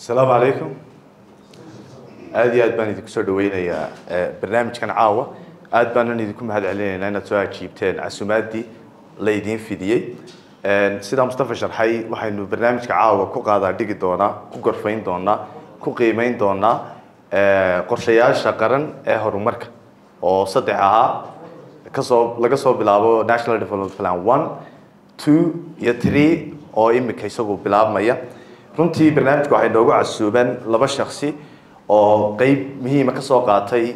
asalaamu calaykum aada iyo aad baan idinku soo dhaweynayaa barnaamijkan caawa aad baanan idinku mahad celinaynaa inaad soo ajiibteen casumaadii laydiin fidiyey sidaa mustafa sharxay waxaynu barnaamijka caawa ku qaadaa dhigi doonaa ku gorfayn doonaa ku qiimeyn doonaa qorshayaasha qaran ee horumarka oo saddex ahaa kasoo laga soo bilaabo national development plan one two iyo three oo imika isagu bilaabmaya runtii barnaamijka waxay noogu casuuban laba shaksi oo qeyb muhiima ka soo qaatay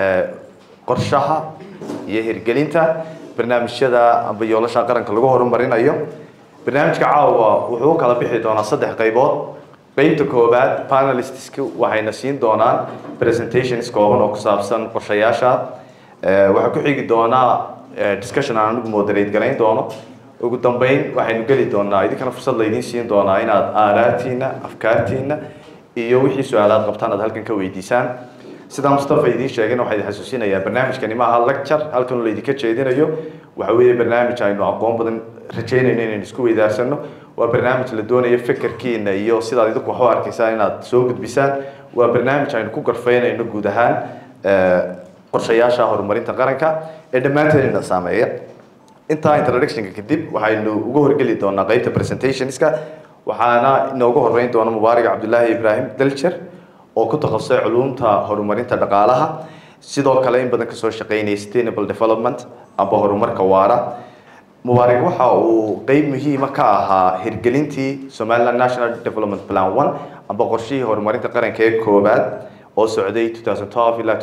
qorshaha iyo hirgelinta barnaamijyada amba yoolasha qaranka lagu horumarinayo barnaamijka caawa wuxuu u kala bixi doonaa saddex qaybood qeybta koowaad panelistiska waxayna siin doonaan presentations kooban oo ku saabsan qorshayaasha waxaa ku xigi doonaa discussion aan anigu moderate garayn doono ugu dambeyn waxaynu geli doonaa idinkana fursad laydiin siin doonaa inaad aaraatiina afkaartiina iyo wixii su-aalaad qabtaan aad halkan ka weydiisaan sidaa mustafa idiin sheegayna waxaa idin xasuusinayaa barnaamijkani maaha lecture halkan laydinka jeedinayo waxa weeye barnaamij aynu aqoon badan rajaynayno inaynu isku weydaarsano waa barnaamij la doonayo fekerkiina iyo sidaad idinku wax u arkaysaan inaad soo gudbisaan waa barnaamij aynu ku garfaynayno guud ahaan qorshayaasha horumarinta qaranka ee dhammaanteedina saameeya intaa introductionka kadib waxaynu uga horgeli doonaa qeybta presentationska waxaana inoogu horeyn doona mubaarak cabdullaahi ibraahim daljer oo ku takhasusay culuumta horumarinta dhaqaalaha sidoo kale in badan kasoo shaqeynaya sustainable development amba horumarka waara mubaarak waxa uu qeyb muhiima ka ahaa hirgelintii somaliland national development plan one amba qorshihii horumarinta qaranka ee koowaad oo socday 2012 ilaa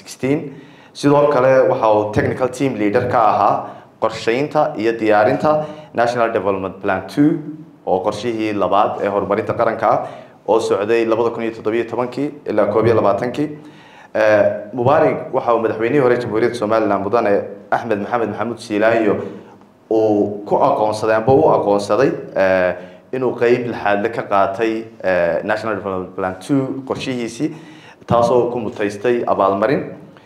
2016 sidoo kale waxa uu technical team leader ka ahaa qorsheynta iyo diyaarinta national development plan two oo qorshihii labaad ee horumarinta qaranka ah oo socday labada kun iyo toddobiyo tobankii ilaa koob iyo labaatankii mubaarak waxa uu madaxweynihii hore jamhuuriyadda somaliland mudane axmed maxamed maxamuud siilaayo uu ku aqoonsaday amba u aqoonsaday inuu qeyb lixaadle ka qaatay national development plan two qorshihiisii taasoo ku mutaystay abaalmarin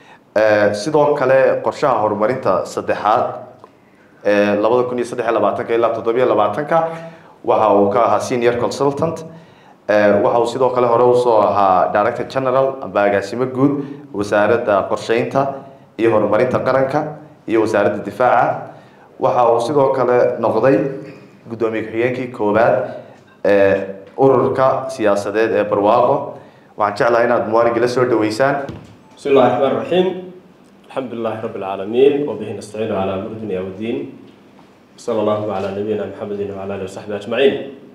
sidoo kale qorshaha horumarinta saddexaad labada kun iyo saddex iyo labaatanka ilaa toddobiyo labaatanka waxa uu ka ahaa senior consultant waxa uu sidoo kale hore usoo ahaa director general amba agaasimo guud wasaaradda qorsheynta iyo horumarinta qaranka iyo wasaaradda difaaca waxa uu sidoo kale noqday guddoomiye ku-xigeenkii koowaad ee ururka siyaasadeed ee barwaaqo waxaan jeclahay inaad muwarig la soo dhaweysaan بسم الله الرحمن الرحيم الحمد لله رب العالمين وبه نستعين على امر الدنيا والدين صلى الله على نبينا محمد وعلى اله وصحبه اجمعين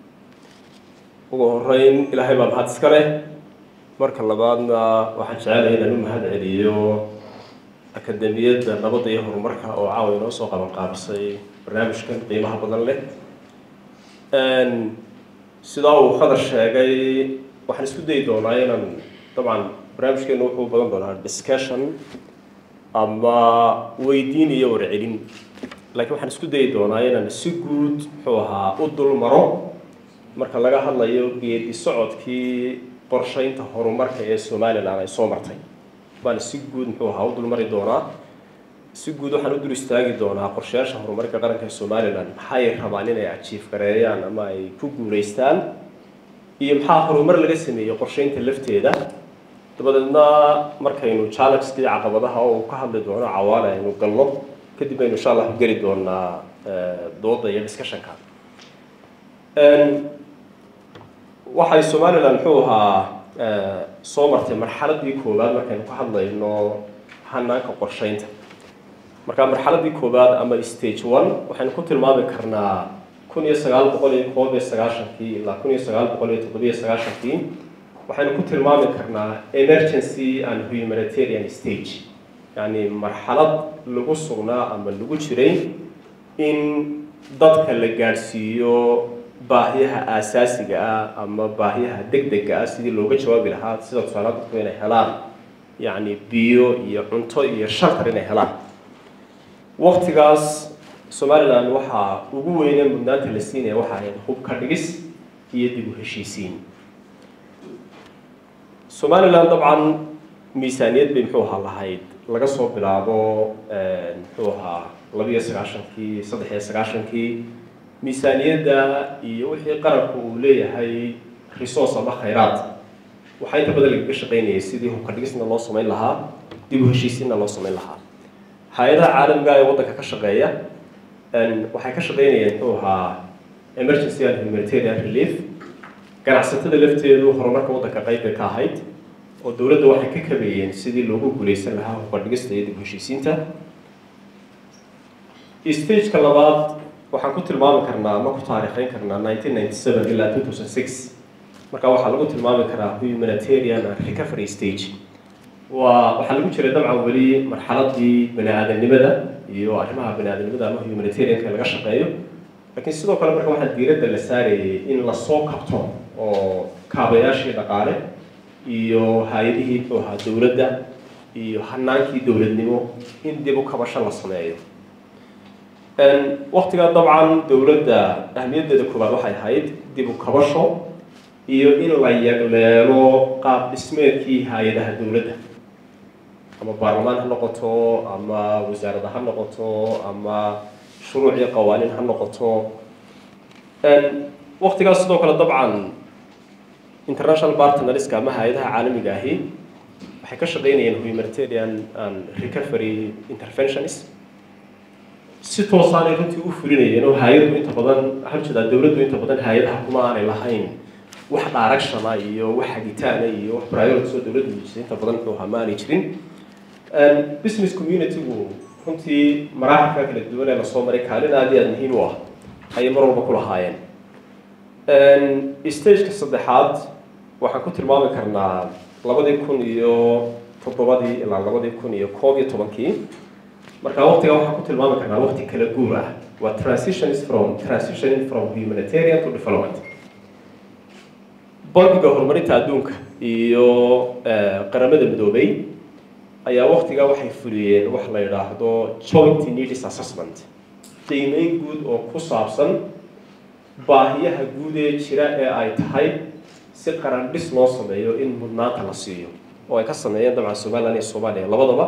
ugu horeyn ilaahay baa mahad iska leh marka labaadna waxaan jecelahay inaan u mahad celiyo akademiyadda nabadda iyo horumarka oo caawa inoo soo qaban qaabisay barnaamijkan qiimaha badan leh sidaa uu khadar sheegay waxaan isku dayi doonaa inaan dabcan barnaamijkeenu wuxuu badan doonaa discussion ama weydiin iyo warcelin laakiin waxaan isku dayi doonaa inaan si guud muxuu ahaa u dul maro marka laga hadlayo geedi socodkii qorsheynta horumarka ee somalilan ay soo martay baan si guud muxuu ahaa u dulmari doonaa si guud waxaan u dul istaagi doonaa qorshayaasha horumarka qaranka ee somalilan maxay rabaan inay ajiif gareeyaan ama ay ku guulaystaan iyo maxaa horumar laga sameeyey qorsheynta lafteeda dabadeedna markaynu challenges-kii caqabadaha oo uu ka hadli doono cawaale aynu galno kadib aynu insha allah geli doonaa dooda iyo discussionka waxay somaliland muxuu ahaa soo martay marxaladii koowaad markaynu ka hadlayno hanaanka qorsheynta marka marxaladii koowaad ama stage one waxaynu ku tilmaami karnaa kun iyo sagaal boqol iyo koob iyo sagaashankii ilaa kun iyo sagaal boqol iyo toddobiyo sagaashankii waxaynu ku tilmaami karnaa emergency and humanitarian stage yacni marxalad lagu sugnaa ama lagu jiray in dadka la gaadhsiiyo baahiyaha aasaasiga ah ama baahiyaha degdega ah sidii looga jawaabi lahaa sida tusaale dadku inay helaan yacni biyo iyo cunto iyo shaltar inay helaan waktigaas somaliland waxaa ugu weynee mudnaanta la siinaya waxa ahayd hubka dhigis iyo dib u heshiisiin somaliland dabcan miisaaniyad bay muxuu ahaa lahayd laga soo bilaabo muxuu ahaa labiyo sagaashankii saddex iyo sagaashankii miisaaniyadda iyo wixii qaranku uu leeyahay resource ama khayraad waxaa inta badan lagaga shaqaynayay sidii hubka dhigisna loo samayn lahaa dib u heshiisiinna loo samayn lahaa hay-adaha caalamiga ee waddanka ka shaqeeya waxay ka shaqaynayeen muxuu ahaa emergency and humanitarian relief ganacsatada lafteedu horumarka waddanka qayb bay ka ahayd oo dowladda waxay ka kabeeyeen sidii loogu guuleysan lahaa hubka dhigista iyo dib u heshiisiinta stageka labaad waxaan ku tilmaami karnaa ama ku taariikhayn karnaa nineteen ninety seven ilaa two thousand six marka waxaa lagu tilmaami karaa humanitarian and recovery stage waa waxaa lagu jiray dabcan weli marxaladii bani aadamnimada iyo arrimaha bani aadamnimada ama humanitarianka laga shaqeeyo laakiin sidoo kale marka waxaa diiradda la saarayay in lasoo kabto oo kaabayaashii dhaqaale iyo hay-adihii muxuu ahaa dowladda iyo hanaankii dowladnimo in dib u kabasho la sameeyo waktigaa dabcan dowladda ahmiyaddeeda koowaad waxay ahayd dib u kabasho iyo in la yagleelo qaab dhismeedkii hay-adaha dowladda ama baarlamaan ha noqoto ama wasaarada ha noqoto ama shuruuc iyo qawaaniin ha noqoto waktigaas sidoo kale dabcan international partnerska ama hay-adaha caalamiga ahi waxay ka shaqaynayeen humanitarian and recovery interventions si toosaanay runtii u fulinayeen oo hay-addu inta badan waxaan jeedaa dowladdu inta badan hay-adaha kuma aanay lahayn wax dhaaragshana iyo wax hagitaana iyo wax priorities oo dowladdu dejisay inta badan muxuu ahaa ma aanay jirin business community-gu runtii maraaxilka kala duwan ee lasoo maray kaalin aad iyo aad muhiim u ah ayay mar walba ku lahaayeen stageka saddexaad waxaan ku tilmaami karnaa labadii kun iyo toddobadii ilaa labadii kun iyo koob iyo tobankii marka waqtiga waxaan ku tilmaami karnaa waqti kala guur ah waa transitions from transitioning from humanitarian to development bankiga horumarinta adduunka iyo qaramada midoobay ayaa waqtigaa waxay fuliyeen wax la yidhaahdo joint needs assessment qiimeyn guud oo ku saabsan baahiyaha guud ee jira ee ay tahay si qaran dhis loo sameeyo in mudnaanta la siiyo oo ay ka sameeyeen dabcan somaliland iyo soomaaliya labadaba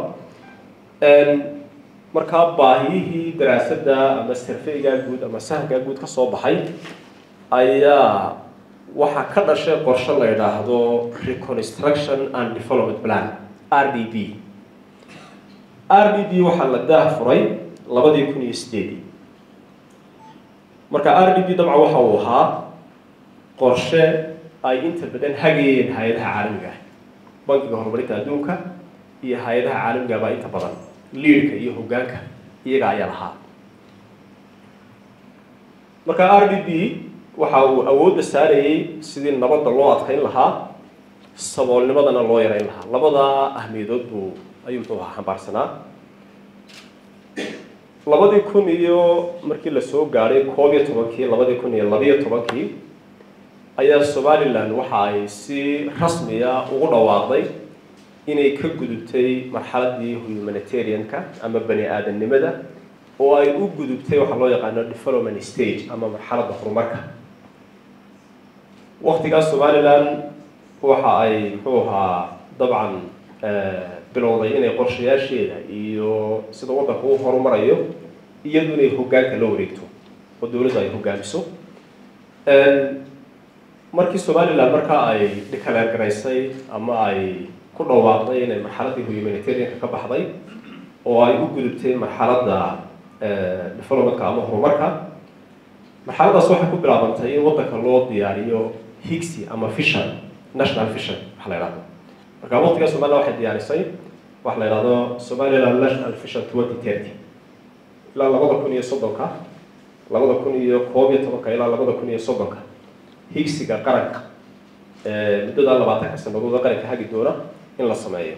markaa baahiyihii daraasadda ama sarfeygaa guud ama sahankaa guud ka soo baxay ayaa waxaa ka dhashay qorshe la yidhaahdo reconstruction and development plan r d b r d b waxaa la daah furay labadii kun iyo sideedii marka r d b dabcan waxa uu ahaa qorshe ay inta badan hagayeen hay-adaha caalamiga ah bankiga horumarinta adduunka iyo hay-adaha caalamiga baa inta badan liidka iyo hoggaanka iyaga ayaa lahaa marka r d b waxa uu awoodda saarayey sidii nabadda loo adkayn lahaa saboolnimadana loo yarayn lahaa labadaa ahmiyadood buu ayuu muxuu ahaa xambaarsanaa labadii kun iyo markii lasoo gaadhay koob iyo tobankii labadii kun iyo labiyo tobankii ayaa somalilan waxa ay si rasmiya ugu dhawaaqday inay ka gudubtay marxaladii humanitarianka ama bani aadamnimada oo ay u gudubtay waxaa loo yaqaano development stage ama marxaladda horumarka waktigaas somalilan waxa ay muxuu ahaa dabcan bilowday inay qorshayaasheeda iyo sida waddanka u horumarayo iyadu inay hoggaanka la wareegto oo dowladdu ay hoggaamiso markii somalilan markaa ay dhikaleergaraysay ama ay ku dhawaaqday inay marxaladdii humanitarianka ka baxday oo ay u gudubtay marxaladda developmentka ama horumarka marxaladdaas waxay ku bilaabantay in waddanka loo diyaariyo higsi ama vision national vision waxa la yidhahdo marka waqtiga somaliland waxay diyaarisay waxa la yidhahdo somaliland national vision twenty thirty ilaa labada kun iyo soddonka labada kun iyo koob iyo tobanka ilaa labada kun iyo soddonka higsiga qaranka muddada labaatanka sanadooda qaranka hagi doona in la sameeyo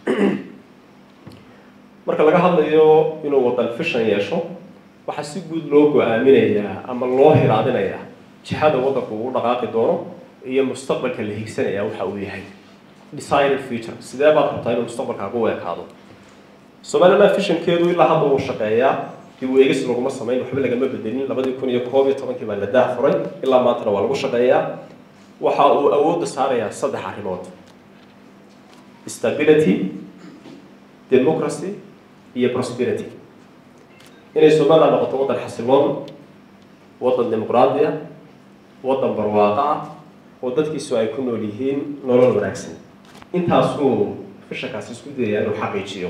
marka laga hadlayo inuu wadan vision yeesho waxaa si guud loo go-aaminayaa ama loo hiraadinayaa jihada waddanku uu dhaqaaqi doono iyo mustaqbalka la higsanaya waxa uu yahay designer future sidee baad rabtaa inuu mustaqbalkaagu u ekaado somaliland visionkeedu ilaa hadda uu shaqeeyaa dib u eegis laguma samayn waxba lagama bedelin labadii kun iyo koob iyo tobankii baa la daah furay ilaa maantana waa lagu shaqeeyaa waxa uu awoodda saarayaa saddex arrimood stability democracy iyo prosperity inay somaliland noqoto waddan xasiloon waddan dimuqraadi ah waddan barwaaqo ah oo dadkiisu ay ku nool yihiin nolol wanaagsan intaasuu fishankaasi isku dayaya inuu xaqiijiyo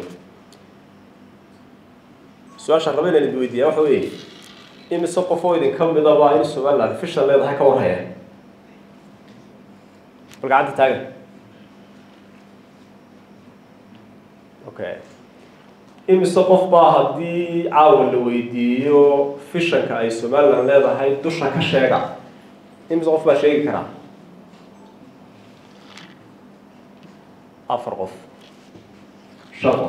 su-aasha raba inaan idin weydiiyaa waxa weeye imise qof oo idinka midaba in somaliland fishan leedahay ka warhaya bal gacanta taagan okay imise qof baa haddii caawa la weydiiyo fishanka ay somaliland leedahay dusha ka sheega imise qof baa sheegi karaa afar qof shan qof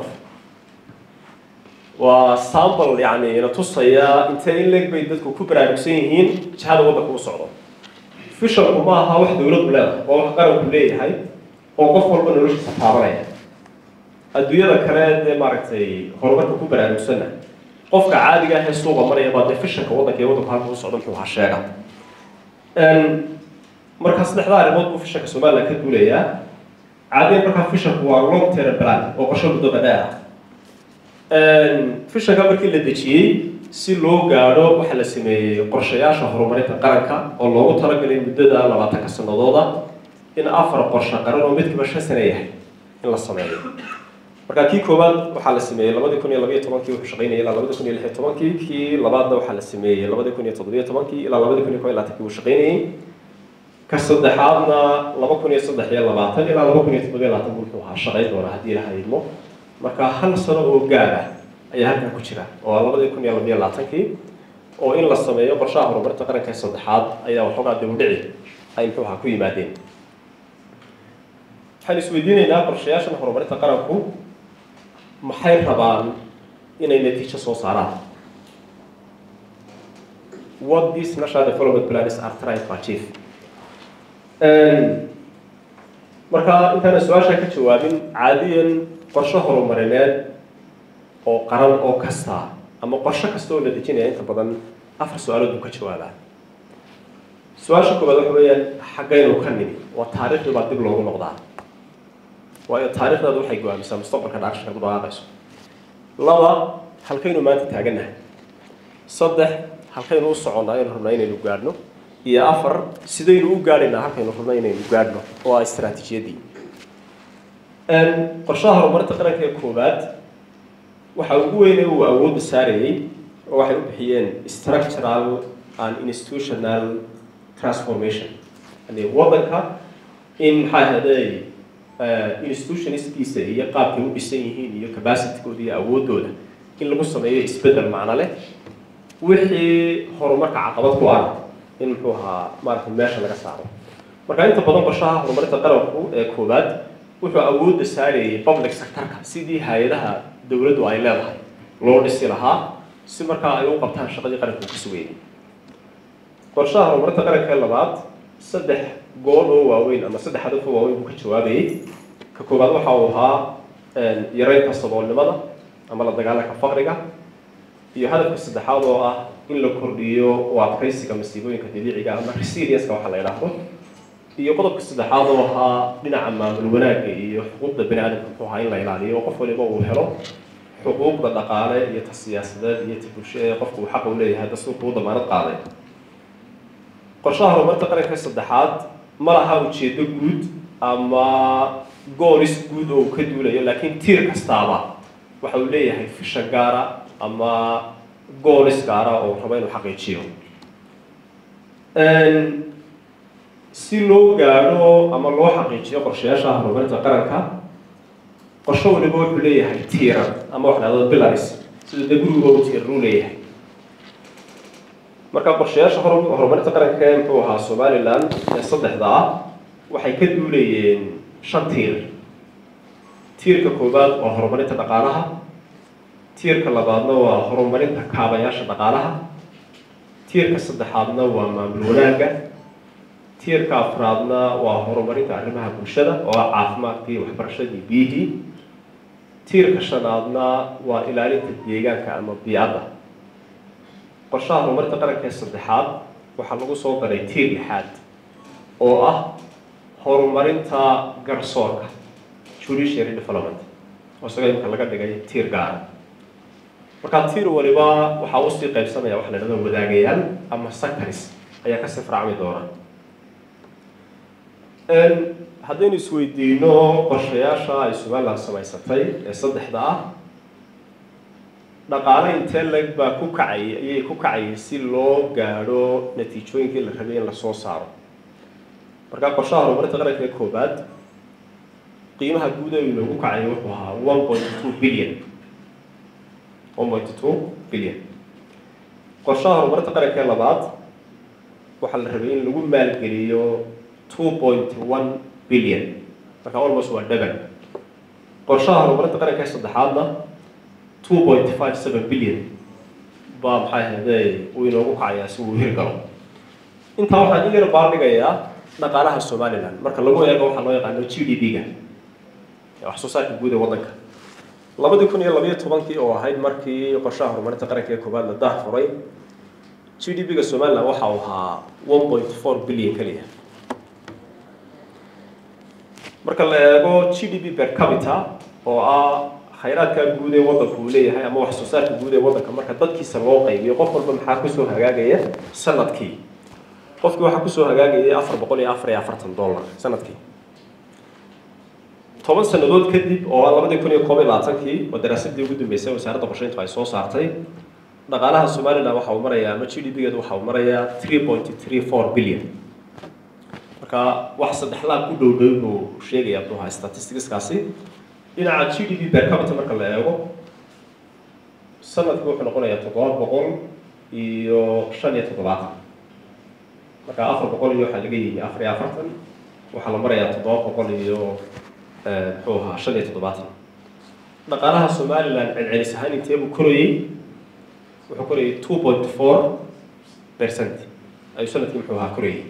waa sample yani ina tusaya intee in leeg bay dadku ku baraarugsan yihiin jihada waddanka u socdo fishanku ma aha wax dowladdu leedahay waa wax qaranku leeyahay oo qof walba noloshiisa taabanaya adduunyada kale dee maaragtay horumarka ku baraarugsanna qofka caadiga ah ee suuqa maraya baa dee fishanka waddanka iyo waddanku halka u socdo muxuu ahaa sheega markaa saddexdaa arrimood buu fishanka somaliland ka duulayaa caadiyan markaa fishanku waa long term plan oo qorshe muddo dheer ah fishanka markii la dejiyey si loo gaadho waxaa la sameeyey qorshayaasha horumarinta qaranka oo loogu talagalay muddada labaatanka sanadooda in afar qorshe qaran oo midkiiba shan sane yahay in la sameeyo marka kii koowaad waxaa la sameeyey labadii kun iyo labayo tobankii wuxuu shaqaynayay ilaa labadi kun iyo lix iyo tobankii kii labaadna waxaa la sameeyey labadi kun iyo toddobiyo tobankii ilaa labadi kun iyo kow iyo labaatankii wuu shaqaynayey ka saddexaadna laba kun iyo saddex iyo labaatan ilaa laba kun iyo toddobiyo labaatan buu wuxuu ahaa shaqayn doona haddii ilaha idmo marka hal sano oo gaada ayaa halkan ku jira oo labadii kun iyo labayo labaatankii oo in la sameeyo qorshaha horumarinta qaranka ee saddexaad ayaa waxoogaa dawdhici ay muxuu ahaa ku yimaadeen waxaan isweydiinaynaa qorshayaashan horumarinta qaranku maxay rabaan inay natiijo soo saaraan what these national development plans are trying to achieve marka intaana su-aasha ka jawaabin caadiyan qorshe horumarineed oo qaran oo kasta ama qorshe kasta oo la dejinaya inta badan afar su-aalood buu ka jawaabaa su-aasha koobaad waxa weeyaan xaggaynu ka nimi waa taariikhdii baa dib loogu noqdaa waayo taariikhdaadu waxay go-aamisaa mustaqbalka dhaaqshanka ku dhaqaaqayso laba halkaynu maanta taagannahay saddex halkaynu u soconnaa aynu rabnaa inaynu gaadhno iyo afar sidaynu u gaadhaynaa halkaynu rabnaa inaynu gaadhno oo ah istaraatiijiyaddii qorshaha horumarinta qaranka ee koowaad waxa ugu weyne uu awoodda saarayey oo waxay u bixiyeen structural and institutional transformation yani waddanka in maxaa ahaaday institutionistkiisa iyo qaabkay u dhisan yihiin iyo capacitygooda iyo awooddooda in lagu sameeyo isbeddel macno leh wixii horumarka caqabad ku ah in muxuu ahaa maaragtay meesha laga saaro marka inta badan qorshaha horumarinta qaranku ee koowaad wuxuu awoodda saarayay public sectorka sidii hay-adaha dowladdu ay leedahay loo dhisi lahaa si markaa ay u qabtaan shaqadii qaranku ka sugayay qorshaha horumarinta qaranka ee labaad saddex gool oo waaweyn ama saddex hadaf oo waaweyn buu ka jawaabayay ka koowaad waxa uu ahaa yareynta saboolnimada ama la dagaalanka faqriga iyo hadafka saddexaad oo ah in la kordhiyo u adkaysiga masiibooyinka dabiiciga ama resilienska waxa la yidhaahdo iyo qodobka saddexaad oo ahaa dhinaca maamul wanaagga iyo xuquuqda bani aadamka muxuu ahaa in la ilaaliyo oo qof waliba uu helo xuquuqda dhaqaale iyo ta siyaasadeed iyo ta bulsho ee qofku uu xaqa u leeyahay dastuurka u damaanad qaaday qorshaha horumarinta qaranka saddexaad ma laha ujeedo guud ama goolis guud oo uu ka duulayo laakiin tiir kastaaba waxa uu leeyahay fisha gaara ama goolis gaara oo rabo inuu xaqiijiyo si loo gaadho ama loo xaqiijiyo qorshayaasha horumarinta qaranka qorsho waliba wuxuu leeyahay tiiran ama wax dhahdo bilaris sida dee guriga u tiiran uu leeyahay marka qorshayaasha horumarinta qaranka ee muxuu ahaa somaliland ee saddexda ah waxay ka duulayeen shan tiir tiirka koowaad waa horumarinta dhaqaalaha tiirka labaadna waa horumarinta kaabayaasha dhaqaalaha tiirka saddexaadna waa maamul wanaagga tiirka afraadna waa horumarinta arrimaha bulshada oo ah caafimaadkii waxbarashadii biyihii tiirka shanaadna waa ilaalinta deegaanka ama biicadda qorshaha horumarinta qaranka ee saddexaad waxaa lagu soo daray tiir lixaad oo ah horumarinta garsoorka judiciary development oo isaga imika laga dhigay tiir gaara markaa tiir waliba waxaa usii qaybsamaya waxa la dhahdo wadaagayaal ama sectors ayaa kasii faracmi doona haddaynu isweydiino qorshayaasha ay somaliland samaysatay ee saddexda ah dhaqaale intee leg baa ku kacay ayay ku kacayay si loo gaadho natiijooyinkii la rabay in lasoo saaro markaa qorshaha horumarinta qaranka ee koobaad qiimaha guud ee loogu kacay wuxuu ahaa one point two billion one point two billion qorshaha horumarinta qaranka ee labaad waxaa la rabay in lagu maalgeliyo two point one billion marka almost waa dhaban qorshaha horumarinta qaranka ee saddexaadna two point five seven billion baa maxay ahayde uu inoogu kacayaa si uu hirgalo intaa waxaan in yar baaldhigayaa dhaqaalaha somaliland marka lagu eego waxaa loo yaqaano g d p-ga wax soo saarka guud ee waddanka labadii kun iyo labayo tobankii oo ahayd markii qorshaha horumarinta qaranka ee koobaad la daah furay g d p-ga somaliland waxa uu ahaa one point four billion keliya marka la eego g d p per capita oo ah khayraadka guud ee waddanku uu leeyahay ama wax soo saarka guud ee waddanka marka dadkiisa loo qaybiyo qof walba maxaa kusoo hagaagaya sanadkii qofkii waxaa kusoo hagaagayay afar boqol iyo afar iyo afartan dollar sanadkii toban sannadood kadib oo ah labadii kun iyo koob iyo labaatankii oo daraasadii ugu dambeysay wasaaradda qorsheyntu ay soo saartay dhaqaalaha somaliland waxa uu marayaa ama g d p-geedu waxa uu marayaa three point three four billion marka wax saddex laab ku dhow dhow buu sheegaya muxuu ahaa statisticskaasi dhinaca g d p per capita marka la eego sanadkii wuxuu noqonayaa toddoba boqol iyo shan iyo toddobaatan marka afar boqol iyo waxaa laga yimi afar iyo afartan waxaa la marayaa toddoba boqol iyo muxuu ahaa shan iyo toddobaatan dhaqaalaha somaliland celcelis ahaan intee buu korayey wuxuu korayay two point four percent ayuu sanadkii muxuu ahaa korayay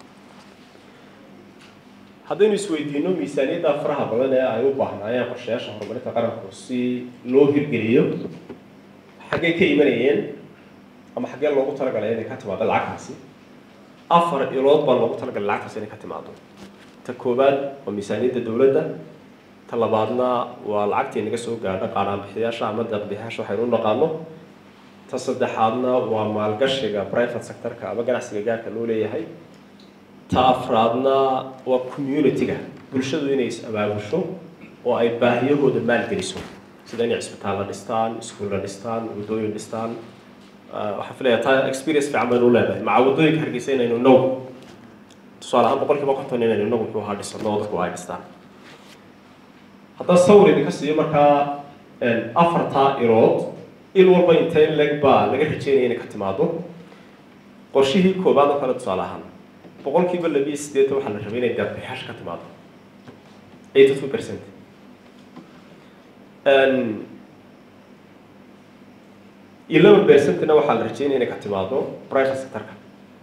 haddaynu isweydiino miisaaniyadda faraha badan ee ay u baahnaayeen qorshayaasha horumarinta qaranku si loo hirgeliyo xaggee ka imanayeen ama xaggee loogu talagalay inay ka timaado lacagtaasi afar ilood baa loogu talagalay lacagtaasi inay ka timaado ta koowaad waa miisaaniyadda dowladda ta labaadna waa lacagtii naga soo gaadha qaaraanbixiyaasha ama deeqbixiyaasha waxaynu u naqaano ta saddexaadna waa maalgashiga private sectorka ama ganacsiga gaarka loo leeyahay ta afraadna waa community-ga bulshadu inay is abaabusho oo ay baahiyahooda maalgeliso sida inay cisbitaalla dhistaan iskuulla dhistaan waddooyin dhistaan waxaan filayaa taa experience fiican baynu u leedahay maca waddooyinka hargeysa inaynu inagu tusaale ahaan boqol kiiba konton inaynu inagu muxuu ahaa dhisano oo dadku ay dhistaan haddaan sawir idinka siiyo markaa afartaa ilood il walba intee leg baa laga rajeynaya inay ka timaado qorshihii koobaad oo kale tusaale ahaan boqolkiiba labiyo sideetan waxaa la rabay inay deeqbixyaasha ka timaado eighty two percent eleven percentna waxaa la rajeynaya inay ka timaado private sectorka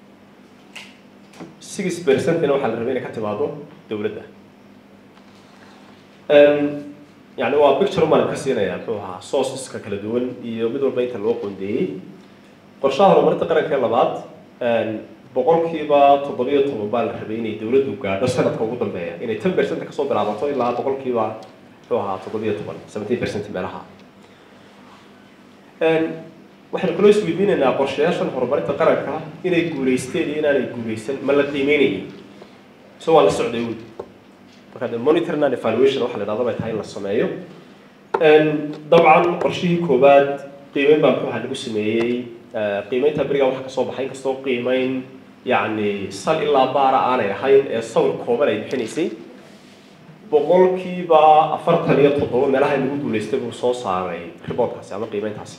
six percentna waxaa la rabay inay ka timaado dowladda yani waa picture umaan ka siinaya muxuu ahaa sourceska kala duwan iyo mid walba inta loo qoondeeyey qorshaha horumarinta qaranka ee labaad boqolkiiba toddobiyo toban baa la rabay inay dowladdu gaadho sanadka ugu dambeeya inay ten percent kasoo bilaabato ilaa boqolkiiba muxuu ahaa toddobiyo toban seventeen percent meelaha waxaynu kaloo isweydiinaynaa qorshayaashan horumarinta qaranka inay guulaysteen iyo inaanay guulaysan ma la qiimeynayay so waa la socday wy marka de monitoring and evaluation waxa la dhahda bay tahay in la sameeyo dabcan qorshihii koowaad qiimeyn baa muxuu ahaa lagu sameeyey qiimeynta beriga waxa kasoo baxay inkastoo qiimeyn yacni sal ilaa baara aanay ahayn ee sawir kooban ay bixinaysay boqolkiiba afartan iyo toddoba meelaha lagu guulaystay buu soo saaray reportkaasi ama qiimeyntaasi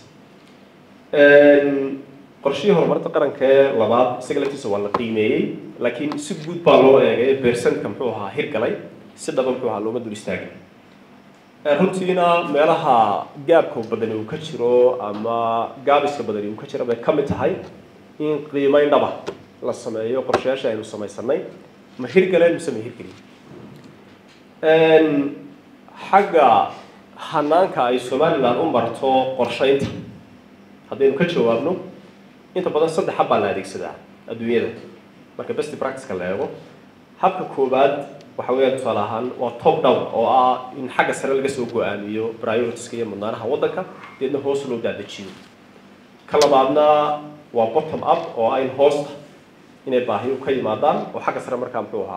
qorshihii horumarinta qaranka ee labaad isaga laftiisa waa la qiimeeyey laakiin si guud baa loo eegay percentka muxuu ahaa hirgalay si dhaba muxuu ahaa looma dul istaagin runtiina meelaha gaabka badani uu ka jiro ama gaabiska badani uu ka jiro bay ka mid tahay in qiimeyn dhaba la sameeyo qorshayaasha aynu samaysanay ma hirgaleen mise ma hirgelin xagga hanaanka ay somaliland u marto qorsheynta haddaynu ka jawaabno inta badan saddex hab baa la adeegsadaa adduunyada marka best practiceka la eego habka koowaad waxa weeyaan tusaale ahaan waa top down oo ah in xagga sare laga soo go-aamiyo prioritiska iyo mudnaanaha waddanka deedna hoos loo daadajiyo ka labaadna waa bottom up oo ah in hoosta inay baahiyo ka yimaadaan oo xagga sare markaa muxuu ahaa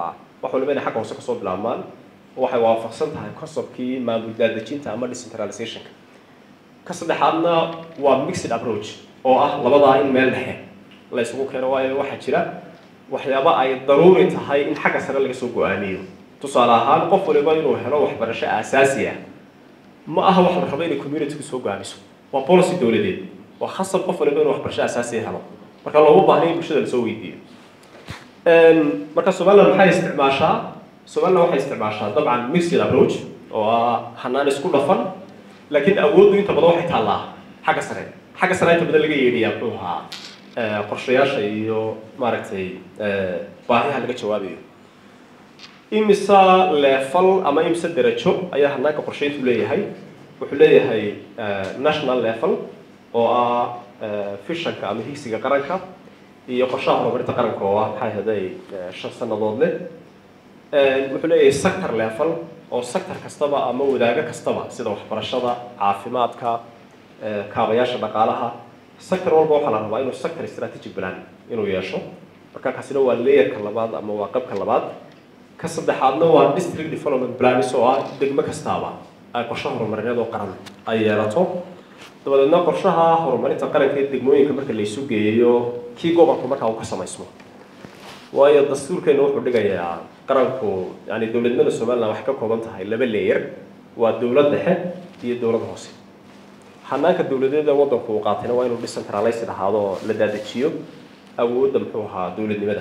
wax waliba inay xagga hoose kasoo bilaabmaan waxay waafaqsan tahay conceptkii maamul daadejinta ama decentralizationka ka saddexaadna waa mixed approach oo ah labadaa in meel dhexe la isugu keeno waayo waxaa jira waxyaaba ay daruuri tahay in xagga sare laga soo go-aamiyo tusaale ahaan qof waliba inuu helo waxbarasho aasaasi ah ma aha wax la rabo inay community-ku soo go-aamiso waa policy dowladeed waa khasab qof waliba inuu waxbarasho aasaasi helo marka looma baahna in bulshada lasoo weydiiyo marka somaliland maxay isticmaashaa somaliland waxay isticmaashaa dabcan mixed approach oo ah hanaan isku dhafan laakiin awooddu inta badan waxay taallaa xagga sare xagga sare inta badan laga yeedhayaa muxuu ahaa qorshayaasha iyo maaragtay baahiyaha laga jawaabayo imisa leefal ama imisa derajo ayaa hanaanka qorshayntu leeyahay wuxuu leeyahay national level oo ah fishanka ama higsiga qaranka iyo qorshaha horumarinta qaranka oo ah maxay haday shan sannadood leh wuxuu leeyahay sector level oo sector kastaba ama wadaago kastaba sida waxbarashada caafimaadka kaabayaasha dhaqaalaha sector walba waxaa la rabaa inuu sector strategic plan inuu yeesho marka kaasina waa layerka labaad ama waa qabka labaad ka saddexaadna waa district development plans oo ah degmo kastaaba ay qorshe horumarineed oo qaran ay yeelato dabadeedna qorshaha horumarinta qaranka ee degmooyinka marka la isu geeyo kii gobolku markaa uu ka samaysmo waayo dastuurkeena wuxuu dhigayaa qaranku yani dowladnimada somaliland waxay ka kooban tahay laba leeyer waa dowlad dhexe iyo dowlad hoose hanaanka dowladeeda waddanku uu qaatayna waa inuu decentralized ahaado oo la daadajiyo awoodda muxuu ahaa dowladnimada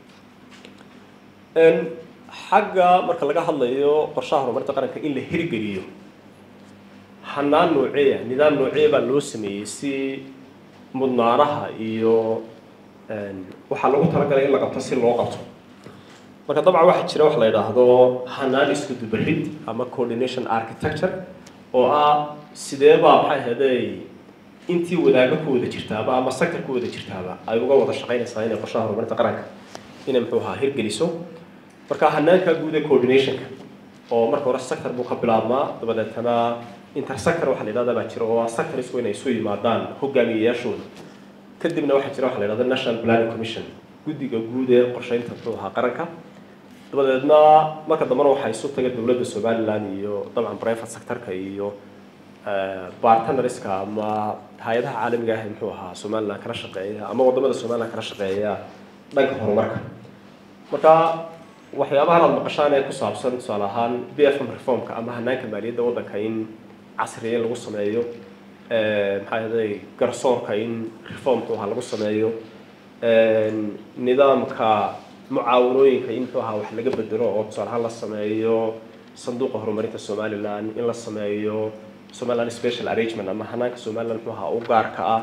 xagga marka laga hadlayo qorshaha horumarinta qaranka in la hirgeliyo hanaan nooceeya nidaam nooceeya baa loo sameeyey si mudnaanaha iyo waxaa lagu talagalay in la qabto si loo qabto marka dabcan waxaa jira wax la yidhaahdo hanaan isku dubarid ama coordination architecture oo ah sidee baa maxay ahaday intii wadaago ku wada jirtaaba ama sector ku wada jirtaaba ay uga wada shaqaynaysaa inay qorshaha horumarinta qaranka inay muxuu ahaa hirgeliso marka hanaanka guud ee coordinationka oo marka hore sector buu ka bilaabmaa dabadeetana intersector waxa la yidhahda baa jira oo sectorsku inay isu yimaadaan hogaamiyeyaashooda kadibna waxaa jira waxa la yidhahda national planning commission guddiga guud ee qorsheynta muxuu ahaa qaranka dabadeedna marka dambena waxaa isu taga dowladda somaliland iyo dabcan private sectorka iyo bartnerska ama hay-adaha caalamiga ah ee muxuu ahaa somaliland kala shaqeeya ama wadamada somaliland kala shaqeeya dhanka horumarka marka waxyaabahan aad maqashaan ee ku saabsan tusaale ahaan b f m reformka ama hanaanka maaliyadda waddanka in casriya in lagu sameeyo maxaa yaday garsoorka in reform muxuu ahaa lagu sameeyo nidaamka mucaawanooyinka in muxuu ahaa wax laga bedelo oo tusaale ahaan la sameeyo sanduuqa horumarinta somaliland in la sameeyo somaliland special arrangement ama hanaanka somaliland muxuu ahaa u gaarka ah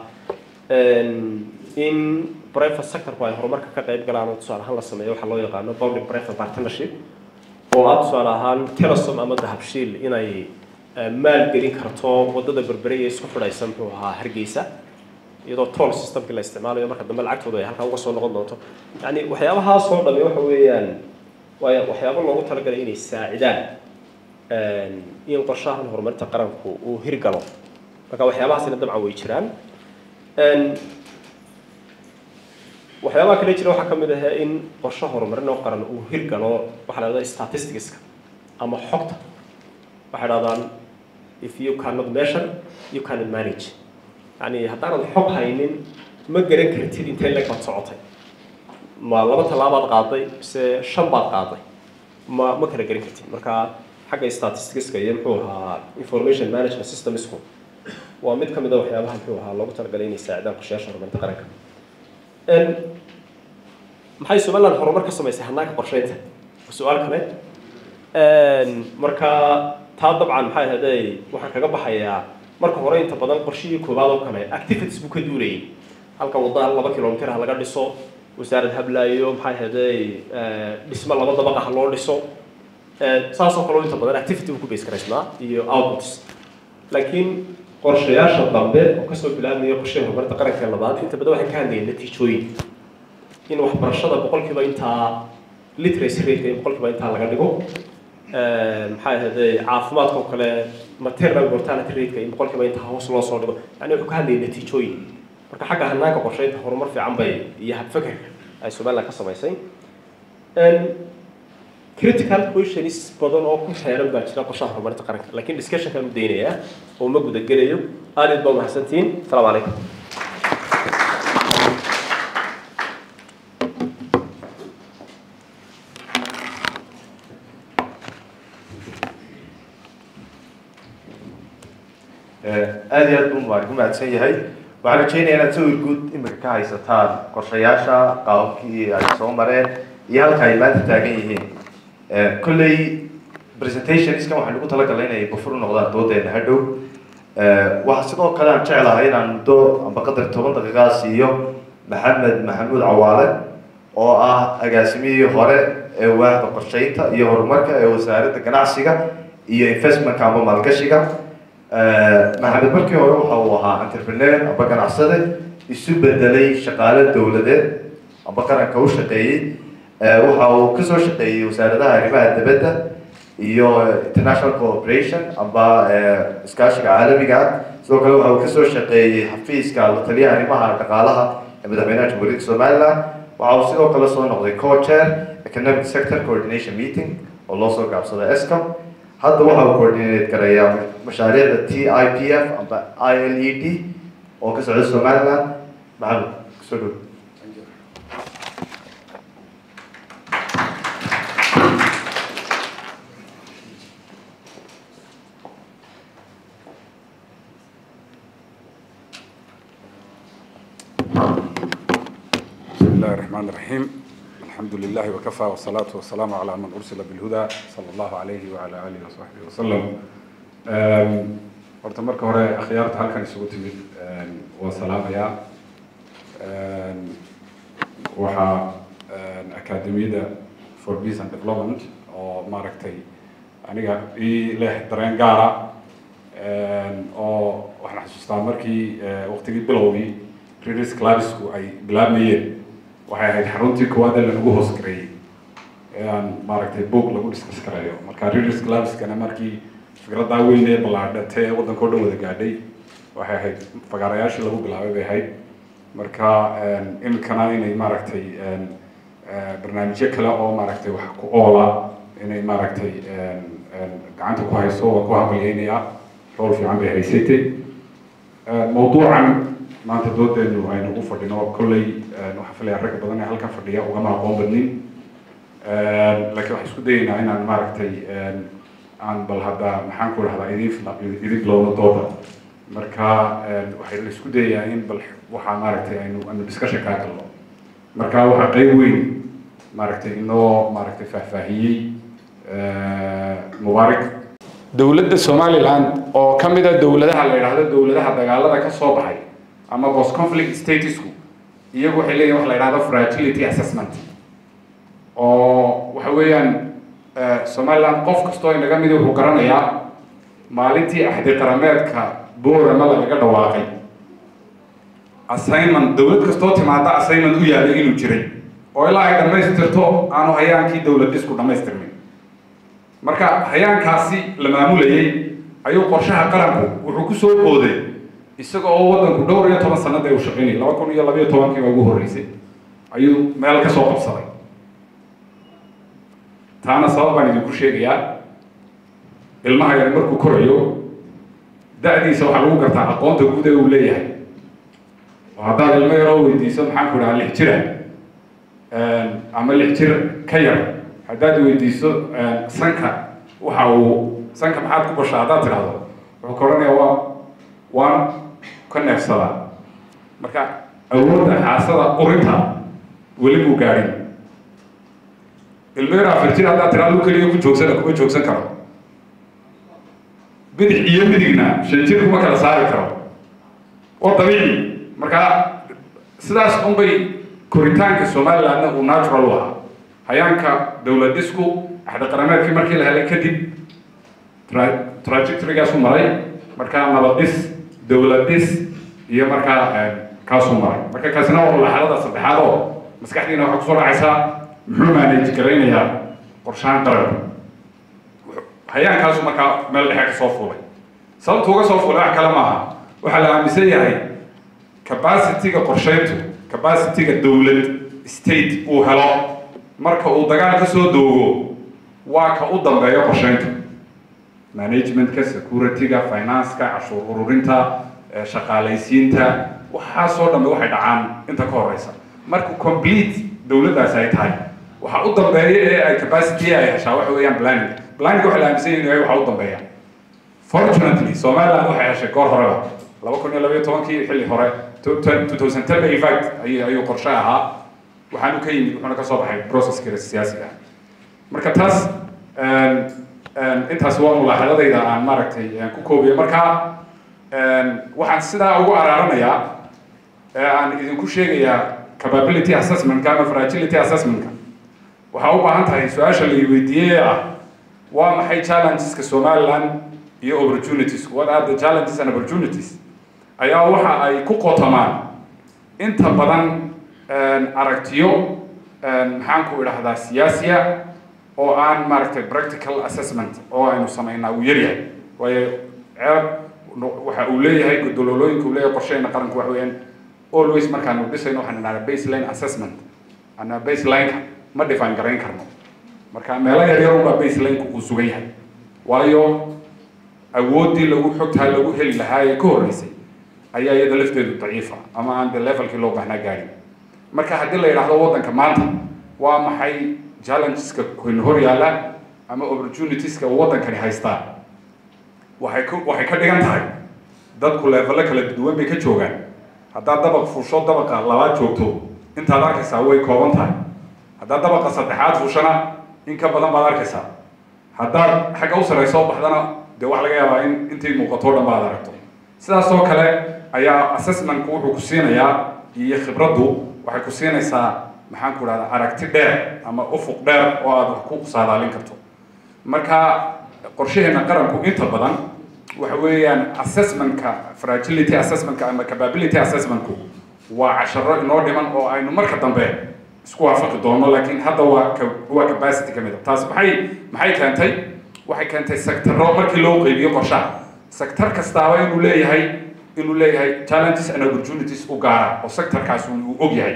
in private sectorku ay horumarka ka qayb galaan oo tusaale ahaan la sameeyo waxaa loo yaqaano public private partnership oo ah tusaale ahaan telesom ama dahabshiil inay maalgelin karto wadada berbereye isku xidhaysa muxuu ahaa hargeysa iyadoo toll systemkii la isticmaalayo marka dambe lacagtooda ay halkaa uga soo noqon doonto yani waxyaabahaas oo dhami waxa weeyaan waa waxyaabo loogu talagalay inay saacidaan in qorshahan horumarinta qaranku uu hirgalo marka waxyaabahaasina dabcan way jiraan waxyaabaha kale jira waxaa ka mid ah in qorshe horumarin oo qaran uu hirgalo waxaa la dhahdaa statisticska ama xogta waxay dhahdaan if you cannot measure you cannot manage yani haddaanad xog haynin ma garan kartid intee leeg baad socotay ma laba tallaabaad qaaday mise shan baad qaaday ma ma kala garan kartid marka xagga statisticska iyo muxuu ahaa information management systemsku waa mid ka mid a waxyaabaha muxuu ahaa loogu talagalay inay saacidaan qorshayaasha horumarinta qaranka maxay somaliland horumar ka samaysay hanaanka qorsheynta su-aal kale marka taa dabcan maxay ahaday waxaan kaga baxayaa marka hore inta badan qorshihii koowaad oo kale activities buu ka duulayay halka wadda laba kilomitir ha laga dhiso wasaarad hablaayo maxay ahaday dhismo laba dabaqa ha loo dhiso saasoo kale inta badan activity buu ku base garaysnaa iyo outputs laakiin qorshayaasha dambe oo kasoo bilaabmaya qorshaha horumarinta qaranka labaad inta badan waxay ka hadlayeen natiijooyin in waxbarashada boqolkiiba intaa literacy rate in boqolkiiba intaa laga dhigo maxay ahaday caafimaadka oo kale maternal mortality rate in boqolkiiba intaa hoos loo soo dhigo yani wuxuu ka hadlayay natiijooyin marka xagga hanaanka qorsheynta horumar fiican bay iyo habfakerka ay somaliland ka samaysay critical questions badan oo ku xeeran baa jira qorshaha horumarinta qaranka laakiin discussionkaan u daynayaa oo ma gudagelayo aad aad baa mahadsantihiin asalaamu calaykum aad iyo aad buu waan ku mahadsan yahay waxaan rajeynaya inaad sawir guud imika ka haysataan qorshayaasha qaababkii ay soo mareen iyo halka ay maanta taagan yihiin kolley presentationskan waxaan ugu talagalay inay bufur u noqdaan doodeena hadhow waxaa sidoo kale aan jeclahay inaan muddo amba qadar toban daqiiqaa siiyo maxamed maxamuud cawaale oo ah agaasimihii hore ee waaxda qorsheynta iyo horumarka ee wasaaradda ganacsiga iyo investmentka amba maalgashiga maxamed markii hore waxa uu ahaa entrepreneur amba ganacsade isu bedelay shaqaale dowladeed amba qaranka u shaqeeyey waxa uu kasoo shaqeeyey wasaaradaha arrimaha dibadda iyo international cooperation amba iskaashiga caalamiga ah sidoo kale waxa uu kasoo shaqeeyey xafiiska la taliyaha arrimaha dhaqaalaha ee madaxweynaha jamhuuriyadda somaliland waxa uu sidoo kale soo noqday co-chair economic sector coordination meeting oo loo soo gaabsada escom hadda waxa uu coordinate garayaa mashaariicda t i p f amba i l e d oo ka socda somaliland maxamed kusoo dhow بسم الله الرحمن الرحيم الحمد لله وكفى والصلاة والسلام على من أرسل بالهدى صلى الله عليه وعلى آله وصحبه وسلم horta marka hore akhyaarta halkan isugu timid waa salaamaya waxaa akademiyada for peace and development oo maaragtay aniga ii leh dareen gaara oo waxaan xasuustaa markii waqtigii bilowgii readers clubsku ay bilaabmayeen waxay ahayd xaruntii koowaad ee lanagu hoos gareeyey ee aan maaragtay book lagu discuss karayo marka readers clubskana markii fikradaa weyn ee ballaadhatay ee waddanka o dhan wada gaadhay waxay ahayd fagaarayaashii lagu bilaabay bay ahayd marka imikana inay maaragtay barnaamijyo kale oo maaragtay wax ku oola inay maaragtay gacanta ku hayso waa ku hambalyeynaya rool fiican bay haysatay mawduucan maanta doodeenu aynu ugu fadhino kolley waxaan filaya rag badan ee halkan fadhiya ugama aqoon badnin laakiin waxaan isku dayeynaa inaan maaragtay aan bal hadda maxaan ku dhahdaa idin idin bilowno dooda marka waxay la isku dayayaa in bal waxaa maaragtay aynu aynu discussion kaa galno marka waxaa qeyb weyn maaragtay inoo maaragtay faahfaahiyey mubaarak dowladda somaliland oo ka mid a dowladaha la yidhaahdo dowladaha dagaalada ka soo baxay ama post conflict statusku iyagu waxay leeyihin wax la yidhahdo fragility assessment oo waxa weeyaan somaliland qof kastoo inaga midi wuxuu garanayaa maalintii axdi qarameedka boorama lagaga dhawaaqay assignment dowlad kastoo timaada assignment u yaalay inuu jiray oo ilaa ay dhammaystirto aanu hayaankii dowlad isku dhammaystirmin marka hayaankaasi la maamulayay ayuu qorshaha qaranku wuxuu ku soo booday isaga oo waddanku dhowr iyo toban sanada uu shaqaynayay laba kun iyo labayo tobankii baa ugu horreysay ayuu meel ka soo qabsaday taana sabab baan idinku sheegayaa ilmaha yar markuu korayo da-diisa waxaa lagu gartaa aqoonta guud ee uu leeyahay oo haddaad ilmo yaroo weydiiso maxaan ku dhahaa lix jira ama lix jir ka yar haddaad weydiiso sanka waxa uu sanka maxaad ku bashaa haddaad tidhahdo wuxuu ka odhanayaa waa waan ka neefsadaa marka awoodda xaasada urinta weli muu gaadhin ilmo yar afar jir haddaad tidhahdo keliya ku joogsana kuma joogsan karo bidix iyo midigna shan jir kuma kala saari karo oo dabiici marka sidaas unbay koritaanka somalilandna uu natural u ahaa hayaanka dowlad dhisku axdi qarameedkii markii la helay kadib trajectorygaasu maray markaa nabad dhis dowlad dhis iyo markaa kaasuu maray marka kaasina waa laxalada saddexaad oo maskaxdiina waxaa kusoo dhacaysaa muxuu manage garaynayaa qorshahan qaranka hayaankaasu markaa meel dhexe ka soo fuulay sababtu uga soo fuulay wax kale maaha waxaa la aaminsan yahay capacity-ga qorsheyntu capacity-ga dowlad state uu helo marka uu dagaal ka soo doogo waa ka u dambeeya qorsheynta managementka securityga financeka cashuur ururinta shaqaalaysiinta waxaasoo dhambe waxay dhacaan inta ka horeysa marka complete dowladdaasi ay tahay waxa u dambeeya ee ay capacity ay heshaa waxa weeyaan planning planning waxa la aaminsan yahay waxa u dambeeya fortunately somaliland waxay heshay goor horeba laba kun iyo labaiyo tobankii xilli hore two thousand ten in fact ayuu ayuu qorshe ahaa waxaanu ka yimid wuxuuna ka soo baxay processka siyaasiga marka taas intaas waa mulaaxadadayda aan maaragtay ku koobiyo marka waxaan sidaa ugu araaranayaa aan idinku sheegayaa capability assessmentka ama fragility assessmentka waxaa u baahan tahay su-aasha la weydiiyey ah waa maxay challengeska somaliland iyo opportunities what are the challenges and opportunities ayaa waxa ay ku qotamaan inta badan aragtiyo maxaan ku idhahdaa siyaasiya oo aan maaragtay practical assessment oo aynu samaynaa uu yaryahay waayo ceeb waxa uu leeyahay godololooyinka uu leeyahay qorsheena qaranku waxa weeyaan always markaanu dhisayno waxaan idhahdaa baseline assessment ana baselineka ma define garayn karno marka meelo yaryar unbaa baselineka uu sugan yahay waayo awooddii lagu xogtaa lagu heli lahaa ee ka horreysay ayaa iyada lafteedu daciifa ama aan de levelkii loo baahnaa gaadhin marka haddii la yidhaahdo waddanka maanta waa maxay challengeska kuyna hor yaalla ama opportunitieska waddankani haystaa waxay ka waxay ka dhigan tahay dadku leevelo kala duwan bay ka joogaan haddaad dabaq fuusho dabaqa labaad joogto intaad arkaysaa way kooban tahay haddaad dabaqa saddexaad fuushana in ka badan baad arkaysaa haddaad xagga u sarrayso baxdana dee waxa laga yaabaa in intay muuqato dhan baad aragto sidaas oo kale ayaa assessmentku wuxuu ku siinayaa iyo khibraddu waxay ku siinaysaa maxaan ku dhahdaa aragti dheer ama ufuq dheer oo aad wax ku saadaalin karto marka qorshaheena qaranku inta badan waxa weeyaan assessmentka fragility assessmentka ama capability assessmentku waa casharo inoo dhiman oo aynu marka dambe isku waafaqi doono laakiin hadda waa waa capacity ka mid a taas maxay maxay keentay waxay keentay sectaro markii loo qeybiyo qorshaha sector kastaaba inuu leeyahay inuu leeyahay challenges and opportunities u gaara oo sectorkaas uu og yahay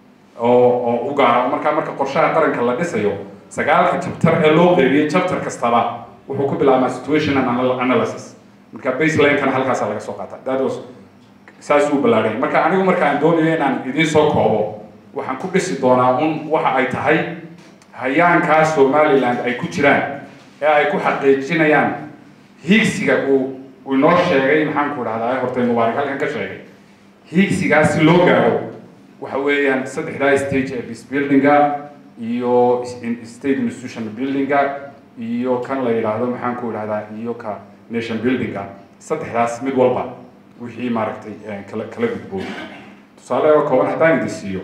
oo oo u gaara markaa marka qorshaha qaranka la dhisayo sagaalka chapter ee loo qeybiyey chapter kastaba wuxuu ku bilaabmaa situation and analysis marka baselinekana halkaasa laga soo qaata that was saas uu ballaadhay marka anigu marka aan doonayo inaan idiin soo koobo waxaan ku dhisi doonaa un waxa ay tahay hayaankaa somaliland ay ku jiraan ee ay ku xaqiijinayaan hiigsiga uu uu inoo sheegay maxaan ku dhahdaa hortay mubaarak halkan ka sheegay hiigsigaas si loo gaaro waxa weeyaan saddexdaa stage ee peace buildinga iyo state institution buildinga iyo kan la yidhaahdo maxaan ku idhahdaa iyo ka nation buildinga saddexdaas mid walba wixii maaragtay kala kala gudboon tusaale oo kooban haddaan idin siiyo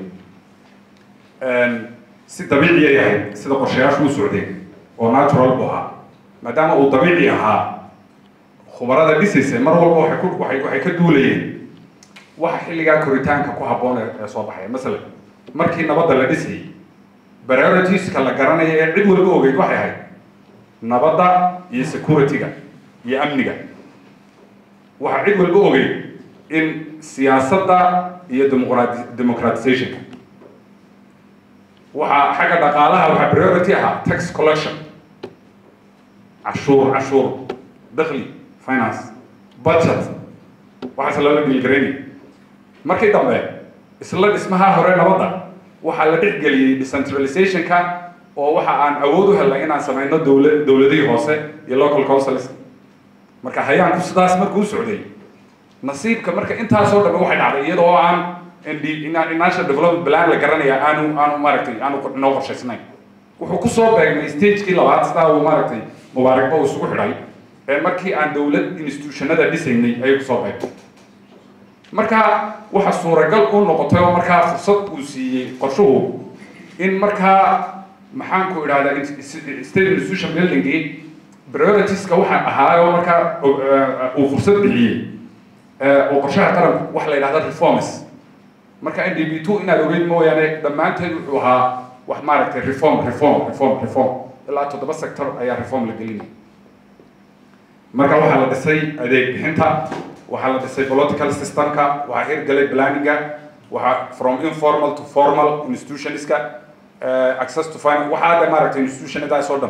si dabiici ay ahayd sida qorshayaashu u socdeen oo natural bu ahaa maadaama uu dabiici ahaa khubarada dhisaysa mar walba waxay ku waxay waxay ka duulayeen waxa xilligaa koritaanka ku habboon ee soo baxaya masalan markii nabadda la dhisayay prioritiska la garanaya ee cid walba ogeyd waxay ahayd nabadda iyo security-ga iyo amniga waxaa cid walba ogeyd in siyaasadda iyo demoqrati democratizationka waxaa xagga dhaqaalaha waxaa priority ahaa tax collection cashuur cashuur dakhli finance budget waxaase lala dhiilgaraynay markii dambe isla dhismaha hore nabadda waxaa la dhexgeliyey decentralizationka oo waxa aan awood u helnay inaan samayno dowla dowladihii hoose iyo local councils marka hayaanku sidaas markuu u socday nasiibka marka intaasoo dhambe waxay dhacday iyadoo aan national development plan la garanaya aanu aanu maaragtay aanu inoo qorshaysnayn wuxuu kusoo beegnay stagekii labaad sidaa uu maaragtay mubaarakba uu isugu xidhay ee markii aan dowlad institutionada dhisaynay ayay kusoo beegnay marka waxa suuragal u noqotay oo markaa fursad uu siiyey qorshuhu in markaa maxaan ku idhahdaa state institution buildingii prioritiska waxa ahaayo markaa uu fursad bixiyey oo qorshaha qaranku waxa la yidhahda reforms marka n d b two inaad ogeyd mooyaane dhammaanteed wuxuu ahaa wax maaragtay reform reform reform reform ilaa toddoba sector ayaa reform la gelinaya marka waxaa la dhisay adeeg bixinta waxaa la dhisay political systemka waxaa hirgalay planninga waxaa from informal to formal institutionska access to finance waxaa de maaragtay institutionadaas oo dhan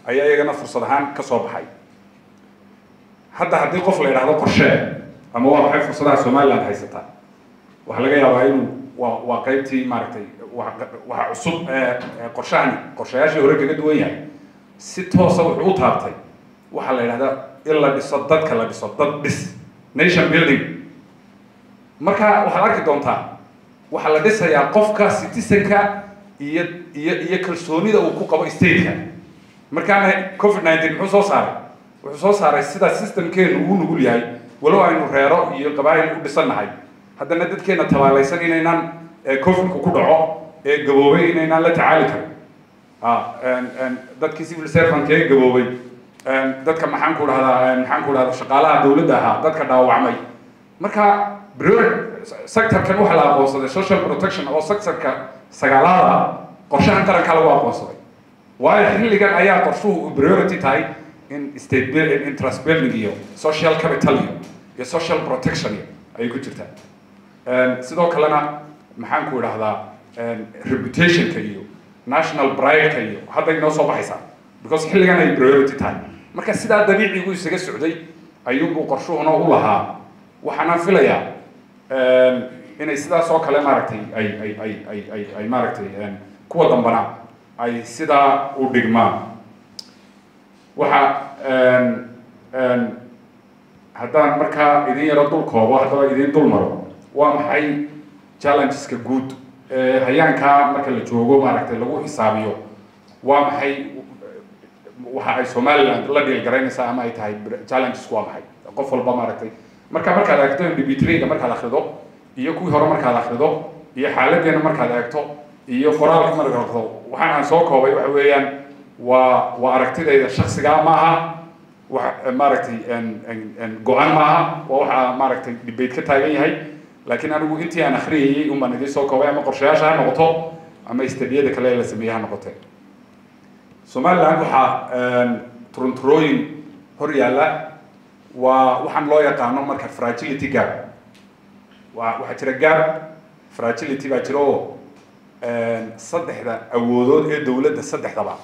ayaa iyagana fursad ahaan ka soo baxay hadda haddii qof la yidhaahdo qorshee ama waa maxay fursadaha somaliland haysataa waxaa laga yaabaa inuu waa waa qaybtii maaragtay waxa cusub ee qorshahani qorshayaashii hore kaga duwan yahay si toosa wuxuu u taabtay waxaa la yidhahdaa in la dhiso dadka la dhiso dad dhis nation building marka waxaad arki doontaa waxaa la dhisayaa qofka citizenka iyo iyo iyo kalsoonida uu ku qabo stateka markaana covid nineteen muxuu soo saaray wuxuu soo saaray sida systemkeenu uu nugul yahay walow aynu reero iyo qabaayil u dhisannahay haddana dadkeena tabaalaysan inaynaan covidku ku dhaco ee gaboobay inaynaan la tacaali karin dadkii civil servantka ee gaboobay dadka maxaan ku dhahdaa maxaan ku dhahdaa shaqaalaha dawladda ahaa dadka dhaawacmay marka prior sectorkan waxaa la aqoonsaday social protection oo sectorka sagaalaada qorshahan qaranka lagu aqoonsaday waayo xilligan ayaa qorshuhu priority tahay in state building in trust building iyo social capital iyo iyo social protection iyo ayay ku jirtaa sidoo kalena maxaan ku idhahdaa reputationka iyo national pride-ka iyo hadday inoo soo baxaysaa because xilligan ay priority tahay marka sidaa dabiicigu isaga socday ayuunbuu qorshuhuna u lahaa waxaana filayaa inay sidaas oo kale maaragtay ay ay ay ay ay ay maaragtay kuwa dambana ay sidaa u dhigmaan waxa haddaan markaa idin yaro dul koobo haddaba idin dul maro waa maxay challengeska guud hayaankaa marka la joogo maaragtay lagu xisaabiyo waa maxay waxa ay somaliland la dhiilgaraynaysaa ama ay tahay challengesku waa maxay qof walba maaragtay marka markaad eegto mdb3ga markaad akrido iyo kuwii hore markaad akrido iyo xaaladeena markaad eegto iyo qoraalka markaad akrido waxaan aan soo koobay waxa weeyaan waa waa aragtidayda shaksigaa maaha wax maaragtay go-aan maaha waa waxa maaragtay debate ka taagan yahay laakiin anigu intii aan akhriyayay unbaan idiin soo koobay ama qorshayaasha ha noqoto ama istadiyada kale la sameeyey ha noqotee somaliland waxaa turunturooyin hor yaalla waa waxaan loo yaqaano marka fragility gap waa waxaa jira gap fragility baa jira oo saddexda awoodood ee dowladda saddexdaba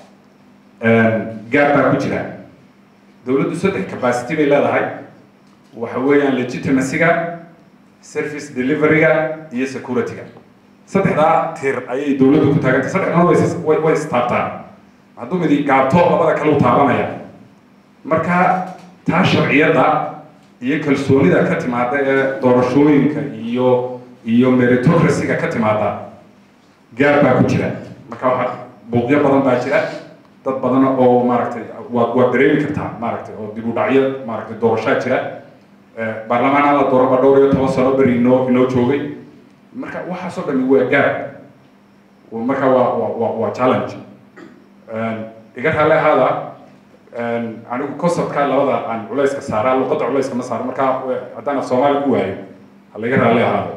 gap baa ku jira dowladdu saddex capacity bay leedahay waxa weeyaan legitimacyga service deliveryga iyo securityga saddexdaa tir ayay dowladdu ku taagantay saddexdana way way istaabtaan hadduu midi gaabto labada kale u taabanaya marka taa sharciyadda iyo kalsoonida ka timaada ee doorashooyinka iyo iyo meritocracyga ka timaada gaar baa ku jira marka waxa buuqyo badan baa jira dad badan oo maaragtay waa waa dareemi kartaa maaragtay oo dib u dhacyo maaragtay doorashaa jira baarlamaan la dooraba dhowr iyo toban sano beri inoo inoo joogay marka waxaasoo dhami waa gaar marka waa waa waa waa challenge iga raale ahaada anigu conceptka labada aan culayska saaraa luqadda culayska ma saaro marka haddaan af soomaali ku waayo ha laga raale ahaado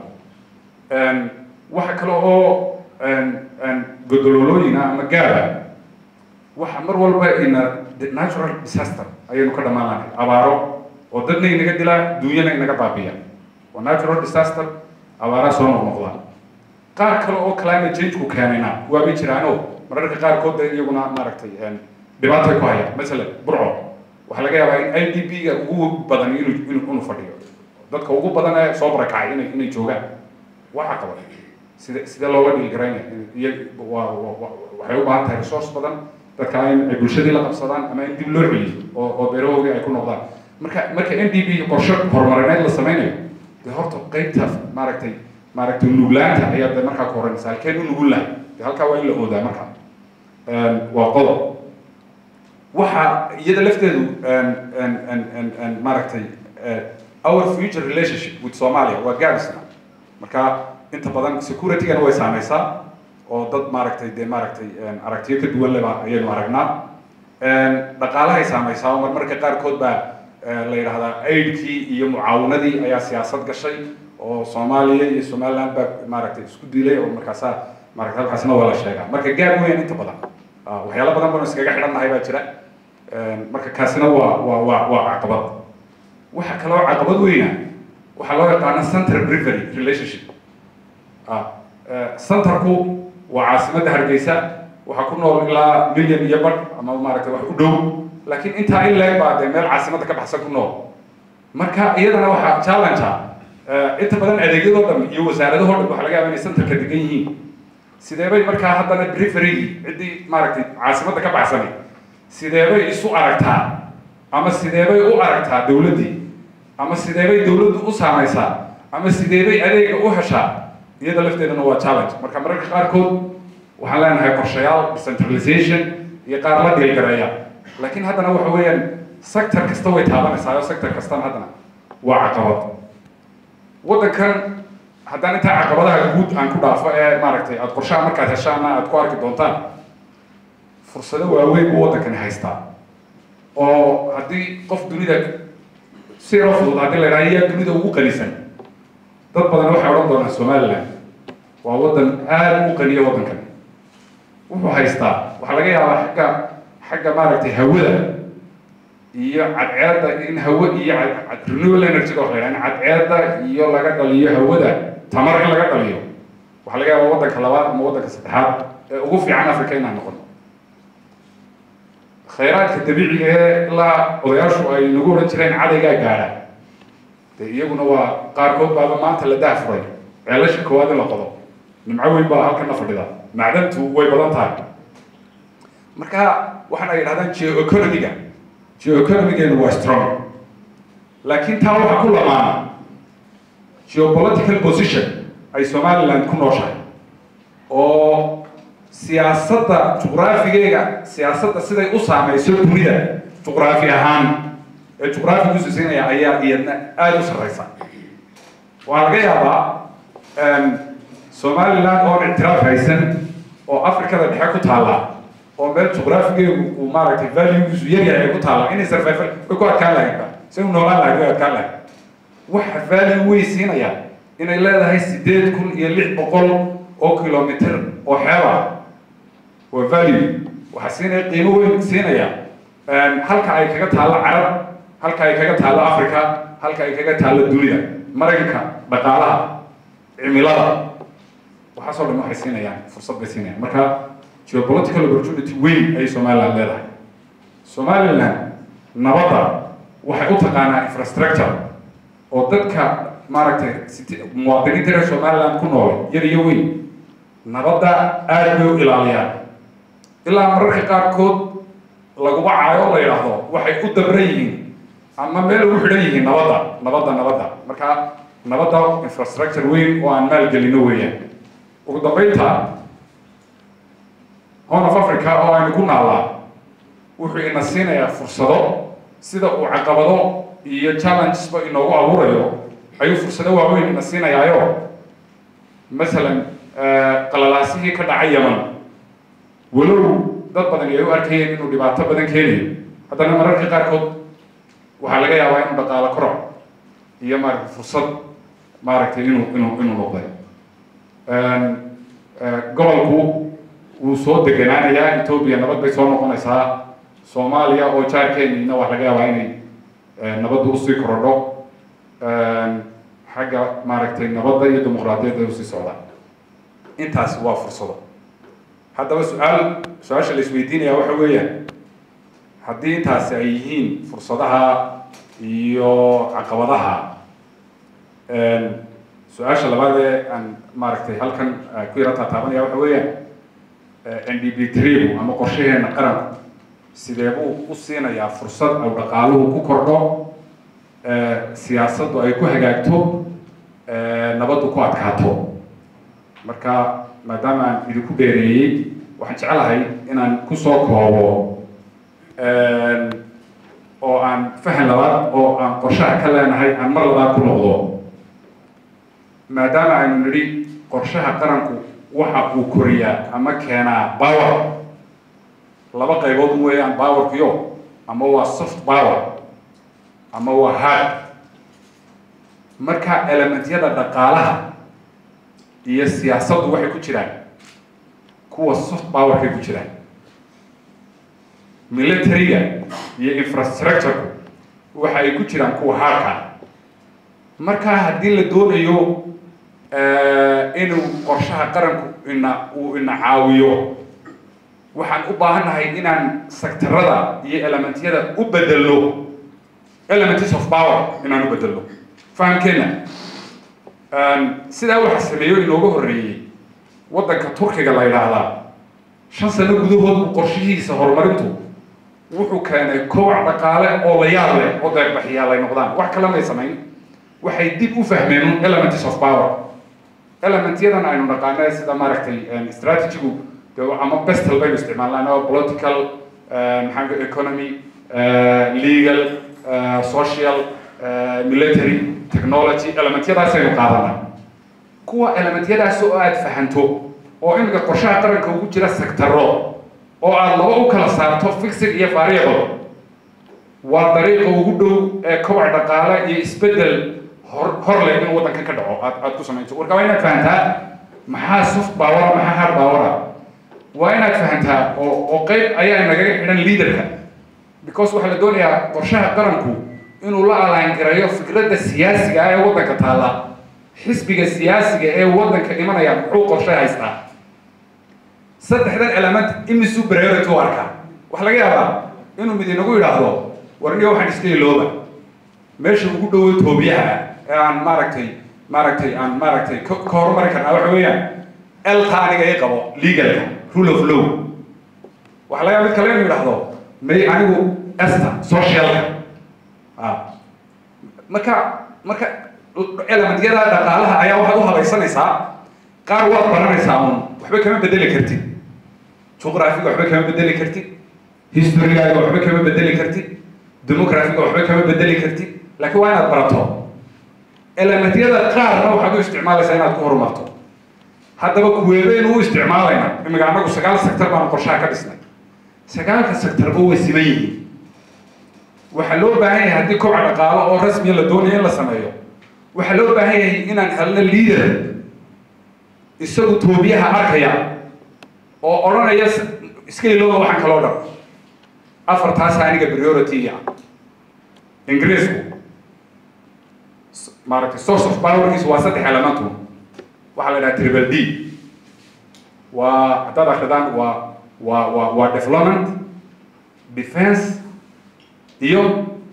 waxa kale oo godololooyina ama gaara waxa mar walba ina natural disaster ayaynu ka dhammaanay abaaro oo dadna inaga dilaa duunyana inaga baabiya waa natural disaster abaaraa soo noqnoqda qaar kale oo climate change-ku keenayna waabay jiraano mararka qaarkood de iyaguna maaragtay dhibaatay ku haya masalan burco waxaa laga yaabaa in i d b ga ugu badan inuu inuu inuu fadhiyo dadka ugu badan ee soo barakacay inay inay joogaan waxa qaba sida sida looga dhigi karaynaya iyo waa waxay u baahan tahay resource badan dadka in ay bulshadii la qabsadaan ama in dib loo celiyo oo oo beerahoodii ay ku noqdaan marka marka n d b qorshe horumarineed la sameynayo dee horta qeybta maaragtay maaragtay nuglaanta ayaa de markaa ku horanaysa halkeen u nugul lahay de halkaa waa in la oodaa markaa waa qodob waxa iyada lafteedu maaragtay our future relationship with somalia waa gaabisna marka inta badan security-gana way saameysaa oo dad maaragtay dee maaragtay aragtiyo ka duwan leba ayaynu aragnaa dhaqaalahay saameysaa oo marmarka qaarkood baa la yidhahdaa aidkii iyo mucaawanadii ayaa siyaasad gashay oo soomaaliya iyo somaliland baa maaragtay isku dilay oo markaasaa maaragtay halkaasna waa la sheegaa marka gaab weyn inta badan waxyaalo badan banu iskaga xidhannahay baa jira marka kaasina waa waa waa waa caqabad waxa kaloo caqabad weyna waxaa loo yaqaana center brivery relationship centerku waa caasimadda hargeysa waxaa ku nool ilaa milyan iyo badh ama maaragtay wax u dhow laakiin intaa in leeg baa dee meel caasimadda ka baxsan ku nool marka iyadana waxaa challenge ah inta badan adeegyadoo dhan iyo wasaaradahoo dhan waxa laga yaaba inay centerka degan yihiin sidee bay markaa haddana periferygii ciddii maaragtay caasimadda ka baxsanay sidee bay isu aragtaa ama sidee bay u aragtaa dowladdii ama sidee bay dowladdu u saamaysaa ama sidee bay adeega u heshaa iyada lafteedana waa challenge marka mararka qaarkood waxaan leenahay qorshayaal decentralization iyo qaar la dhiilgareeya laakiin haddana waxa weeyaan sector kasta way taabanaysaa oo sector kastana haddana waa caqabad waddankan haddaan intaa caqabadaha guud aan ku dhaafo ee maaragtay aada qorshaha markaad heshaana aada ku arki doontaan fursado waaweyn buu waddankani haystaa oo haddii qof dunida si yaro fudud haddii la yidhaha yaa dunida ugu qanisan dad badan waxay odhan doonaan somaliland waa waddan aada u qaniya waddankan wuxuu haystaa waxaa laga yaabaa xagga xagga maaragtay hawada iyo cadceedda in hawo iyo renewable energy wax la yidhaha in cadceedda iyo laga dhaliyo hawada tamar in laga dhaliyo waxaa laga yaabaa waddanka labaad ama waddanka saddexaad ee ugu fiican africa inaan noqon khayraadka dabiiciga ee ilaa odayaashu ay nagu odhan jireen cadaygaa gaadha de iyaguna waa qaarkood baaba maanta la dahfuray ceelasha koowaad in la qodo nimco weyn baa halkana fadhida macdantu way badan tahay marka waxaan ay yidhahdaan geo-economiga geo-economigeenu waa strong laakiin taa waxaa ku lamaana geopolitical position ay somaliland ku nooshahay oo siyaasadda juqraafigeega siyaasadda siday u saamayso dunida juqraafi ahaan ee juqraafigu sisinaya ayaa iyadna aada u sarreysa waxaa laga yaabaa somaliland oon ictiraaf haysan oo afrikada dhexe ku taalla oo meel juqraafigeegu uu maaragtay valuegiisu yaryahay ay ku taalla inay sarfayfal way ku adkaan lahaydba si u noolaan lahayd way adkaan lahayd waxa value way siinaya inay leedahay sideed kun iyo lix boqol oo kilomitr oo xeeba waa value waxaa siinaya qiimo weyn siinaya halka ay kaga taallo carab halka ay kaga taallo africa halka ay kaga taallo dunida maraykanka dhaqaalaha cimilada waxaasoo dhan waxay siinayaan fursad bay siinayaan marka geopolitical opportunity weyn ayay somaliland leedahay somaliland nabadda waxay u taqaanaa infrastructure oo dadka maaragtay muwaadiniinta reer somaliland ku nool yar iyo weyn nabadda aada bay u ilaaliyaan ilaa mararka qaarkood laguba caayo la yidhaahdo waxay u dabran yihiin ama meel ugu xidhan yihiin nabadda nabadda nabadda marka nabadda infrastructure weyn oo aan maalgelino weeyaan ugu dambeynta horn of africa oo aynu ku naallaa wuxuu ina siinayaa fursado sida uu caqabado iyo challengesba inoogu abuurayo ayuu fursado waaweyn ina siinayaayo masalan qalalaasihii ka dhacay yaman walow dad badan ay u arkayeen inuu dhibaato badan keenayo haddana mararka qaarkood waxaa laga yaabaa inuu dhaqaalo koroc iyo maaragtay fursad maaragtay inuu inuu inuu noqday gobolku wuu soo deganaanayaa etoobiya nabad bay soo noqonaysaa soomaaliya oo jaarkeeniina wax laga yaabaa inay nabadda usii korodho xagga maaragtay nabadda iyo dimuqraadiyadda usii socdaan intaasi waa fursado haddaba su-aal su-aasha la isweydiinaya waxa weeyaan haddii intaasi ay yihiin fursadaha iyo caqabadaha su-aasha labaad ee aan maaragtay halkan ku yara taataabanaya waxa weeyaan n d b tribu ama qorshaheena qaranku sidee buu u siinayaa fursad au dhaqaaluhu ku kordho siyaasaddu ay ku hagaagto nabaddu ku adkaato marka maadaama aan idinku dheereeyey waxaan jeclahay inaan kusoo koobo oo aan fahan labaad oo aan qorshaha ka leenahay aan mar labaad ku noqdo maadaama aynu nidhi qorshaha qaranku waxa uu koriyaa ama keenaa power laba qaybood weeyaan powerkiyo ama waa soft power ama waa hard marka elementyada dhaqaalaha iyo siyaasaddu waxay ku jiraan kuwa soft powerkay ku jiraan militariga iyo infrastructure waxa ay ku jiraan kuwa hardka marka haddii la doonayo inuu qorshaha qaranku ina uu ina caawiyo waxaan u baahannahay inaan sektarada iyo elementyada u bedelno elements of power inaan u bedelno fahamkeena sidaa waxa sameeyo inooga horreeyey waddanka turkiga la yidhaahdaa shan sano gudahood qorshihiisa horumarintu wuxuu keenay kowac dhaqaale oo la yaab leh oo deeqbaxiyaal ay noqdaan wax kale may samayn waxay dib u fahmeen elements of power elementyadan aynu naqaana sida maaragtay strategigu de ama bestel baynu isticmaalnaan oo political maxaa economy legal social military technology elementyadaasaynu qaadanaa kuwa elementyadaas oo aada fahanto oo imika qorshaha qaranka ugu jira sectaro oo aada laba u kala saarto fixig iyo variable waa dariiqa ugu dhow ee kobac dhaqaale iyo isbedel hor hor leh in waddankan ka dhaco aad aada ku samayso marka waa inaad fahantaa maxaa soft power maxaa hard power waa inaad fahantaa oo oo qeyb ayaa nagaga xidhan leaderka because waxaa la doonayaa qorshaha qaranku inuu la alaangarayo fikradda siyaasiga ah ee waddanka taalla xisbiga siyaasiga ee waddanka imanaya muxuu qorshe haystaa saddexdan element imisuu priority u arkaa waxaa laga yaabaa inuu mid inagu yidhaahdo warniga waxaan iska ilooba meesha ugu dhowo toobiyaha ee aan maaragtay maaragtay aan maaragtay ka ka horumari karnaa waxa weeyaan elka aniga i qabo legalka rule of law waxaa laga yaaba mid kale inuu yidhaahdo may anigu esta socialka marka marka elementyada dhaqaalaha ayaa waxaad u habaysanaysaa qaar waad baranaysaa un waxba kama bedeli kartid juqraafiga waxba kama bedeli kartid historygaaga waxba kama bedeli kartid demographiga waxba kama bedeli kartid laakiin waa inaad barato elementyada qaarna waxaad u isticmaalaysaa inaad ku horumarto haddaba kuweebeynu u isticmaalayna imika anagu sagaal sector baanu qorshaha ka dhisnay sagaalka sectorba way siman yihiin waxaa loo baahan yahay haddii kobac dhaqaalo oo rasmiya la doonayo in la sameeyo waxaa loo baahan yahay inaan helno leader isagu toobiyaha arkaya oo odhanaya iska ilooba waxaan kaloo dhan afartaasa aniga priority ah ingiriisku maaragtay source of powerkiisu waa saddex elementu waxaa la idhaha triple d waa haddaad akridaan waa waa waa waa development defense iyo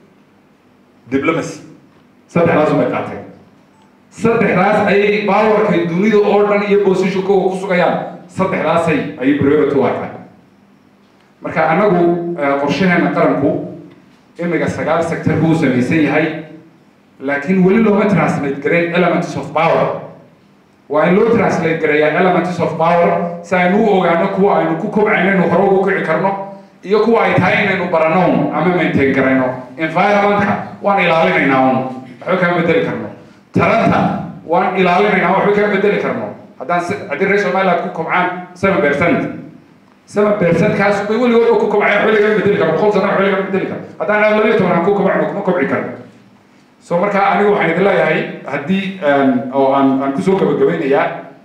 diplomacy saddexdaas bay qaateen saddexdaas ayay powerkay dunida oo dhan iyo positionka ku sugayaan saddexdaasay ayay priority u arkaan marka anagu qorshaheena qaranku imiga sagaal sector buu samaysan yahay laakiin weli looma translate gareyn elements of power waa in loo translate gareeyaa elements of power si aynu u ogaano kuwa aynu ku kobcayno inu hore ugu kici karno iyo kuwa ay tahay inaynu barano ama maintain garayno environmentka waan ilaalinaynaa un waxba kama bedeli karno taranta waan ilaalinaynaa waxba kama bedeli karno haddaan haddii reer somaliland ku kobcaan seven percent seven percent kaas bay weligood oo ku kobcaya waxba lagama bedeli karo boqol sano waxba lagama bedeli karo haddaan aan labiyo toban aan ku kobcno kuma kobci karno so marka anigu waxaan idin leeyahay haddii oo aan aan kusoo gabagabaynayaa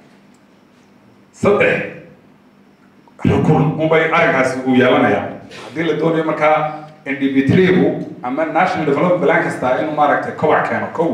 saddex rukun unbay arrinkaasi uu yeelanayaa haddii la doonayo markaa ndb3gu ama national development plan kasta inuu maaragtay kobac keeno kow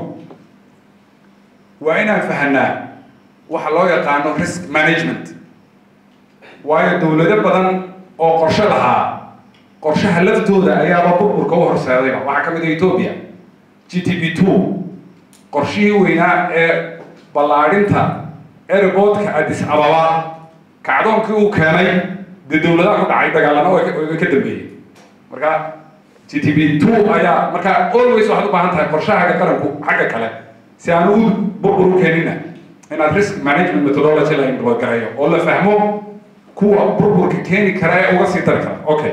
waa inaan fahanaa waxa loo yaqaano risk management waayo dowlado badan oo qorshe lahaa qorshaha laftooda ayaaba burburka u horseedayba waxaa ka mid ah ethoobia g t b two qorshihii weynaa ee ballaadhinta airportka addis ababa kacdoonkii uu keenay dee dowladaha ku dhacay dagaalana way ka dambeeyey marka g t b two ayaa marka always waxaad u baahan tahay qorshahaaga qaranku xagga kale si aan u burbur u keenina inaad risk management methodology la implement gareeyo oo la fahmo kuwa burburka keeni kara ee uga sii dari kara okay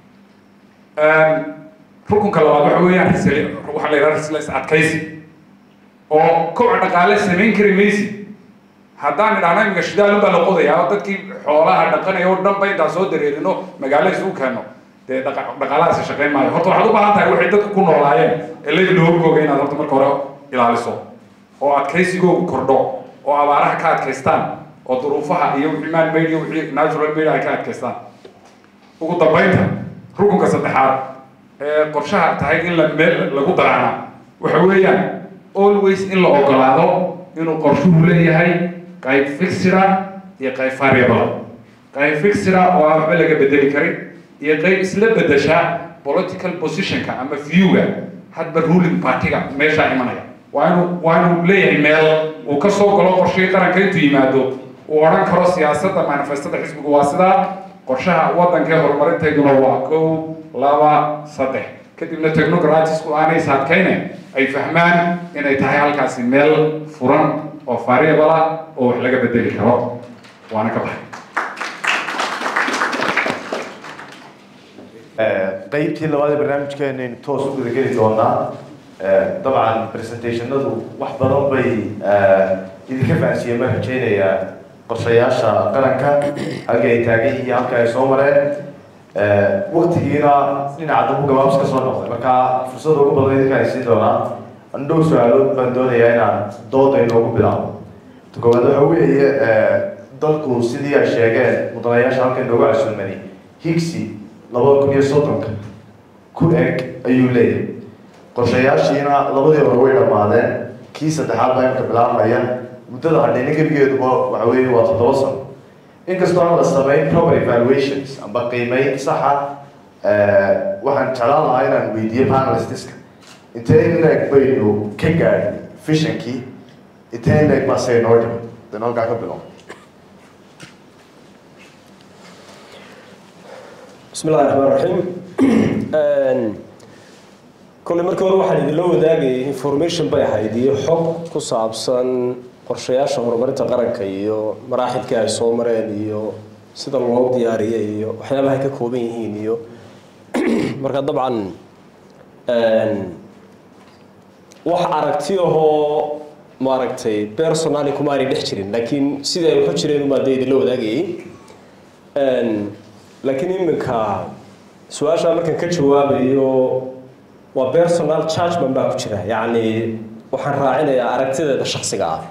rukunka labaad waxa weeyaan risl waxaa la yidhaha risles adkaysi oo kobac dhaqaale samayn kari maysid haddaan idhahno imika shidaalun baa la qodayaa oo dadkii xoolaha dhaqanaya oo dhan ba intaan soo dareerino magaalo isugu keenno dee dhaqaalahaasi shaqayn maayo horta waxaad u baahan tahay waxay dadku ku noolaayeen ee layi loogooga inaad horta marka hore ilaaliso oo adkaysigoogu kordho oo abaaraha ka adkaystaan oo duruufaha iyo wixii man made iyo wixii natural made ay ka adkaystaan ugu dambaynta rukunka saddexaad ee qorshaha tahay in la meel lagu daraana waxa weeyaan always in la ogolaado inuu qorshuhu leeyahay qayb fixida iyo qayb variable qayb fixira oo aan waxba laga bedeli karin iyo qayb isla bedesha political positionka ama viewga hadba ruling partyga meeshaa imanaya waa inuu waa inuu leeyahay meel uu ka soo galo qorshihii qaranka intuu yimaado uu odhan karo siyaasadda manifestada xisbigu waa sidaa qorshaha waddanka horumarinteeduna waa kow laba saddex kadibna technocratisku aanay saadkayne ay fahmaan inay tahay halkaasi meel furan oo variable ah oo wax laga bedeli karo waana ka baxay qeybtii labaad ee barnaamijkeenaynu toos u gudageli doonaa dabcan presentationadu wax badan bay idinka fahansiiyeen baan rajeynayaa qorshayaasha qaranka halka ay taagan yihiin halka ay soo mareen waktigiina dhinaca dambu gabaabs ka soo noqday marka fursada ugu badan idinka ay siin doonaa andhow su-aalood baan doonayaa inaan dooda inoogu bilaabo ta koowaad waxa weeye dalku sidii ay sheegeen mudanayaasha halka inoogu casuumani higsi labada kun iyo soddonka ku eg ayuu leeyahay qorshayaashiina labadii hore way dhammaadeen kii saddexaad baa imka bilaabmaya muddada hadhayna gebigeeduba waxa weeye waa toddoba sano inkastoo aan la samayn proper evaluations amba qiimeyn saxa waxaan jeclaan lahaa inaan weydiiyo panelistiska intee in leeg baynu ka gaadhin fishankii intee in leeg baa say noo dhiman dan halkaa ka bilow بسم الله الرحمن الرحيم كل markii hore waxaan idinla wadaagayay information bay ahayd iyo xog ku saabsan qorshayaasha horumarinta qaranka iyo maraaxilkii ay soo mareen iyo sida loo diyaariyay iyo waxyaabaha ay ka kooban yihiin iyo marka dabcan wax aragti ahoo maaragtay personally kuma aanay dhex jirin laakiin sidai ay waxu jireen umaa dee idinla wadaagayay laakiin iminka su-aashaa markaan ka jawaabayo waa personal judgment baa ku jira yacni waxaan raacinayaa aragtideeda shaksiga ah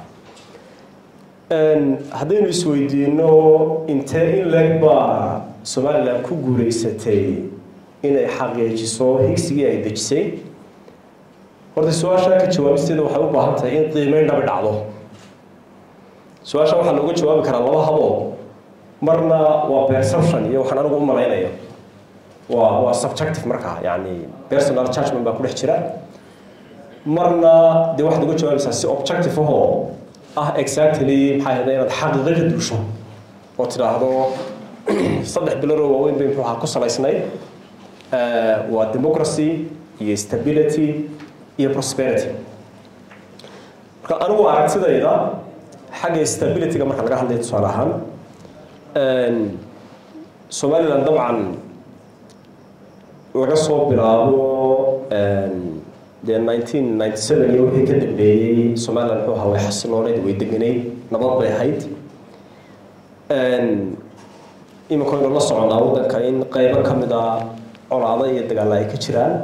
haddaynu isweydiino intee in leeg baa somalilan ku guuleysatay inay xaqiijiso higsigii ay dejisay horta su-aashaa ka jawaabisteeda waxay u baahan tahay in qiimeyn dhabi dhacdo su-aasha waxaa looga jawaabi karaa laba haboo marna waa perception iyo waxaan anigu u malaynayo waa waa subjective markaa yani personal judgment baa ku dhex jira marna dee waxaad uga jawaabaysaa si objective ahoo ah exactly maxay ahda inaad xaqiiqo ka duusho oo tidhaahdo saddex biloodoo waaweyn bay muxuu ahaa ku salaysnayd waa democracy iyo stability iyo prosperity marka anigu aragtidayda xagga stability-ga marka laga hadlayo tusaale ahaan somalilan dabcan laga soo bilaabo dee nineteen ninety seven iyo wixii ka dambeeyey somalilan muxuu ahaa way xasilooneyd way deganayd nabad bay ahayd iminka waynu la soconaa waddanka in qeybo ka mid a colaado iyo dagaalla ay ka jiraan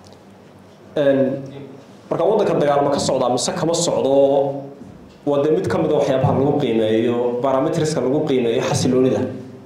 marka waddanka dagaalma ka socdaa mise kama socdo waa dee mid ka mid a waxyaabaha lagu qiimeeyo barometriska lagu qiimeeyo xasiloonida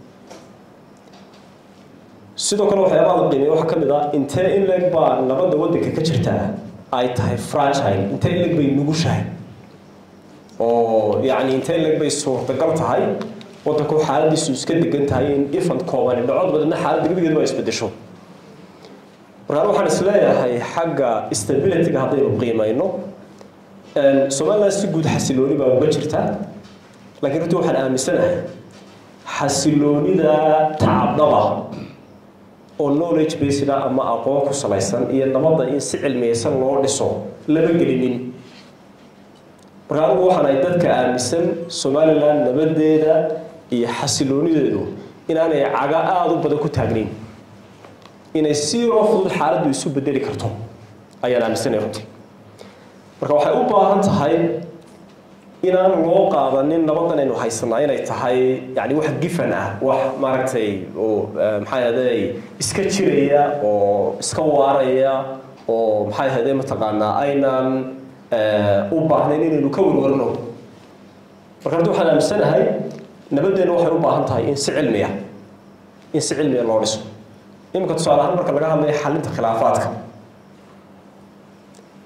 sidoo kale waxyaabaha la qiimeeyo waxaa ka mid ah intee in leeg baa nabadda waddanka ka jirtaa ay tahay fragile intee in leeg bay nugushahay oo yacni intee in leeg bay suurtagal tahay waddanku xaaladiisu iska degan tahay in ifant koobani dhacod badanna xaaladda gebigeedu waa isbedesho markaan waxaan isleeyahay xagga stability-ga haddaynu qiimayno somaliland si guud xasilooni baa uga jirta laakiin runtii waxaan aaminsanahay xasiloonida tacabdaba oo knowledge based ah ama aqoon ku salaysan iyo nabadda in si cilmiyeysan loo dhiso lama gelinin marka anigu waxaan ahay dadka aaminsan somaliland nabadeeda iyo xasiloonideedu inaanay caga aada u badan ku taagnayn inay si loo fudud xaaladdu isu bedeli karto ayaan aaminsanaya runtii marka waxay u baahan tahay inaan loo qaadanin nabadan aynu haysanaa inay tahay yani wax gifan ah wax maaragtay oo maxay ahday iska jiraya oo iska waaraya oo maxay ahday mataqaanaa aynan u baahnayn inaynu ka warwarno marka horta waxaan aaminsanahay nabadeenna waxay u baahan tahay in si cilmiya in si cilmiya loo dhiso iminka tusaale ahaan marka laga hadlayo xalinta khilaafaadka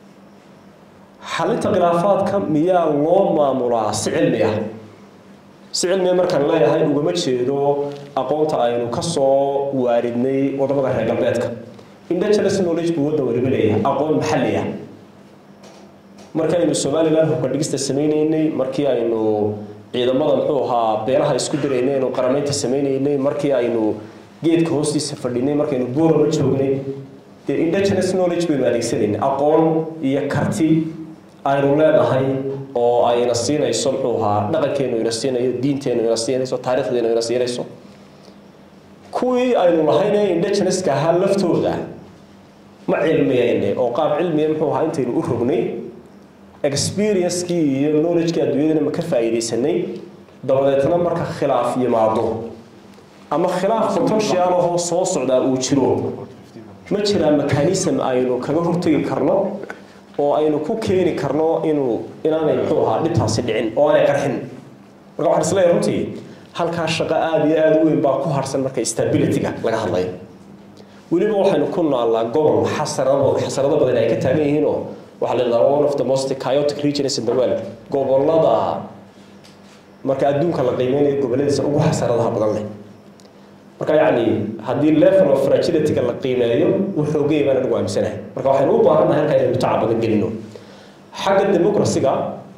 xalinta khilaafaadka miyaa loo maamulaa si cilmi ah si cilmiga markaan leeyahay ugama jeedo aqoonta aynu ka soo waaridnay wadamada reer galbeedka indigenous knowledge buu waddan waliba leeyahay aqoon maxalli ah markii aynu somaliland hubka dhigista sameynaynay markii aynu ciidamada muxuu ahaa beelaha isku diraynay aynu qaramaynta sameynaynay markii aynu geedka hoostiisa fadhinay markaynu boorama joognay dee indigenous knowledge baynu adeegsanaynay aqoon iyo karti aynu leenahay oo ayna siinayso muxuu ahaa dhaqankeenu ina siinayo diinteenu ina siinayso taarikhdeenu ina siinayso kuwii aynu lahayne indigenouska ahaa laftooda ma cilmiyayne oo qaab cilmiya muxuu ahaa intaynu u rognay experiencekii iyo knowledgekii adduunyadana ma ka faa'iidaysanay dabadeetna marka khilaaf yimaado ama khilaaf potential ahoo soo socdaa uu jiro ma jiraa mechanism aynu kaga hortegi karno oo aynu ku keeni karno inuu inaanay muxuu ahaa dhibtaasi dhicin oo aanay qarxin marka waxaan isleeyahay runtii halkaa shaqo aada iyo aada u weyn baa ku harsan marka stability-ga laga hadlayo weliba waxaynu ku noolnaa gobol xasarado xasarado badan ay ka taagan yihiinoo waxaa la yidhahdaa one of the most chaotic regions in the world gobolada marka adduunka la qiimeynayo goboladiisa ugu xasaradaha badan leh marka yacni haddii level of fragility-ga la qiimeeyo wuxoogay baan anigu aaminsanahay marka waxaynu u baahannahay halka inaynu tacab badan gelino xagga democracy-ga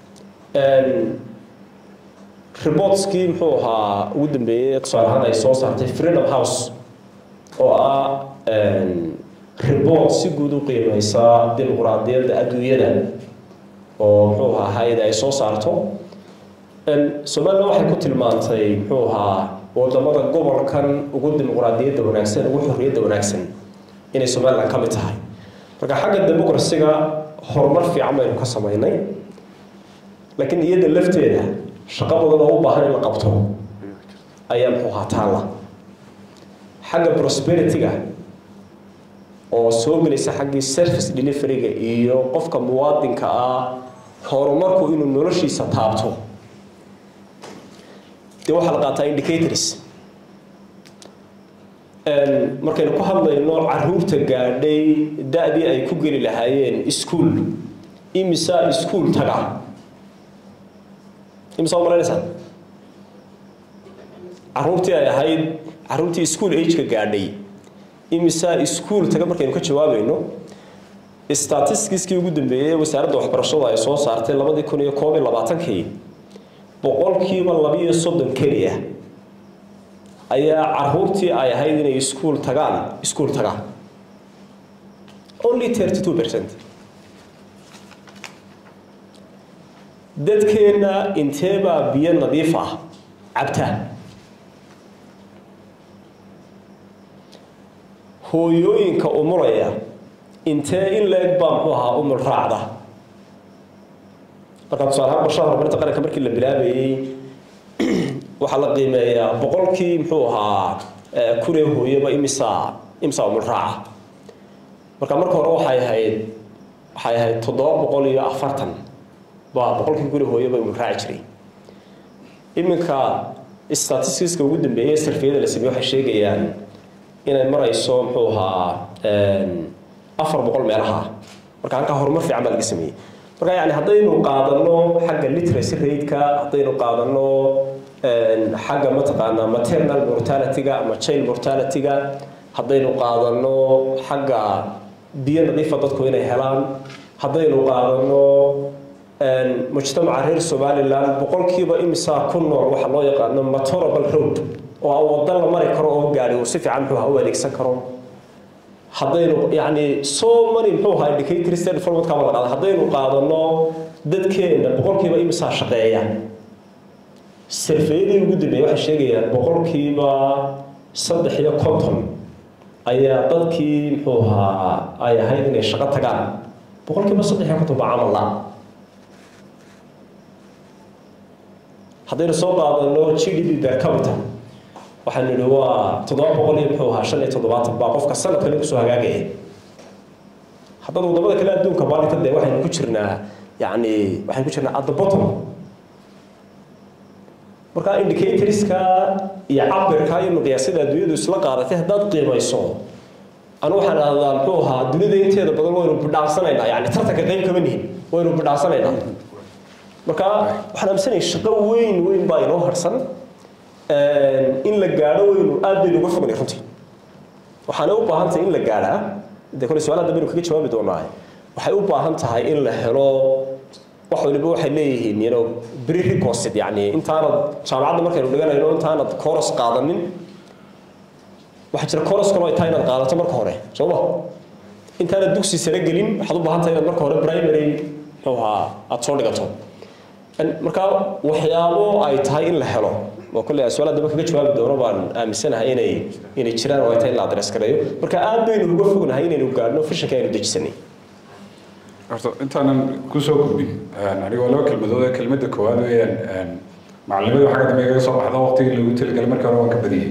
reportskii muxuu ahaa ugu dambeeyey tusaale ahaan ay soo saartay freedom house oo ah report si guud u qiimeysa dimuqraadiyadda adduunyada oo muxuu ahaa hay-ada ay soo saarto somaliland waxay ku tilmaantay muxuu ahaa wadamada gobolkan ugu dimuqraadiyadda wanaagsan ugu xorriyadda wanaagsan inay somaliland ka mid tahay marka xagga democracy-ga horumar fiican baynu ka samaynay laakiin iyada lafteeda shaqo badan oo u baahan in la qabto ayaa muxuu ahaa taalla xagga prosperity-ga oo soo gelaysa xaggii service delivery-ga iyo qofka muwaadinka ah horumarku inuu noloshiisa taabto dee waxaa la qaataa indicators markaynu ku hadlayno caruurta gaadhay da-dii ay ku geli lahaayeen ischool imisa ischool taga imisa umalaynaysaa caruurtii ay ahayd caruurtii school age-ka gaadhay imisa ischool taga markaynu ka jawaabayno statisticskii ugu dambeeyey wasaaradda waxbarashadu ay soo saartay labadii kun iyo koob iyo labaatankii boqolkiiba labiiyo soddon keliya ayaa caruurtii ay ahayd inay iskuol tagaan iskuol tagaan only thirty two percent dadkeenna inteebaa biyo nadiif ah cabta hooyooyinka umulaya intee in la-eg baa muxuu ahaa umul raacda markaa tusaale ahaan qorshaha horumarinta qaranka markii la bilaabayey waxaa la qiimeeyaa boqolkii muxuu ahaa kunee hooyaba imisa imisa umul raaca marka marka hore waxay ahayd waxay ahayd toddoba boqol iyo afartan baa boqolkii kunee hooyaba umul raaci jiray iminka statisticska ugu dambeeyey sarfiyada la sameeye waxay sheegayaan inay marayso muxuu ahaa afar boqol meelaha marka halkaa horumar fiican baa laga sameeyey marka yani haddaynu qaadano xagga literacy rate-ka haddaynu qaadano xagga mataqaanaa maternal mortality-ga ama child mortality-ga haddaynu qaadano xagga biyo nadiifa dadku inay helaan haddaynu qaadano mujtamaca reer somaliland boqolkiiba imisaa ku nool waxaa loo yaqaano matorable road oo a waddo la mari karo oo gaari uu si fiican muxuu u adeegsan karo haddaynu yani so many muxuu ahaa indicators development kama la qaada haddaynu qaadano dadkeena boqolkiiba imisaa shaqeeya sarfeeyadii ugu dambeeyay waxay sheegayaan boqolkiiba saddex iyo konton ayaa dadkii muxuu ahaa ay ahayd inay shaqo tagaan boqolkiiba saddex iyo konton baa camal la haddaynu soo qaadano g d p per capita waxaanu idhi waa toddoba boqol iyo muxuu ahaa shan iyo toddobaatan baa qofka sanadkani kusoo hagaagaya haddana wadamada kale adduunka maalinta dee waxaynu ku jirnaa yani waxaynu ku jirnaa at the bottom marka indicatorska iyo cabirka iyo miqyaasyada adduunyadu isla qaadatay haddaad qiimayso anu waxaan ahdaa muxuu ahaa dunida inteeda badan waynu bidhaansanaynaa yani tartanka qayb kama nihin waynu bidhaansanaynaa marka waxaan aaminsanaya shaqo weyn weyn baa inoo harsan in la gaadho weynu aad baynu uga fognay runtii waxaana u baahan tahay in la gaadhaa de kole su-aalaha dambe baynu kaga jawaabi doonaa waxay u baahan tahay in la helo wax waliba waxay leeyihiin you know prerequisite yani intaanad jaamacadda markaynu dhiganayno intaanad course qaadanin waxaa jira course kaloo ay tahay inaad qaadato marka hore soo ma intaanad dugsi sare gelin waxaad u baahan tahay inaad marka hore primary muxuu ahaa aada soo dhigato marka waxyaabo ay tahay in la helo oo kolley su-aalaha dambe kaga jawaabi doono baan aaminsanahay inay inay jiraan oo ay tahay in la adres gareeyo marka aad baynu uga fognahay inaynu gaadhno fishanka aynu dejisanay horta intaanan kusoo gudbin anigoo laba kelmadood ee kelmadda koowaad weeyaan macallimada xagga dambe igaga soo baxda waqtigii lagu talagalay marka hore waan ka badiyey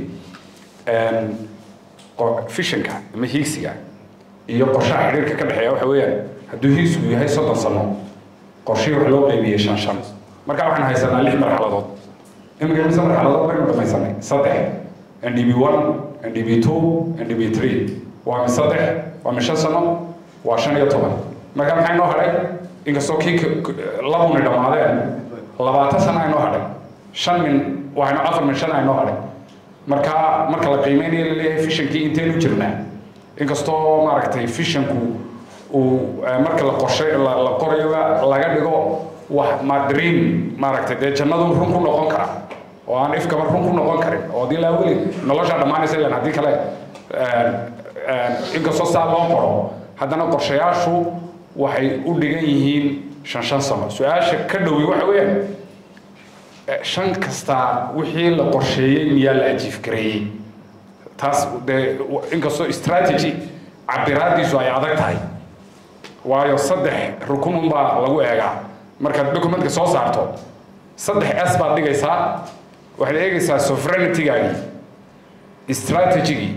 fishanka ama hiigsiga iyo qorshaha xidhiirka ka dhexeeya waxa weeyaan hadduu hiigsigu yahay soddon sano qorshihii wax loo qeybiyey shan shan marka waxaan haysanaa lix marxaladood imika mise marxaladood baynu dhamaysanay saddex ndb one ndb two ndb three waa mi saddex waa mi shan sano waa shan iyo toban marka maxaa inoo hadhay inkastoo kii labuni dhammaadeen labaatan sana inoo hadhay shan min waxaynu afar min shan inoo hadhay marka marka la qiimeynayo laleeyahay fishankii intaynu jirnaa inkastoo maaragtay fishanku uu marka la qorshay la qorayo laga dhigo wax ma dream maaragtay dee jannadu run ku noqon kara oo aan ifkaba run ku noqon karin oo haddii laa weli noloshaa dhammaanaysa ilan haddii kale inkastoo saa loo qoro haddana qorshayaashu waxay u dhigan yihiin shan shan sano su-aasha ka dhowi waxa weeyaan shan kasta wixii la qorsheeyey miyaa la ajiif gareeyey taas dee inkastoo strategy cabiraadiisu ay adag tahay waayo saddex rukun unbaa lagu eegaa markaad documentka soo saarto saddex s baad dhigaysaa waxaad eegaysaa sovereigntygaagii strategygii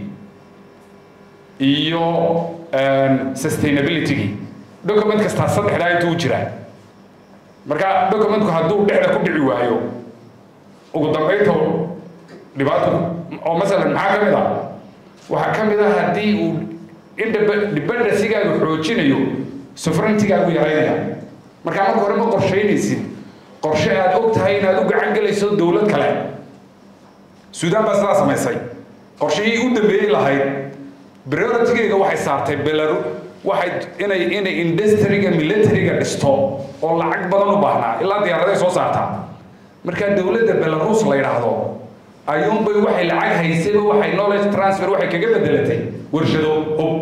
iyo sustainabilitygii document kastaa saddexdaa intuu jiraa marka documentku hadduu dhexda ku dhici waayo ugu dambaynta dhibaato oo masalan maxaa ka mid ah waxaa ka mid ah haddii uu independencygaagu xoojinayo sovereigntigaagu yaraynaya markaa marka hore ma qorshaynaysid qorshe aad og tahay inaad u gacan gelayso dowlad kale suudaan baa sidaa samaysay qorshihii u dambeeyey lahayd prioritigeyga waxay saartay belaru waxay inay inay industriga militariga dhisto oo lacag badan u baahnaa ilaa diyaaraday soo saartaa markaa dowladda belarus la yidhaahdo ayuunbay waxay lacag haysayba waxay knowledge transfer waxay kaga bedelatay warshado hub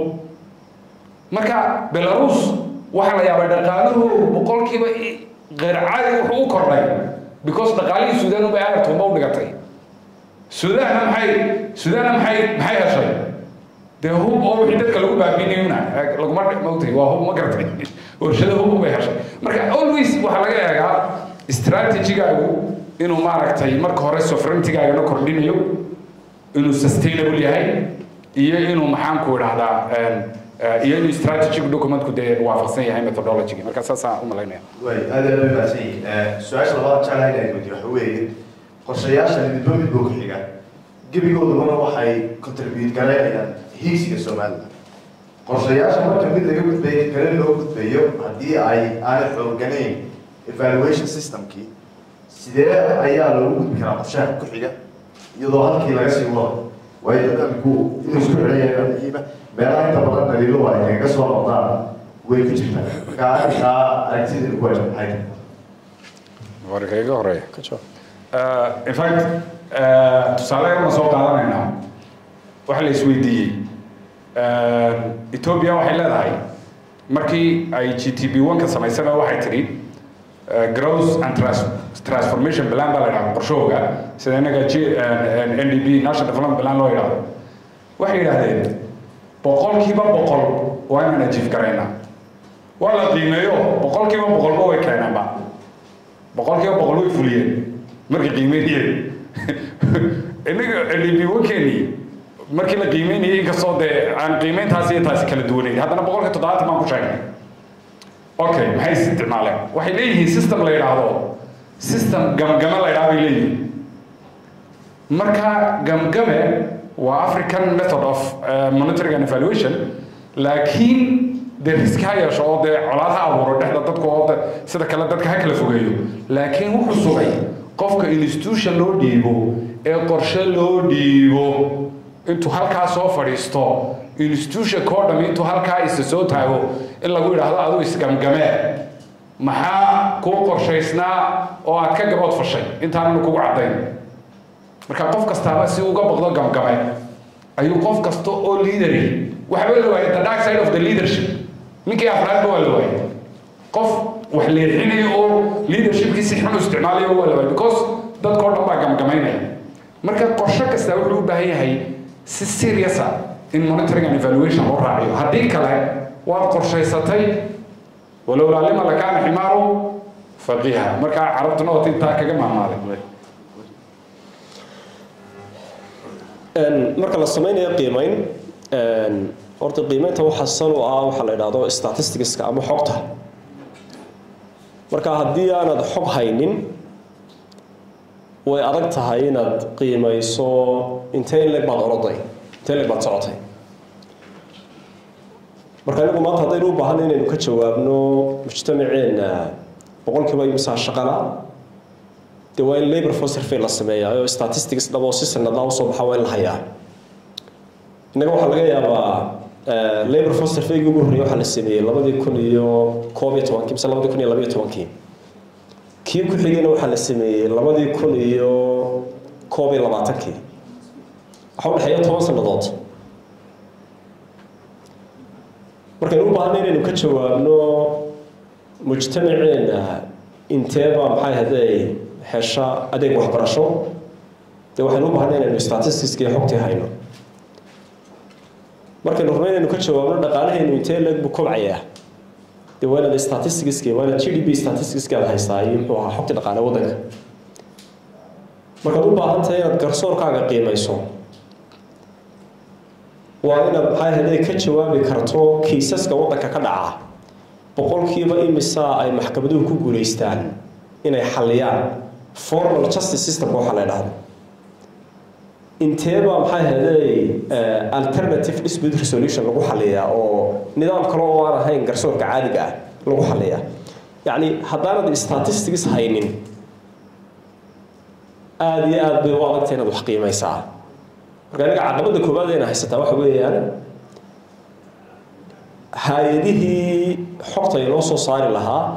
marka belarus waxaa la yaabay dhaqaalahoodu boqolkiiba غير عادي wuxuu u kordhay because dhaqaalihii suudaan ubay aartuuma u dhigatay suudaanna maxay suudaanna maxay maxay heshay dee hub oo wixii dadka lagu baabiinayuna laguma mogtay waa hub ma garatay warshada hub bay heshay marka always waxaa laga eegaa strategigaagu inuu maaragtay marka hore sovereigntygaagana kordhinayo inuu sustainable yahay iyo inuu maxaan ku idhahdaa iyo inuu strategic documentku dee waafaqsan yahay methodology marka saasaan u malaynaya way aad aad u mahadsan yihiin su-aasha labaad jeclahay inaan weydiyo waxa weeye qorshayaasha midba midba ku xiga gebigooduna waxay contribute garaynayaan hiigsiga somaliland qorshayaasha marka mid laga gudbayo kale loo gudbayo haddii ay aanay xooganayn evaluation systemkii sidee ayaa loogu gudbi karaa qorshaha ku xiga iyadoo halkii laga sii wado waayo dadku inuu isku xidhan yahay muhiima meelaha inta badan daliilo ay kaga soo noqdaan way ku jirtaa marka arrintaa aragtida ku waajib maxay tahay warka iga horeeya in fact tusaale yar ma soo qaadanaynaa waxaa la isweydiiyey ethiopia waxay leedahay markii ay g t b one ka samaysana waxay tidhi growth and trans transformation plan baa la yidhahda qorshahooga sida innaga g n d b national development plan loo yidhahdo waxay yidhahdeen boqolkiiba boqol waa inaan ajiif garaynaa waa la qiimeeyo boqolkiiba boqolba way keeneenba boqolkiiba boqol way fuliyeen markay qiimeynayeen innaga ndb-wankeenii markii la qiimeynayay inkastoo dee aan qiimeyntaasi iyo taasi kala duwanayn haddana boqolkiiba toddobaatan baan ku sheegnay okay maxay isticmaaleen waxay leeyihiin system la yidhaahdo system gamgame la yidhahdo bay leeyihiin marka gamgame waa african method of uh, monitoring and evaluation laakiin dee riski ha yeesho oo dee colaad ha abuuro dhexda dadku oo de sida kale dadka ha kala fogeeyo laakiin wuxuu sugay qofka institution loo dhiibo ee qorshe loo dhiibo intuu halkaa soo fadhiisto institutionka oo dham intuu halkaa isa soo taago in lagu yidhaahdo adigu isgamgamee maxaa kuu qorshaysnaa oo aad ka gabood fashay intaananu kugu caddayn marka qof kastaaba si uga baqdo gamgamay ayuu qof kasta oo leaderi waxba la waayay the dark side of the leadership ninkii afraadba waa la waayay qof wax leexinayo oo leadershipkii si xun u isticmaalayo waa la waayay because dadkao dhan baa gamgamaynaya marka qorshe kasta wuxuu u baahan yahay si serious ah in monitoring and evaluation loo raaciyo haddii kale waad qorshaysatay walowlaa lima lakaana ximaaru faqiiha marka carabtuna wata intaa kaga maamaaday marka la sameynayo qiimeyn horta qiimeynta waxa san u ah waxaa la idhaahdo statisticska ama xogta marka haddii aanad xog haynin way adag tahay inaad qiimeyso intee leg baad oroday intee leg baad socotay marka anigu maanta haddaynu u baahan inaynu ka jawaabno mujtamaceenna boqolkiiba imsaa shaqala dee waa in labor for survey la sameeyaa oo statistics dhabo si sanadlaa usoo baxa waa in la hayaa innaga waxaa laga yaabaa labor for surveygii ugu horreeyay waxaa la sameeyey labadii kun iyo koob iyo tobankii mise labadii kun iyo labayo tobankii kii ku xigayna waxaa la sameeyey labadii kun iyo koob iyo labaatankii waxaa udhexeeya toban sannadood markaynu u baahanay inaynu ka jawaabno mujtamaceenna inteeba maxay haday hesha adeeg waxbarasho dee waxaynu u baahanay inaynu statisticskii xogtii hayno markaynu rabno inaynu ka jawaabno dhaqaalahaynu intee leeg buu kobcayaa dee waa inaad statisticskii waa inaad g d p statisticskii aad haysaa iyo muxuu ahaa xogtii dhaqaale waddanka markaad u baahan tahay inaad garsoorkaaga qiimayso waa inaad maxay haday ka jawaabi karto kiisaska waddanka ka dhaca boqolkiiba imisa ay maxkamaduhu ku guulaystaan inay xalliyaan formal justice systemka waxaa la idhahdo inteeba maxay haday alternative dispute resolution lagu xaliyaa oo nidaam kale oo aan ahayn garsoorka caadiga ah lagu xaliyaa yacni haddaanad statistics haynin aada iyo aada bay u adagtay inaad wax qiimaysaa marka aniga caqabadda koowaad ayna haysataa waxa weeyaan hay-adihii xogta inoo soo saari lahaa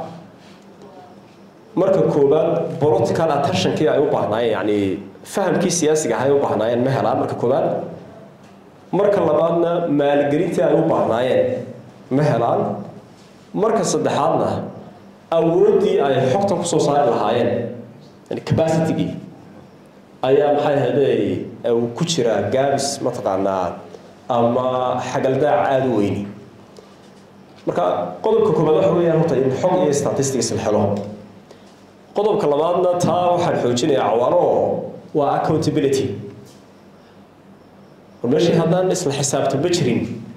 marka koowaad political attentionkii ay u baahnaayeen yacni fahamkii siyaasiga ahay u baahnaayeen ma helaan marka koowaad marka labaadna maalgelintii ay u baahnaayeen ma helaan marka saddexaadna awooddii ay xogtan kusoo saari lahaayeen yani capacitygii ayaa maxay haday uu ku jiraa gaabis mataqaanaa ama xagaldaac aada u weyni marka qodobka koobaad waxa weeyaan horta in xog iyo statistics la helo qodobka labaadna taa waxaan xoojinayaa cawaano waa accountability war meeshii haddaan isla xisaabtama jirin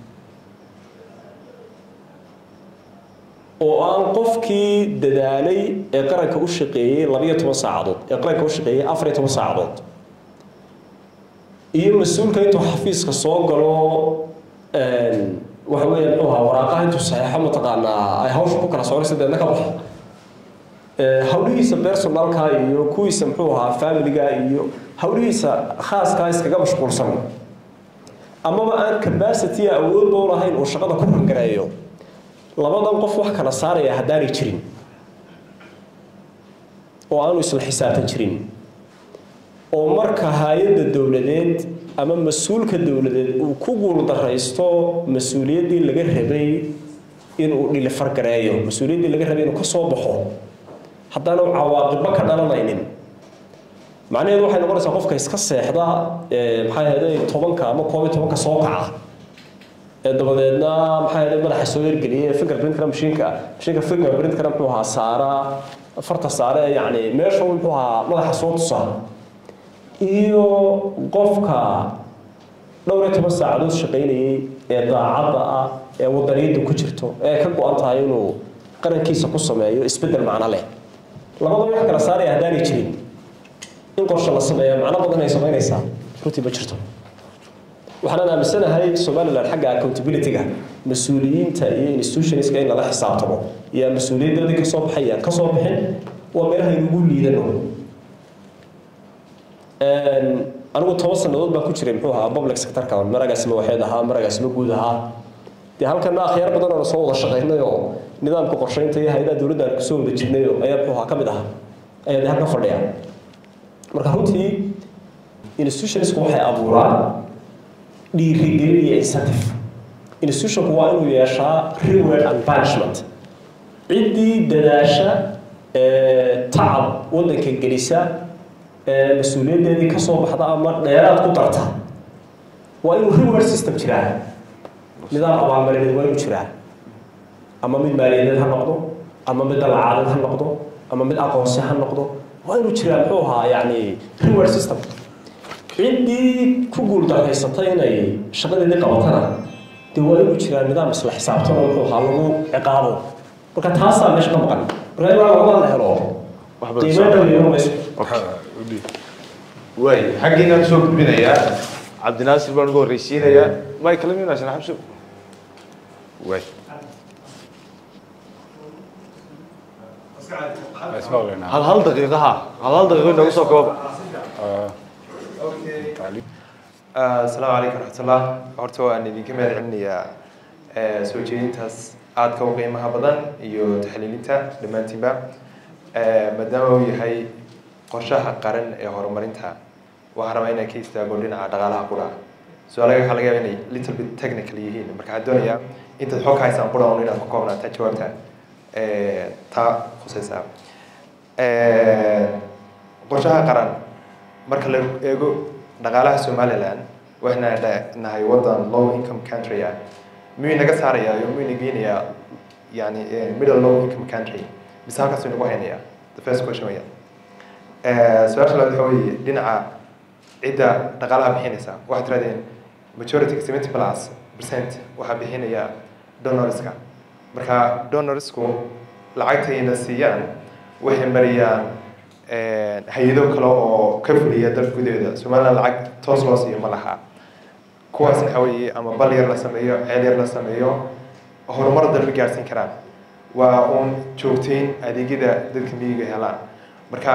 oo aan qofkii dadaalay ee qaranka u shaqeeyey labayo toban saacadood ee qaranka u shaqeeyey afar iyo toban saacadood iyo mas-uulka intuu xafiiska soo galo waxa weeya muxuu ahaa waraaqaha intuu saxeexo mataqaanaa ay hawsha ku kala soconaysa deedna ka baxa hawlihiisa personalka iyo kuwiisa muxuu ahaa familiga iyo hawlihiisa khaaskaa iskaga mashquulsan amaba aan capacity awoodba u lahayn uu shaqada ku rangareeyo labadan qof wax kala saaraya haddaanay jirin oo aanu isla xisaabtan jirin oo marka hay-adda dowladeed ama mas-uulka dowladeed uu ku guuldaraysto mas-uuliyaddii laga rabay inuu dhilifargareeyo mas-uuliyaddii laga rabay inuu ka soo baxo haddaanu cawaaqibba ka dhalanaynin macnaheedu waxay noqonaysaa qofka iska seexda maxay ahayday tobanka ama koob iyo tobanka soo kaca ee dabadeedna maxay ahayday madaxa soo ergeliya fingerprintkana mashiinka mashiinka fingerprintkana muxuu ahaa saara farta saare yacni meesha muxuu ahaa madaxa soo tusa iyo qofka dhowr iyo toban saacadood shaqaynayay ee daacadda ah ee wadaniyadda ku jirto ee ka go-an tahay inuu qarankiisa ku sameeyo isbeddel macno leh labada wax kala saaraya haddaanay jirin in qorshe la sameeya macno badan ay samaynaysaa runtii ma jirto waxaan aaminsanahay somaliland xagga accountability-ga mas-uuliyiinta iyo institutionska in lala xisaabtamo iyo mas-uuliyadoodii kasoo baxayaan kasoo bixin waa meelaha inugu liidano anigu toban sannadood baan ku jiray muxuu ahaa public sectorka maragaasima waxeed ahaa maragaasima guud ahaa dee halkana akhyaar badan oo soo wada shaqaynay oo nidaamka qorsheynta iyo hay-adaha dowladda aan kusoo wada jirnay oo ayaa muxuu ahaa ka mid ahaa ayaa dee halka fadhiya marka runtii institutionsku waxay abuuraan dhiirigelin iyo incentive institutionku waa inuu yeeshaa reward and punishment ciddii dadaasha tacab waddanka gelisa mas-uuliyaddeedii ka soo baxda ama dheeraad ku darta waa inuu reward system jiraa nidaam abaalmarineed waa inuu jiraa ama mid maaliyadeed ha noqdo ama mid dalacadeed ha noqdo ama mid aqoonsi ha noqdo waa inuu jiraa muxuu ahaa yacni reward system ciddii ku guuldarraysatay inay shaqadeedii qabatana dee waa inuu jiraa nidaam isla xisaabtan oo muxuu ahaa lagu ciqaabo marka taasaa meesha ka maqan marka ilaa labada la helo qiimo dhow iyo mayso waay xaggiinaan soo gudbinayaa cabdinaasir baan ugu horreysiinayaa may kala minaasan xabso waay hal hal daqiiqa ha hal hal daqiiqo inoogu soo kooba asalaamu calaykum raxmatullah horta waan idinka mahad celinayaa soo jeedintaas aadka u qiimaha badan iyo taxliilinta dhammaantiinba maadaama uu yahay qorshaha qaran ee horumarinta waxaan rabaa inaan ka istaago dhinaca dhaqaalaha qura su-aalaga waxaa laga yaaba inay little bit technical yihiin marka waxaan doonayaa intaad xog haysaan qura un inaad ku koobnaataa jawaabta taa khusaysa qorshaha qaran marka la eego dhaqaalaha somaliland waxayna nahay wadan low income country ah miyuu naga saarayaa iyo miyuu nageynayaa yani middle low income country mise halkaasuu nagu haynayaa the first question weya su-aasha labaad waxa weeye dhinaca cidda dhaqaalaha bixinaysa waxaad tirahdeen majority seventy plus percent waxaa bixinaya donorska marka donorsku lacagtayna siiyaan waxay mariyaan hay-ado kale oo ka fuliya dalka gudaheeda somaliland lacag toos loo siiyo ma laha kuwaas waxa weeye ama bal yar la sameeyo ceel yar la sameeyo horumar dalka gaarsiin karaan waa uun joogteyn adeegyada dadka miyiga helaan marka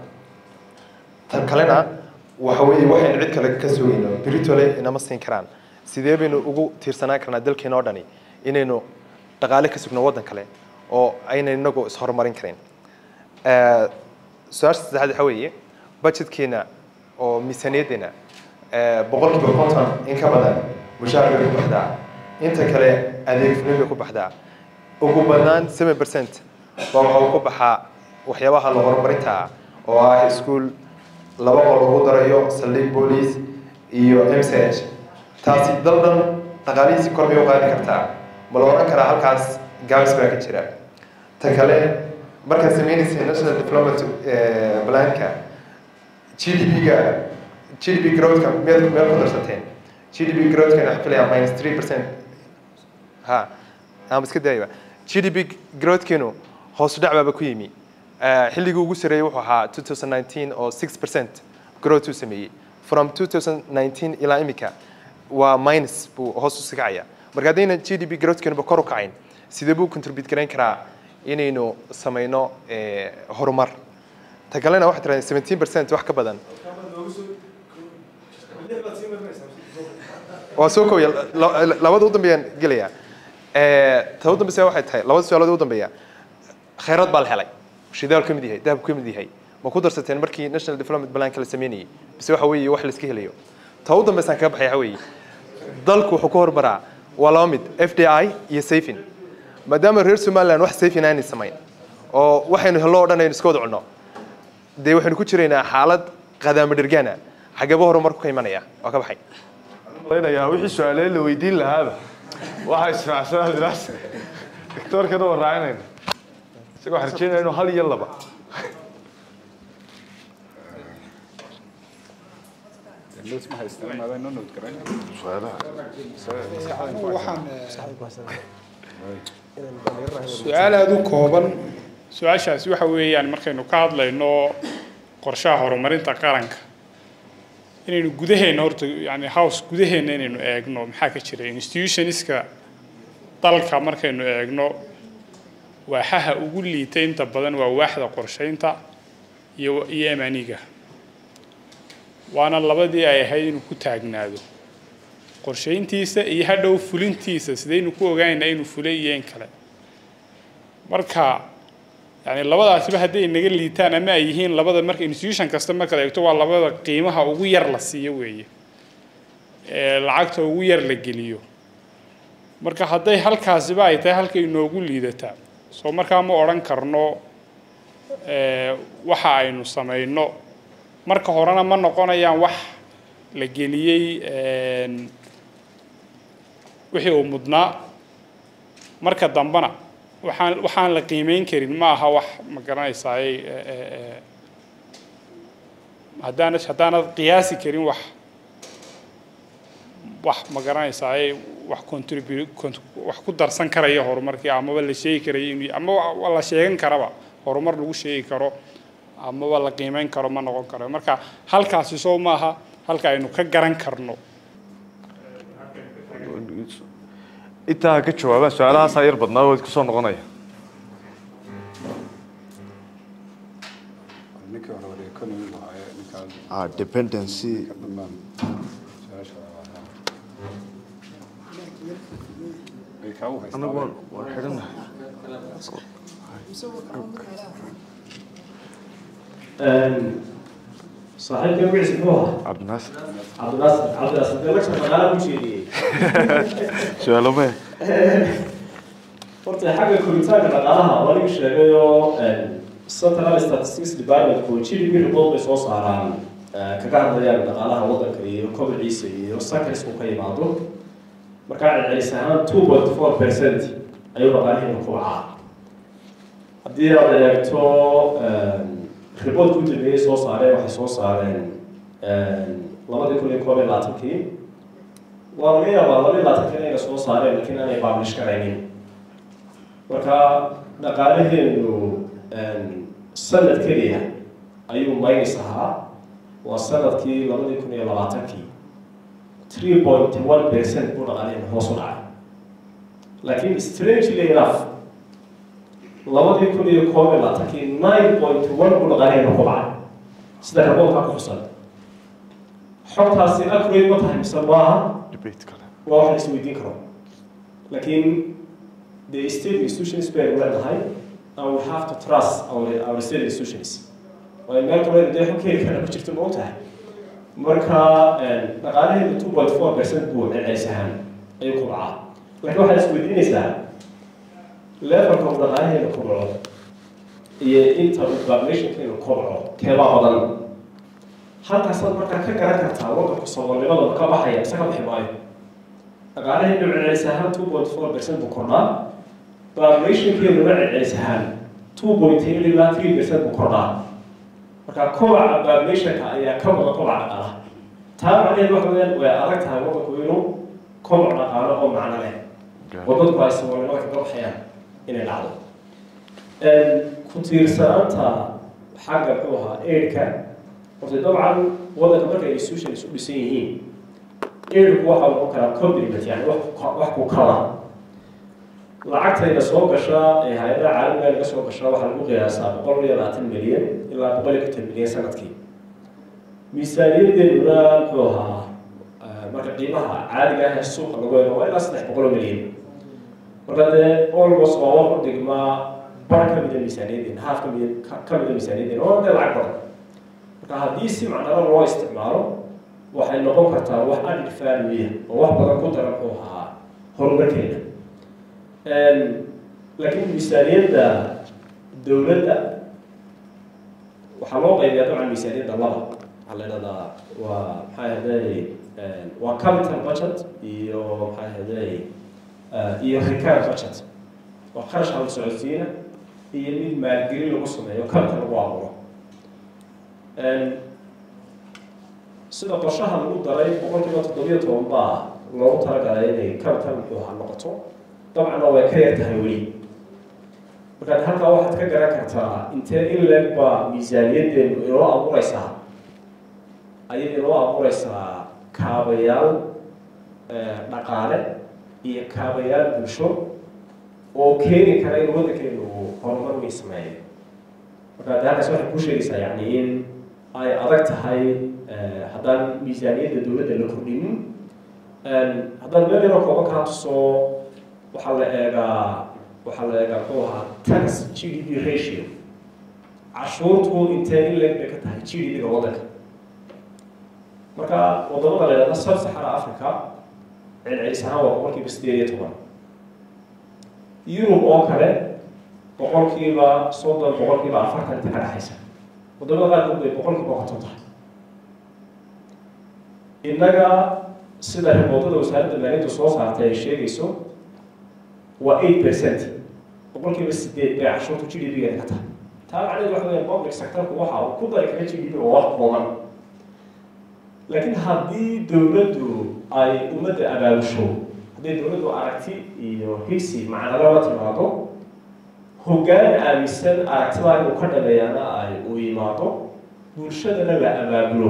tan kalena waxa weeye waxaynu cid kale ka sugayno britole inama siin karaan sidee baynu ugu tiirsanaan karnaa dalkeena oo dhani inaynu dhaqaale ka sugno waddan kale oo ayna inagu ishorumarin karin su-aasha saddexaad waxa weeye budgetkeena oo miisaaniyaddeena boqolkiiba konton in ka badan mushaar bay ku baxdaa inta kale adeeg fulin bay ku baxdaa ugu badnaan seven percent baa waxa ku baxaa waxyaabaha la horumarinta ah oo ah iskuol laba qol lagu darayo saldhig boolice iyo mch taasi dal dhan dhaqaalihiisi kor bay u qaadi kartaa ma la odhan karaa halkaas gaabis baa ka jira ta kale markaad sameynaysa national development planka g d p-ga g d p growthka meel meel ku darsateen g d p growthka waxaan filayaa minus three percent ha ama iska daayaba g d p growthkeenu hoos u dhac baaba ku yimi xilligii ugu sareeyey wuxuu ahaa 2019 oo 6 percent growth uu sameeyey from 2019 ilaa imika waa minus buu hoos u sigacaya marka haddayna g d p growthkenuba kor u kacayn sidee buu contribute garayn karaa inaynu samayno horumar ta kalena waxay tirahdeen 17 percent wax ka badan waa soo kooya labada u dambeeyaan gelaya ta u dambeysa waxay tahay labada su-aalood u dambeeya khayraad baa la helay shidaal ka mid yahay dahab ka mid yahay ma ku darsateen markii national development planka la sameynayay bise waxa weeye wax la iska helayo ta u dambeysaan kaga baxay waxa weeye dalku wuxuu ku horumaraa waa laba mid f d i iyo safin maadaama reer somaliland wax safin aanay samayn oo waxaynu hello oo dhan aynu iska wada cunno dee waxaynu ku jiraynaa xaalad qadaamo dhergaana xageeba horumarku ka imanaya waa ka baxay malaynayaa wixii su-aaleed la weydiin lahaaba waxaa israacsanaa diraas doctoorkana waa raacinayna isagoo waxaan rajeynaya inuu hal iyo laba su-aal aada u kooban su-aashaasi waxa weeyaan markaynu ka hadlayno qorshaha horumarinta qaranka inaynu gudaheena horta yani house gudaheena inaynu eegno maxaa ka jira institutionska dalka markaynu eegno waaxaha ugu liita inta badan waa waaxda qorsheynta iyo iyo amaniga waana labadii ay ahayd inuu ku taagnaado qorsheyntiisa iyo hadhow fulintiisa sidaynu ku ogaanaynaa inuu fulay iyo in kale marka yani labadaasiba hadday naga liitaan ama ay yihiin labada marka institution kasta markaad eegto waa labada qiimaha ugu yar la siiyo weeye ee lacagta ugu yar la geliyo marka hadday halkaasiba ay tahay halkay inoogu liidataa soo markaa ma odhan karno waxa aynu samayno marka horena ma noqonayaan wax la geliyey wixii uu mudnaa marka dambena waxaan waxaan la qiimeyn karin ma aha wax ma garanaysaay haddaanad haddaanad qiyaasi karin wax wax ma garanaysaay wax contribu wax ku darsan karaya horumarkii amaba la sheegi karaya in ama la sheegan karaba horumar lagu sheegi karo amaba la qiimeyn karo ma noqon karo marka halkaasi soo maaha halka aynu ka garan karno intaa ka jawaabaan su-aalahaasaa yar badnaa waad kusoo noqonaya ninkii hore wada economy buu haaye ninkaan ah dependency ka dambaan su-aasha waa ay kaa u haystaan anagu waan waan xidhanahay saaxiibka magaciisa muxuu ahaa cabdinaasir cabdinaasir cabdinaasir dee lagta dhaqaala ku jeediyey su-aalo maya horta xagga koritaanka dhaqaalaha waa anigu sheegayoo central statistics department oo gdp report bay soo saaraan kaga hadlayaan dhaqaalaha waddanka iyo kobciisa iyo sakarisku ka yimaado markaa celcelis ahaan two point four percent ayuu dhaqaalihiina ku wacaa haddii aad eegto reportka u dambeeyey soo saareen waxay soo saareen labadii kun iyo koob iyo labaatankii waa laga yaabaa laba iyo labaatanka inayna soo saareen laakiin aanay publish karaynin marka dhaqaalaheenu sanad keliya ayuu minus ahaa waa sanadkii labadii kun iyo labaatankii three point one percent buu dhaqaalaheenu hoos u dhacay laakiin strangely enough labadii kun iyo koob iyo labaatankii nine point one buu dhaqaalaheenu ku dhacay sida raboolkaa ku xusan xogtaasi accurate ma tahay mise maaha debate kale waa wax la isweydiin karo laakiin the state institutions baynu leenahay and we have to trust our, our state institutions waayo meel kale dee xog heli kara ku jirto ma ogtahay marka dhaqaalaheedu two point four percent buu celcelis ahaan ayuu ku dhacaa laakiin waxaad isweydiinaysaa levelka uu dhaqaalaheeda kobco iyo inta uu populationkeenu kobco keebaa badan halkaasaad markaa ka garan kartaa waddanku saboolnimadooda ka baxaya mise ka bixi maayo dhaqaalaheenu celcelis ahaan two point four percent buu kordhaa populationkeeduna celcelis ahaan two point eight ilaa three percent buu kordhaa marka kobaca populationka ayaa ka wada kobaca dhaqaalaha taa macnaheed waxa weeyaan way adag tahay waddanku inuu kobac dhaqaalo oo macno leh oo dadku ay saboolnimada kaga baxayaan inay dhacdo ku tiirsanaanta xagga muxuu ahaa aidka horta dabcan waddanka markay institutions u dhisan yihiin aidku waxa noqon karaa compliment yani wax wax ku kala lacagtayda soo gasha ee hay-adaha caalamiga naga soo gasha waxaa lagu qiyaasaa boqol iyo labaatan milyan ilaa boqol iyo konton milyan sanadkii miisaaniyadeeduna muxuu ahaa marka qiimaha caadiga ah ee suuqa lagu eego waa ilaa saddex boqol oo milyan marka dee almost waa wax u dhigmaa bar ka mida miisaaniyadeena haaf ka mida ka mida miisaaniyadeena oo dee lacag badan marka haddii si macnalo loo isticmaalo waxay noqon kartaa wax added value oo wax badan ku dara muxuu ahaa horumarkeena laakiin miisaaniyadda dowladda waxaa loo qaybiyaa dabcan miisaaniyadda laba waxaa la idhahdaa waa maxaa ahday waa capital budget iyo maxaa ahday iyo recurrent budget waa kharash hal socodsiina iyo mid maalgelin lagu sameeyo capital lagu abuuro sida qorshaha lagu daray boqolkiiba toddobiyo toban baa loogu talagalay inay capital muxuu ahaa noqoto dabcanna way ka yar tahay weli markaad halkaa waxaad ka garan kartaa intee in leeg baa miisaaniyaddeenu inoo abuureysaa ayay inoo abuureysaa kaabayaal dhaqaale iyo kaabayaal bulsho oo keeni kara in waddankeenu uu horumar weyn sameeyo marka de halkaas waxay ku sheegaysaa yani in ay adag tahay haddaan miisaaniyadda dowladda la kordhinin haddaan meel yaroo kooban kaa tuso waxaa la eegaa waxaa la eegaa muxuu ahaa tax g d p ratio cashuurtu intee in leeg bay ka tahay g d p-ga waddanka marka wadamada la yidhahda sub saxara africa celcelis ahaan waa boqolkiiba sideed iyo toban yurub oo kale boqolkiiba soddon boqolkiiba afartan inta ka dhexaysa wadamada qaarkood bay boqolkiiba konton tahay innaga sida riboodada wasaaradda maalintu soo saartay ay sheegayso waa eight percent boqolkiiba sideed bay cashuurtu g d p-geeda ka tahay taa macnaheedu waxa weya public sectorku waxa uu ku dari kara g d p oo wax kooban laakiin haddii dowladdu ay ummadda abaabusho hadday dowladdu aragti iyo higsi macnalo la timaado hoggaan aaminsan aragtidaa inuu ka dhameeyana ay uu yimaado bulshadana la abaabulo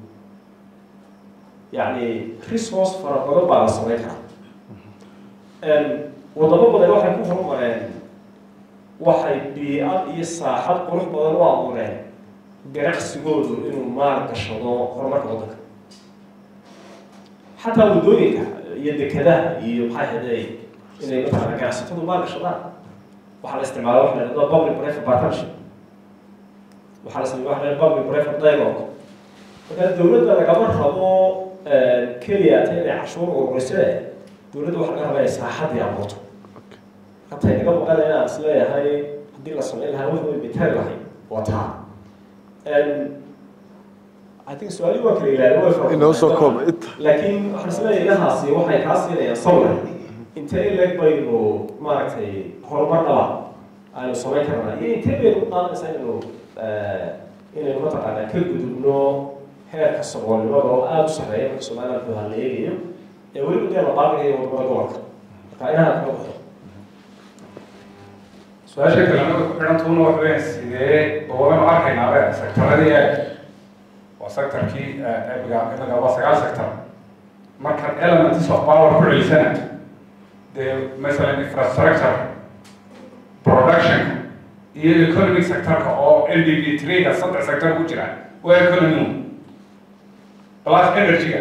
yacni resource fara badan baa la samayn karaa wadamo badan waxay ku horumareen waxay bii-ad iyo saaxad qurux badan u abuureen ganacsigoodu inuu maal gashado horumarka waddanka xataa waddooyinka iyo dekadaha iyo maxay haday inay mataqaana ganacsatadu maal gashadaan waxaa la isticmaala waxa la yidhahdo public private partnership waxaa la sameeya waxa la yidhahdo public private dialogue marka dowladda lagama rabo keliya ta inay cashuur ururisee dowladda waxa laga rabaa inay saaxadii abuurto hataa inaga maqan inaan is leeyahay haddii la samayn lahaa wax way bitari lahay waa taa I think su-aali waa kala ilaali way fara inoo soo koob laakiin waxaan is leeyahay inahaasi waxay kaa siinayaan sawir intee in leeg baynu maaragtay horumar dhaba aynu samayn karnaa iyo intee baynu u qaadanaysaa inaynu inaynu mataqaanaa ka gudubno heerka saboolnimada oo aada u sarreeya marka somaliland buuha la eegayo ee weliba dee la baaqayo wadamada gobolka marka inaha kaga baxo su-aasha kalena way ku xidhantuuna wax weyn sidee bawabanu arkaynaaba sektaradii eeg waa sectorkii ebiga imaga waa sagaal sector marka elements of power ku celisana dee masalan infrastructure production iyo economic sectorka oo l d b three-ga saddex sector ku jira waa economy plus energy-ga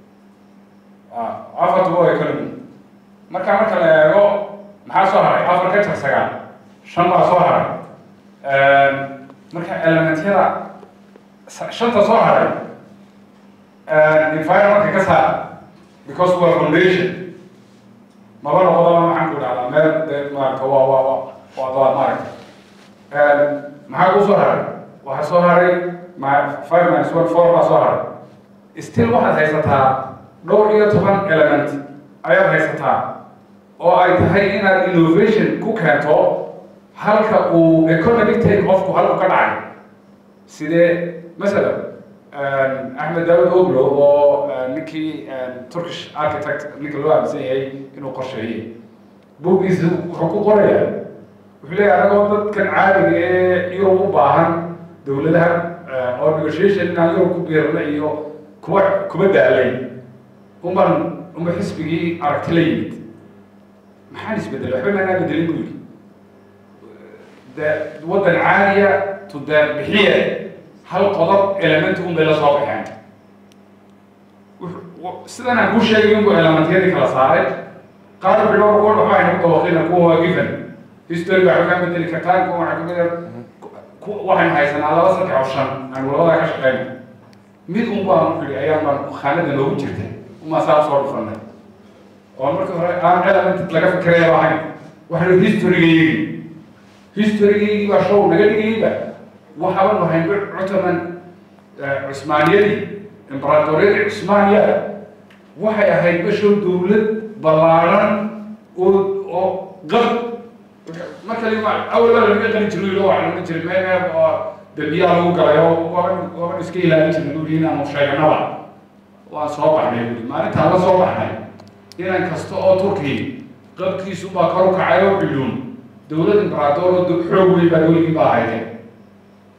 afartu waa economy marka marka la eego maxaa soo haray afar ka jar sagaal shan baa soo haray marka elementyada shanta soo haray environmentka ka saar because waa foundation maba noqodaba maxaan ku dhahdaa meel de maarata waa waa waa waa waa maaragta maxaa ku soo haray waxaa soo haray ma five minus one four baa soo haray still waxaad haysataa dhowr iyo toban element ayaad haysataa oo ay tahay inaad innovation ku keento halka uu economic take qofku halku ka dhacay sidee masalan axmed daawud oglo oo ninkii turkish architect ninka loo aaminsan yahay inuu qorsheeyey buuggiisa wuxuu ku qorayaa wuxuu leeyahay anagoo dadkan caadiga ee yurub u baahan dowladaha oo negotiation inaan yurub ku biirna iyo kuwa kuma daalay uman uma xisbigii aragti la yimid maxaan isbedelay waxba maanaa bedelin buu yidhi de waddan caadiya to de bixiye hal qodob element un bay la soo baxeen sidan aan kuu sheegay unbu elementyadii kala saaray qaar bilowr kuwa waxa ayna ku dabaqina kuwa waa given history baa ka bedeli kartaan kuwa waxaa kamid waxaynu haysanaa laba saddex oo shan aan labadaa ka shaqeyna mid un baan ku yidhi ayaan baan khaanada noogu jirtay umaa saa usoo dhufanay oo marka hore aan element laga fikiraya ahayn waxaynu historygaygii historygaygii baa show naga dhigayba waxaaba nahay cutaman cusmaaniyadii imbaraatoriyadii cusmaaniya waxay ahayd bashow dowlad ballaaran oo oo qab marka lima awal baa laga qalin jiray loo waxaa laga jiray meel meel oo dambiyaa lagu galay oo waban waban iska ilaalin jirnay buu yidhi inaanu sheeganaba waan soo baxnay buu maalintaan la soo baxnay inan kasta oo turkiya qabkiisu baa kor u kacay oo billuun dowlad imbaraator oo xoog weyn baa dowligii baa ahaydeen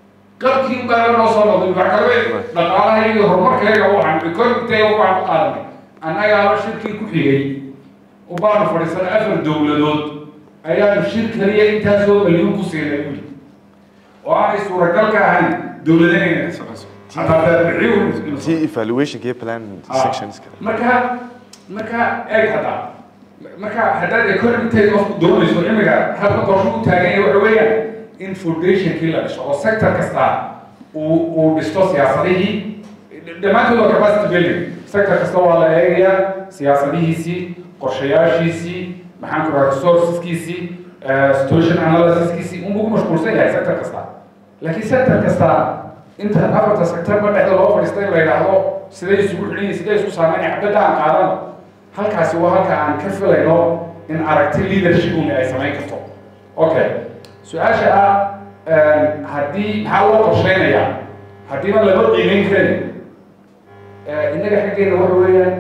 qabkii baa noo soo noqday wax kale dhaqaalaha iyo horumarkayga waxaan economictayga waxaan ku qaadanay annagaaba shirkii ku xigay ubaanu fadhiisanay afar dowladood ayaanu shir kaliya intaasoo maliyuun ku siinay buli oo aanay suuragal ka ahayn dowladana inay socoso hataa beerbixiyu si evaluationka iyo plan sectionska marka marka eeg hadda marka haddaad economictayga qofku doonayso imiga habka qorsho u taagan yahay waxa weeyaan in foundationkii la dhiso oo sector kasta uu uu dhisto siyaasadihii dhammaantood waa capacity building sector kasta waa la eegayaa siyaasadihiisii qorshayaashiisii maxaan ku rahaa resourceskiisii situation analysiskiisii unbuu ku mashquulsan yahay sector kasta laakiin sector kasta inta afarta sectorba dhexda loo fadhiistay la yidhaahdo siday isugu xidhan yihin siday isku saameynaya xabadda aan qaadano halkaasi waa halka aan ka filayno in aragti leadership una ay samayn karto okay su-aasha ah haddii maxaa loo qorsheynayaa haddiiba lama qiimeyn karin innaga xaggeena waxa weeyaan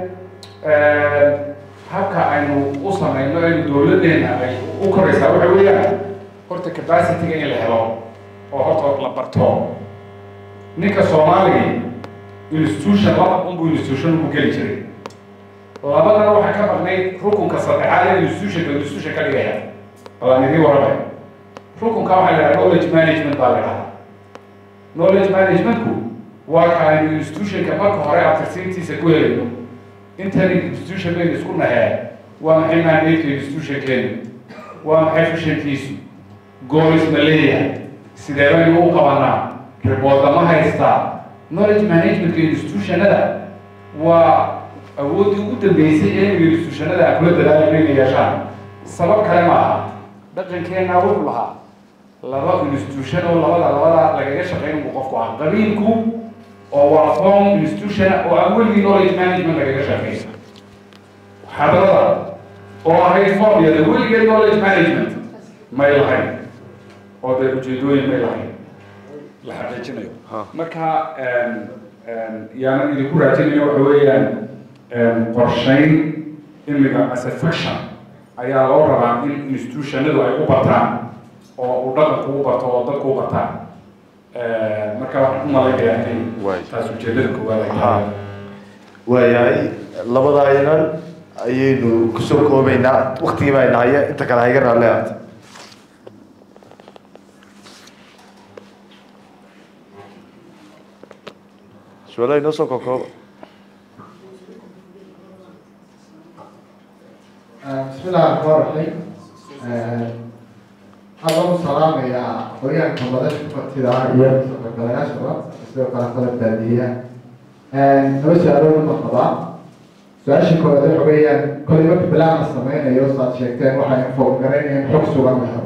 habka aynu u samayno aynu dowladdeena ay u koraysaa waxa weeyaan horta capacityga in la helo oo horta la barto ninka soomaaliga institution laba unbu institution ku geli jiray labadana waxaa ka maqnayd rukunka saddexaad ee institutionka institution ka dhigaya balaan idii waramay rukunka waxaa la yidhaha knowledge management baa la yidhahaa knowledge managementku waa ka aynu institutionka marka hore abtirsiintiisa ku helayno intani institution baynu isku nahee waa maxay mandateka institutionkeenu waa maxay fushankiisu goolis ma leeyahay sidee baynu u qabanaa riboodda ma haystaa knowledge managementka institutionada waa awooddii ugu dambeysay ee imiga institutionada aan kula dadaalayno inay yeeshaan sabab kale ma aha dhaqankeenna wuxuu lahaa laba institution oo labada labada lagaga shaqeyn buu qofku ah qabiilku oo waa form institution oo aan weligii knowledge management lagaga shaqeyn xadarada oo ahayd formyada weligeed knowledge management may lahayn oo dee ujeedooyin may lahayn la xaqiijinayo marka yaanan idinku raajinayo waxa weeyaan qorshayn imiga as a fiction ayaa loo rabaa in institutionadu ay u bartaan oo uu dhaqanku u barto oo dadku u bartaan marka waxaan u malaynayaa inay taas ujeedada koowaad ay tahay waayahay labadaynan ayaynu kusoo koobaynaa waktigii baa inahaya inta kale hayga raalle aata su-aalaha inoo soo kookooba بسم الله الرحمن الرحيم أنا سلام يا أخويا كمدة فتيرة يا سكرتيرة شباب سوى قناة البلدية نو سؤالون مقطع سؤال شكو هذا حويا كل يوم بلا السمين يوصل شيكتين وحي فوق قرين حب سوى محر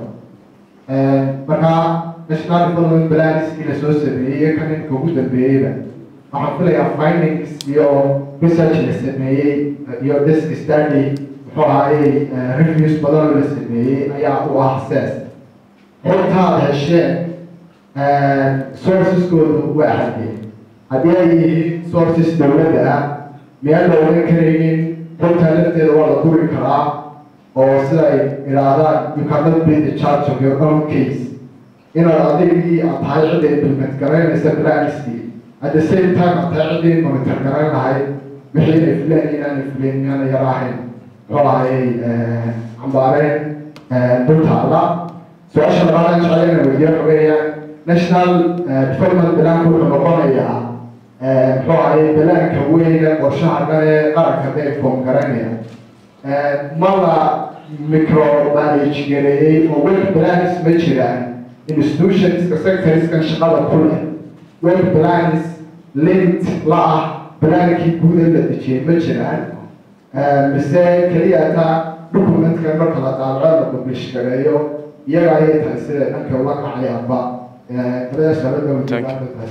مركا نشنال فلون بلانس إلى سوسبية كان كوجود البيئة waxaan filayaa findings iyo research la sameeyey iyo disk study muxuu ahaayey reviews badan oo la sameeyey ayaa u ah ses xogtaad hesheen sourceskoodu waa xadee haddii ay yihiin sources dowladda ah miyaan la ogan karaynin xogtaa lafteeda waa la duri karaa oo sida ay idhaahdaan you cannot be the charge of your own case inaad adigii aad tahay cidda implement garaynaysa planskii at the same time aad tahay ciddii monitor garayn lahayd wixii inay fileen inaanay fileen miyaana yara ahayn muxuu ahayey cambaareen dhultaala su-aasha labaad aan jeclayna weydiyo waxa weeyaan national development planku wuxuu noqonayaa muxuu ahayey balaanka weyne qorshaha dhan ee qaranka day foom garanaya ma la micro manage gareeyey oo web plans ma jiraan institutionska sectorskan shaqada ku leh web plans linked la ah balaankii guud ee la dejiyey ma jiraan mise keliya taa documentka marka la daabaco la publish gareeyo iyaga ayay tahay sida dhanka uga kacayaanba labadaas labada wajibaadas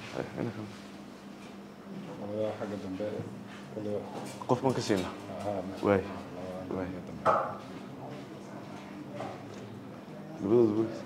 xagga dambe qof baan ka siina waay waay labadooda wey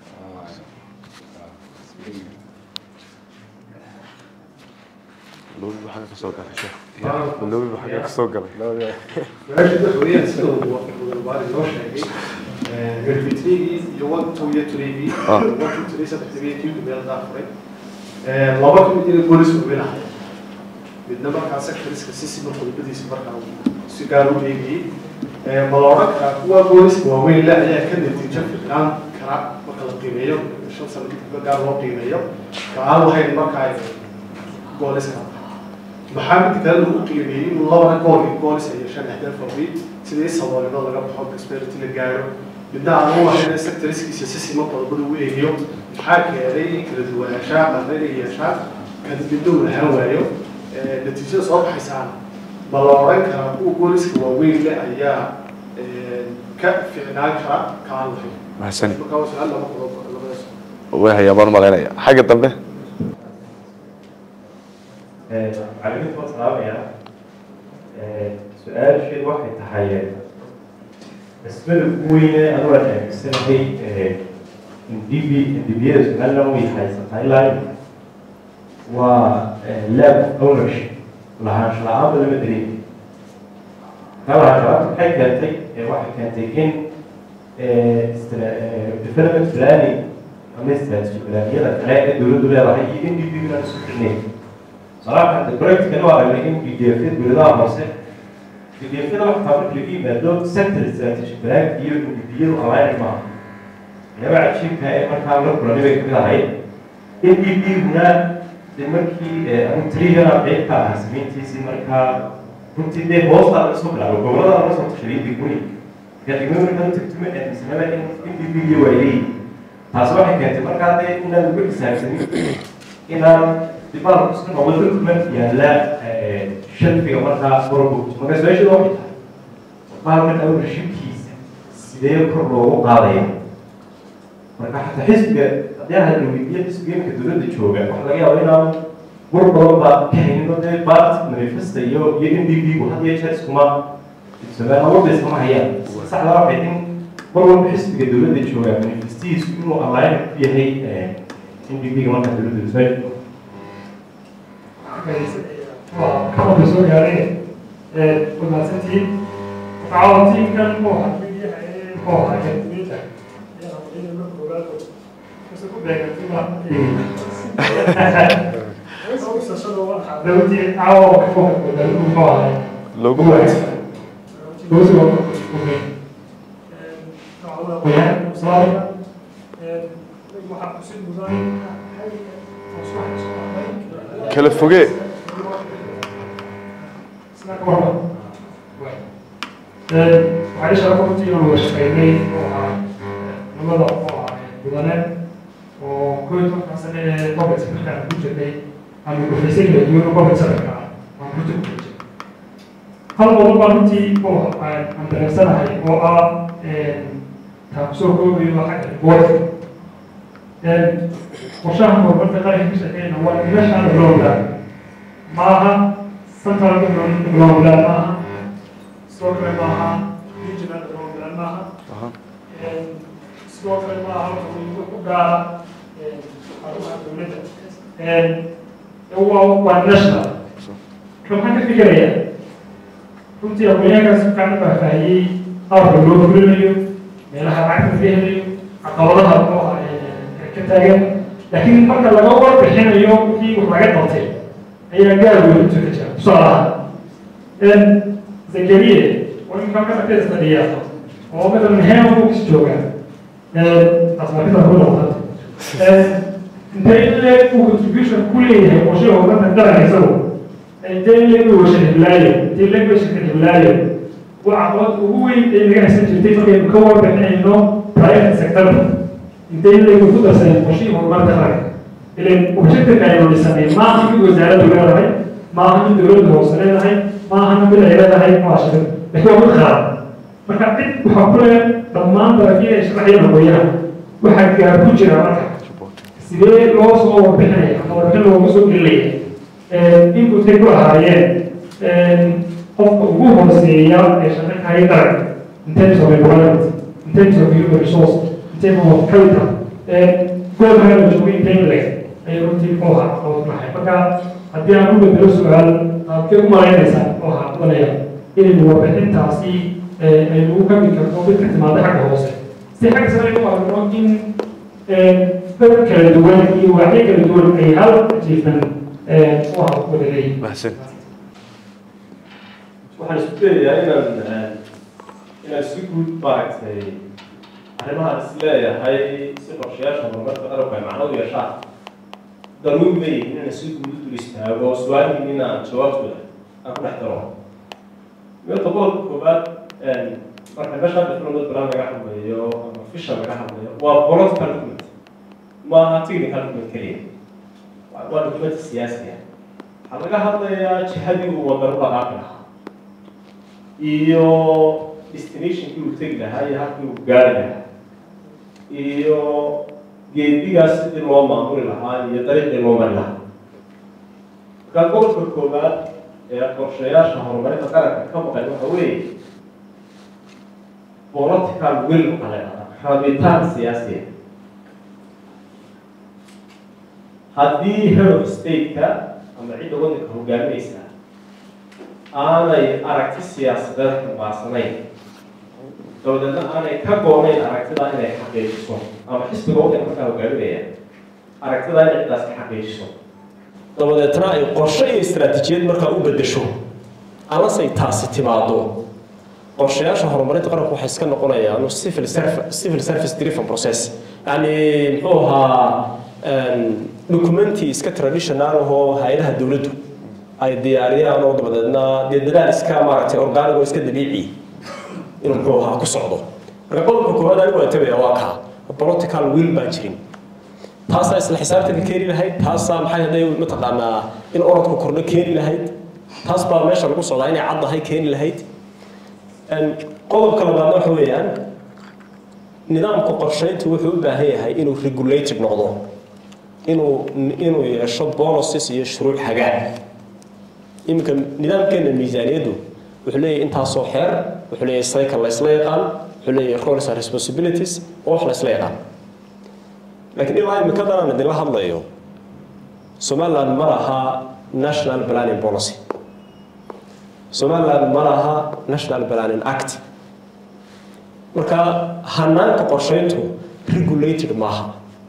loobi baa xagga kasoo galay sheekh loobi baa xagga kasoo galay su-aasha waxa weeyaan sida uu wadabaari noo sheegay garbitrigii iyo one two iyo threegii Ah. one two three saddexdii kii meel daafuray laba ka mid inay goolis waaweyn ahayd midna markaa sectoriska si siman qodobadiisa markaa uu si gaar u eegayey ma la odhan karaa kuwa booliska waaweyn le ayaa ka natiijo fiicnaan kara marka la qiimeeyo shan sano kadib gaar loo qiimeeyo ka-aan lahayn markaa booliska maxaa mid kale lagu qiimeeyey inuu labana gool goolis ay yeeshaan ahdaaf waaweyn sidii saboolnimo laga baxo prosperity la gaaro midna aan u lahayn sectoriskiisa si siman qodobada u eegiyo maxaa keenay in kala duwanaanshaa marna inay yeeshaan kan midna uu lahaan waayo natiijada soo baxaysaana ma la odhan karaa kuwa booliska waaweyn le ayaa ka fiicnaan kara kaan lahayn mahadsanid markaa waa su-aal laba qodob labadaas way hayaa baan malaynaya xagga dambe macallimiinta waan salaamayaa su-aasheedu waxay tahay nisbada ugu weyne anu aan aaminsanahay ndb ndbiyada somaliland way haysataa ilaa waa lab ownership lahaansho la-aanba lama dareemi kaa lahaansho maxay keentay waxay keentay in development planning ama strategy planiyada kale ee dowladdu leedahay iyo ndb inaan isu xidhnayn صراحة البروجكت كانوا على ان بي دي اف بيضاع مصر بي دي اف ده واحد عمل لي فيه مادة سنتر استراتيجي بلاك دي بي دي الاين معاه انا بعد شيء كان ما كان له برنامج كده هاي ان بي دي هنا markii aan trigger update ka ah sameyntiisii markaa runtii dee hoosta laga soo bilaabo gobolada laga soo tashaday digmooyi kadibna markaa u tagtime aaminsanaba in in b b d waayey taasi waxay keentay markaa dee inaan ugu xisaabsanin inaan dibaan isku noqdo document yaalla shalfiga markaa qorobogto marka su-aashada waxay tahay baalkan ownershipkiisa sidee kor loogu qaadaya marka xataa xisbiga haddii aan la weydiiyo xisbiga imika dowladda jooga waxa laga yaaba inaan war badan baa ka hayno dee baart manifesta iyo iyo n d b gu had iyo jeer iskuma somaliland warba iskama hayaan saxda waxay in mar walba xisbiga dowladda jooga manifestihiisu inuu align ku yahay n d b ga markaa dowladda su-aasha كمان بسوي يعني كنا ستين تعاونتين كان مو حد مو حاجة بيتا بس كل ده كان دلوقتي تعاون كفوك دلوقتي مو حاجة loogu دلوقتي مو اوكي تعاون صار waxaa xusid mudan kala fogee waxay sharaf runtii inaan wada shaqeynay oo ah labada oo ah mudane oo koo iyo tobankan sane ee public sectorka ku jirnay ama gufaysan kala duwan oo public sectorka ah waan ku jirnay hal qodob baa runtii oo aan dareensanahay oo ah taa kusoo koobayo xagga boorka qorshaha horumarka qaranka ka shaqeynaya waa meeshaan loo ogaa maaha central government loo ogaa maaha sidoo kale maaha regional loo ogaa maaha sidoo kale maaha wuxuu ku gaara xarumaha dowladda waa waa national ka maxaan ka fikirayaa runtii aqoonyahankaas fiican baa faahiyey qaabka loo fulinayo meelaha lacagta laga helayo caqabadaha oo ah ka taagan laakiin marka laga warbixinayo wixii wax laga qabtay ayaa gaar weyn inta ka jira tusaale ahaan zakariye waa in marka marka isfadhiya oo matalan heem books jooga taas markada ku noqota intee in leeg uu contribution ku leeyahay qorshe horumarka qaranka isagu intee in leeg uu washa hiblaayo intee in leeg uu shirka hiblaayo waa caqabad ugu weyn ee naga haysan jirtay markaynu ka warbixinayno private sectorka intay leegu ku darsadeen qorshihii horumarka qaranka ilan objective aynu dhisanay maaha mid wasaaraddu leedahay maaha mid dowladda hoose leedahay maaha mid ay leedahay muashir laakiin waa mid qaran marka cid waxaa ku leeyahay dhammaan dalagyada ay sharaxayaan aqoonyaha waxaa gaar ku jira marka sidee loo soo warbixinaya ama warbixin loogu soo gelinaya inputay ku ahaayeen qofka ugu hooseeya ee shaqaynaya qaranka in terms of environment in terms of human resource tema capital goolka la joogay intayleg ayay runtii muxuu ahaa caqabad lahay marka haddii aan u bedelo su-aal qaabkee u malaynaysaa oo ahaa doonaya inaynu warbixintaasi aynu u kami karno mid ka timaada xagga hoose si xagga sare u aragno in dad kala duwan iyo waxyo kala duwan ay hal achievement u wada leeyihin mahadsan waxaan isku dayayaa inaan inaan si guud maaragtay arrimahaan is leeyahay si qorshayaasha horumarka qaranku ay macno u yeeshaan daruuri leeyihin inaan si guud u dul istaago su-aalhiin in aan jawaabtooda aan ku dhex daro meelta qodobka koowaad marka meeshaan difnamad balan laga hadlayo ama fishan laga hadlayo waa political document maaha technical document keliya waa document siyaasi ah waxaa laga hadlayaa jihadii uu waddan u dhaqaaqi lahaa iyo destinationkii uu tegi lahaa iyo halkii uu gaari lahaa iyo geedigaas sidii loo maamuli lahaa iyo dariiqii loo mari lahaa markaa gobolka koowaad ee qorshayaasha horumarinta qaranka ka maqan waxa weeye political will waxaa la yidhahdaa rabitaan siyaasiya haddii head of state-ka ama cidda waddanka hogaaminaysa aanay aragti siyaasadeed xambaarsanayn dabadeedna aanay ka goonayn aragtidaa inay xaqiijiso ama xisbiga waddanka markaa hogaaminaya aragtidaa inay ciddaas ka xaqiijiso dabadeetna ay qorshe iyo istaraatiijiyad markaa u bedesho alasay taasi timaado qorshayaasha horumarinta qaranku waxay iska noqonayaan civil service civil service driven process yani muxuu ahaa documenti iska traditional ahoo hay-adaha dowladdu ay diyaariyaan oo dabadeedna dee dadaal iska maaragtay organic oo iska dabiici inuu muxuu ahaa ku socdo marka qodobka koowaad anigu waan tagaya waa kaa political will baan jirin taasaa isla xisaabtanka keeni lahayd taasaa maxay hadday mataqaanaa in orodku kordho keeni lahayd taas baa meesha lagu socdaa inay caddahay keeni lahayd qodobka labaadna waxa weeyaan nidaamka qorshayntu wuxuu u baahan yahay inuu regulated noqdo inuu inuu yeesho policies iyo shuruuc hagaan iminka nidaamkeena miisaaniyaddu wuxuu leeyahay intaasoo xeer wuxuu leeyahay cycle la isla yaqaan wuxuu leeyahay roles and responsibilities oo wax la isla yaqaan laakiin ilaa imikadan aan idinla hadlayo somaliland ma laha national planning policy somaliland ma laha national planning act marka hanaanka qorshayntu regulated maaha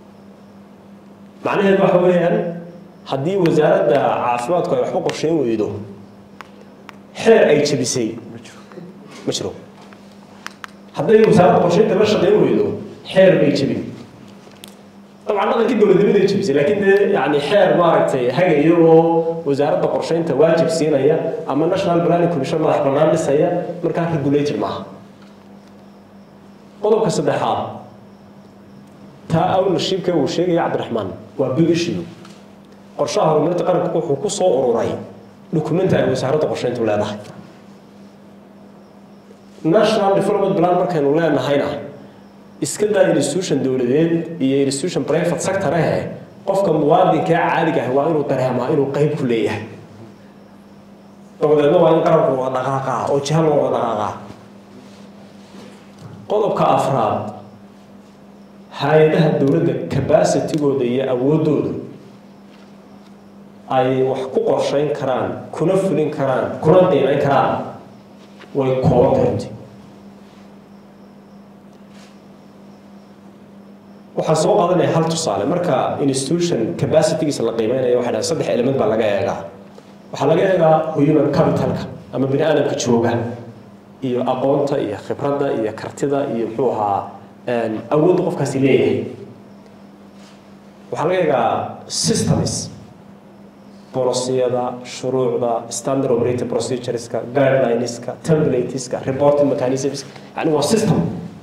macnaheedu waxa weeyaan haddii wasaaradda caafimaadku ay waxba qorshayn weydo xeer ay jebisay ma jiro hadday wasaaradda qorshaynta la shaqayn weydo xeer bay jebin dabcan dhaqankii dowladnimaday jebisay laakiin dee yani xeer maaragtay hagaya oo wasaaradda qorshaynta waajib siinaya ama national planning commission madax bannaan dhisaya markaa regulated maaha qodobka saddexaad taa ownershipka uu sheegaya cabdiraxmaan waa big issue qorshaha horumarinta qaranka wuxuu ku soo ururay dukumenti ay wasaaradda qorshayntu leedahay national development plan markaynu leenahayna iska daa institution dowladeed iyo institution private sector eh qofka muwaadinka caadiga ah waa inuu dareemaa inuu qayb ku leeyahay dabadeedna waa in qaranku wada dhaqaaqaa oo jiha loo wada dhaqaaqaa qodobka afraad hay-adaha dowladda capacitigooda iyo awoodooda ay wax ku qorshayn karaan kuna fulin karaan kuna qiimayn karaan way kooban karti waxaan soo qaadanaya hal tusaale marka institution capacitygiisa la qiimeynayo waxay dhahay saddex element baa laga eegaa waxaa laga eegaa human capitalka ama bini aadamka jooga iyo aqoonta iyo khibradda iyo kartida iyo muxuu ahaa awoodda qofkaasi leeyahay waxaa laga eegaa systems bolisiyada shuruucda standard operating procedureska guidelineska templateska reporting mechanisms yani waa system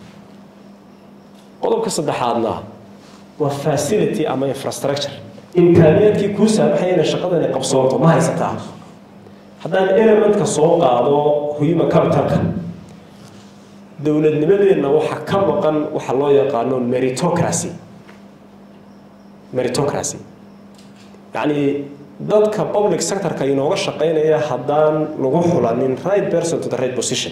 qodobka saddexaadna waa facility ama infrastructure imkaaniyaadkii kuu saamaxaya inay shaqadani qabsoonto ma haysataa haddaan elementka soo qaado human capitalka dowladnimadeenna waxaa ka maqan waxa loo yaqaano meritocracy meritocracy yacni dadka public sectorka inooga shaqaynaya haddaan lagu xulanin right person to the right position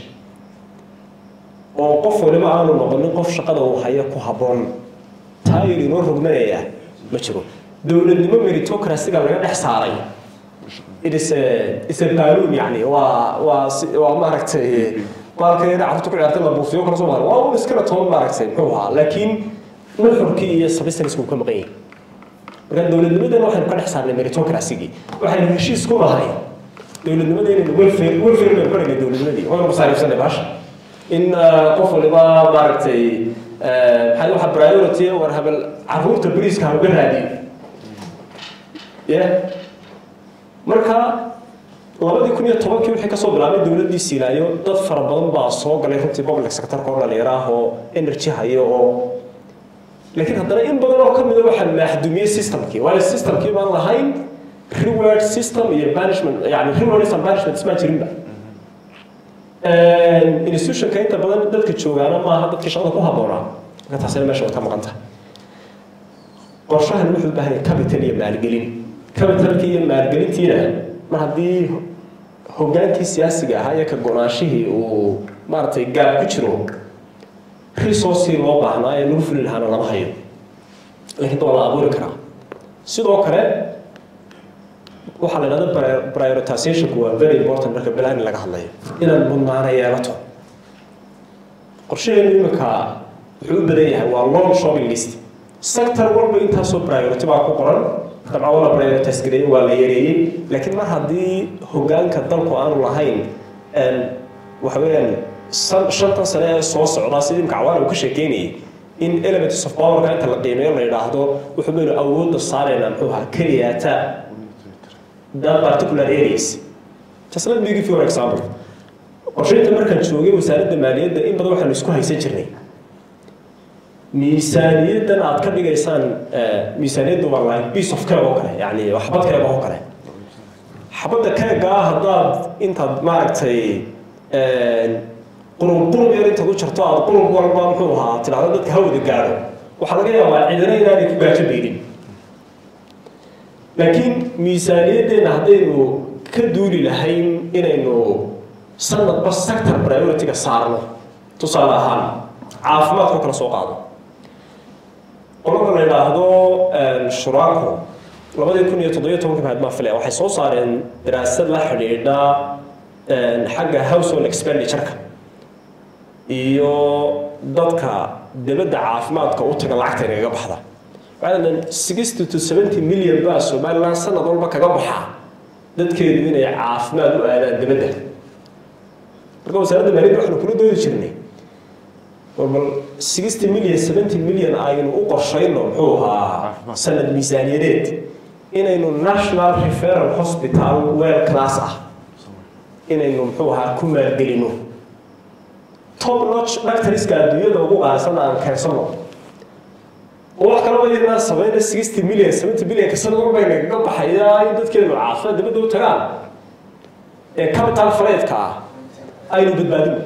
oo qof waliba aanu noqonin qof shaqada uu haya ku habboon taayir inoo rogmanaya ma jiro dowladnimo meritocracyga laga dhex saaray it's a it's a balloon yani waa waa waa maaragtay baalka yada carruurta ku ciyaartay la buufiyo kala soo maaray waa un iskana toban maaragtay muxuu ahaa laakiin nuxurkii iyo substanceku ka maqan yahay marka dowladnimadana waxaynu ka dhex saarnay meritocracy-gii waxaynu heshiis ku nahay dowladnimada inaynu welfare welfare baynu ka dhignay dowladnimadii waynu masaariifsanay baasha in qof waliba maaragtay maxay waxa priority war habel caruurta bariiska hauga raadiyo ya marka labadii kun iyo tobankii wixii kasoo bilaabay dowladdii siinaayo dad fara badan baa soo galay runtii public sectorka oo dhalinyaro ah oo energy hayo oo laakiin haddana in badan oo kamida waxaa maaxdumiyey systemkii waayo systemkii baan lahayn reward system iyo banishment yani rewards and banishment ismaa jirinba institutionka inta badan dadka joogaana maaha dadkii shaqada ku habboonaa marka taasina meesha way ka maqan tahay qorshahan wuxuu u baahan yahay capital iyo maalgelin capitalkii iyo maalgelintiina mar haddii hogaankii siyaasiga ahaa iyo ka go-naanshihii uu maaragtay gaab ku jiro resourcii loo baahnaa ee lagu fuli lahaana lama hayo laakiin waa la abuuri karaa sidoo kale waxaa la idhahda prioritizationku waa very important marka balaani laga hadlayo inaad mudnaana yeelato qorshaheenu iminka wuxuu u badan yahay waa long shopping list sector walba intaasoo priority baa ku qoran dabcan waa la prioritize gareeyey waa la yareeyey laakiin mar haddii hogaanka dalku aanu lahayn waxa weeyaan shantan sane ee soo socdaa sidii imka cawaan uu ka sheekeynayay in elements of powerka inta la qiimeeyo la yidhaahdo wuxuu baynu awoodda saaraynaa muxuu ahaa keliyaata that particular areas just let me give you an example qorshaynta markaan joogay wasaaradda maaliyadda in badan waxaanu isku haysan jirnay miisaaniyaddan aad ka dhigaysaan miisaaniyaddu waa like piece of cake oo kale yani xabad keega oo kale xabadda keega ah haddaad intaad maaragtay qurub qurub yar intaad u jarto aad qurub walba muxuu ahaa tidhahdo dadka hawada gaadho waxaa laga yaabaa cidina inaanay ku gaajo beelin laakiin miisaaniyaddeena haddaynu ka duuli lahayn inaynu sanadba sector priority-ga saarno tusaale ahaan caafimaadka kala soo qaado qolada la yidhaahdo shuraako labadii kun iyo toddobiyo tobanka mahad maa filaya waxay soo saareen daraasad la xidhiidha xagga household expenditure-ka iyo dadka dibadda caafimaadka u taga lacagta inagaga baxda waxaa sixty to seventy million baa somaliland sanad walba kaga baxa dadkeedu inay caafimaad u aadaan dibadda marka wasaaradda maaliyadda waxaanu kula doodi jirnay bal sixty million seventy million aynu u qorshayno muxuu ahaa sanad miisaaniyadeed inaynu national referal hospital well class ah inaynu muxuu ahaa ku maalgelino top notch doctorska adduunyada ugu qaalisan aan keensano oo wax kalaba yadnaa samayna sixty million seventy millionka sanad walba inagaga baxayaa in dadkeenu caafimaad dibadda u tagaan ee capital fleedka ah aynu badbaadino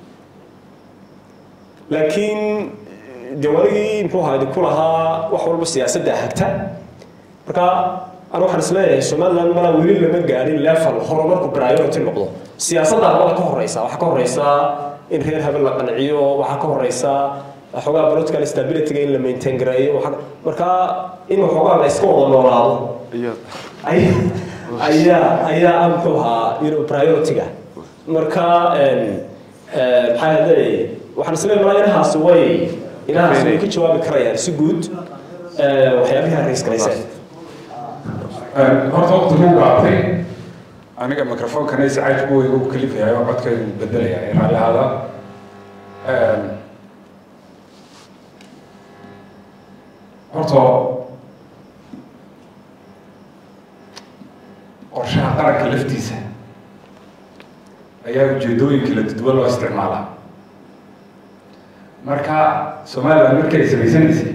laakiin dee waligii muxuu ahaa idinku lahaa wax walba siyaasadda hagta marka anu waxaan isleeyahay somaliland malaa weli lama gaadhin level horumarku priority noqdo siyaasadda labada ka horeysa waxaa ka horeysa in reer habel la qanciyo waxaa ka horeysa xoogaa political stability-ga in la maintain gareeyo marka in waxoogaa la iska wada noolaado ayaa ayaa ah muxuu ahaa you know priority-ga marka maxaa hadee waxaan isleeyahay malaa inahaasi way inahaasi way ka jawaabi karayaan si guud waxyaabihi rays garayseen horta waqti ku gaabtay aniga microfonkana iscaaj buu igu kalifayaa oo codkaygu bedelaya ee raalli ahaada horta qorshaha qaranka laftiisa ayaa ujeedooyinka la dudwa loo isticmaalaa marka somaliland markay samaysanaysay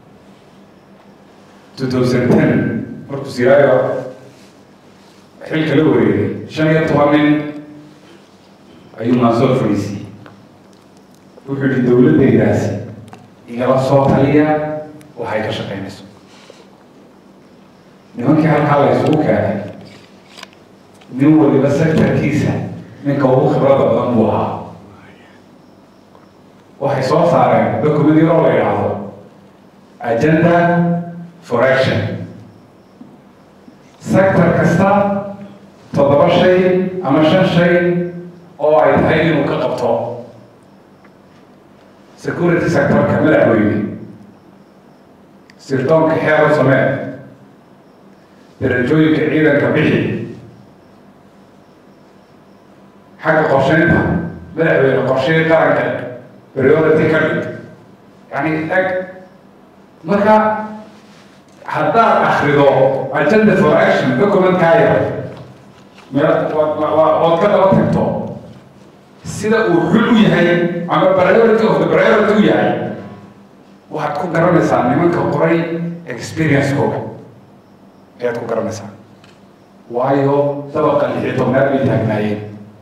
two thousand ten markuu siraayo xilka la wareegay shan iyo toban nin ayuu maansoo fadhiisiyey wuxuu yihi dowladdaydaasi igala soo taliya waxay ka shaqaynayso nimankii halkaa la isugu keenay nin waliba sectorkiisa ninka ugu khibrada badan buu ahaa waxay soo saareen document yaroo la yidhaahdo agenda for action sector kasta toddoba shay ama shan shay oo ay tahay inuu ka qabto security sectorka madaxweyne sirdoonka xeer u samee darajooyinka ciidanka bixi xagga qorsheynta madaxweyne qorshihii qaranka priority ka dhig yani eg marka haddaad akrido agenda for action documentkaaya ood ka daba tagto sida uu xul u yahay ama priority of the priority u yahay waxaad ku garanaysaa nimanka qoray experience-kooga ayaad ku garanaysaa waayo dabaqa lixi tobnaad bay taagnaayeen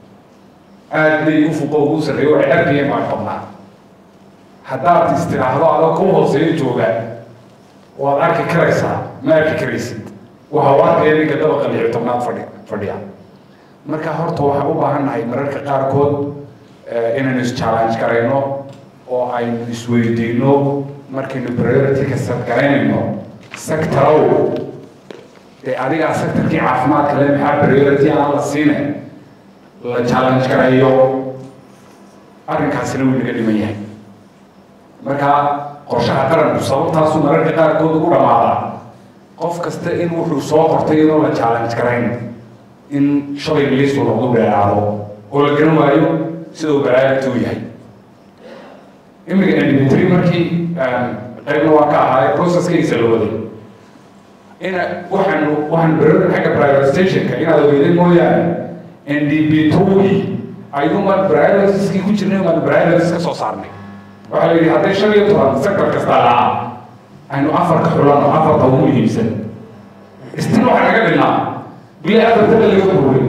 aad bay u fuqo ugu sarreeyo waxay arkayeen baan qabnaa haddaad istiraahdo adoo ku hooseeyo jooga waad arki karaysaa ma arki karaysid waxa u arkaya ninka dabaqa lixi tobnaad fadhi fadhiya marka horta waxaan u baahannahay mararka qaarkood inaynu is-challenge garayno oo aynu isweydiino markaynu priority-ka sadgaraynayno sectorow dee adigaa sectorkii caafimaadka le maxaa priority aan la siine la challenge garayo arrinkaasina wuu naga dhiman yahay marka qorshaha qaranku sababtaasu mararka qaarkood ugu dhammaadaa qof kasta in wuxuu soo qortay inuu la challenge garayn in shalay liistu noqdo dheeraado oo la garan waayo siduu baraarigta u yahay imika indimitry markii qaybna waa ka ahaa processkiisa la waday ina waxaanu waxaan berada xagga prioritizationka inaad ogeydeen mooyaane ndb togii ayuumaan prioritieskii ku jirnay maan priorities ka soo saarnay waxaa la yidhi hadday shan iyo toban sector kasta lahaa aynu afarka xulano afarta ugu muhiimsan istina waxaa naga dhinnaa bila afartada laga buuray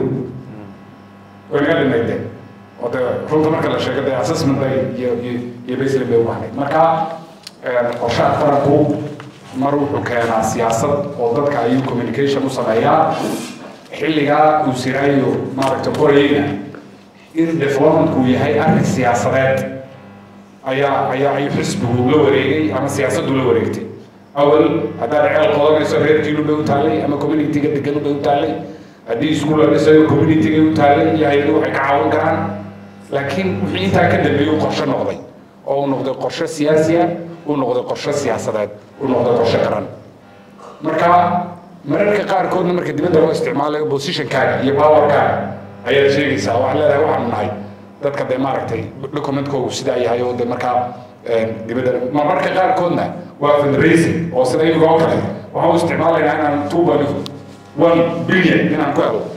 way naga dhinayde oo de runta marka la sheego dee assessment bay iyo iyo iyo baseline bay u baahnayd marka qorshaha qaranku mar wuxuu keenaa siyaasad oo dadka ayuu communication u sameeyaa xilligaa uu siraayo maaragta qorayeyna in developmentku yahay arrin siyaasadeed ayaa ayaa ayuu xisbigu la wareegay ama siyaasaddu la wareegtay awal haddaad ceel qodanayso reerkiinu bay u taallay ama communityga degan bay u taallay haddii iskuul la dhisayo communityga u taallay iyo hay-adu waxay ka caawin karaan laakiin wixii intaa ka dambeeyey uu qorshe noqday oo uu noqday qorshe siyaasi ah uu noqday qorshe siyaasadeed uu noqday qorshe qaran marka mararka qaarkoodna marka dibadda loo isticmaalayo positionkaaga iyo powerkaaga ayaad sheegaysaa waxaad leedahay waxaanu nahay dadka dee maaragtay documentkoogu sidaa yahay oo dee markaa dibadda marmarka qaarkoodna waa fundraising oo sida iyaga oo kale waxaan u isticmaalaynaa inaan two point one billion inaan ku helo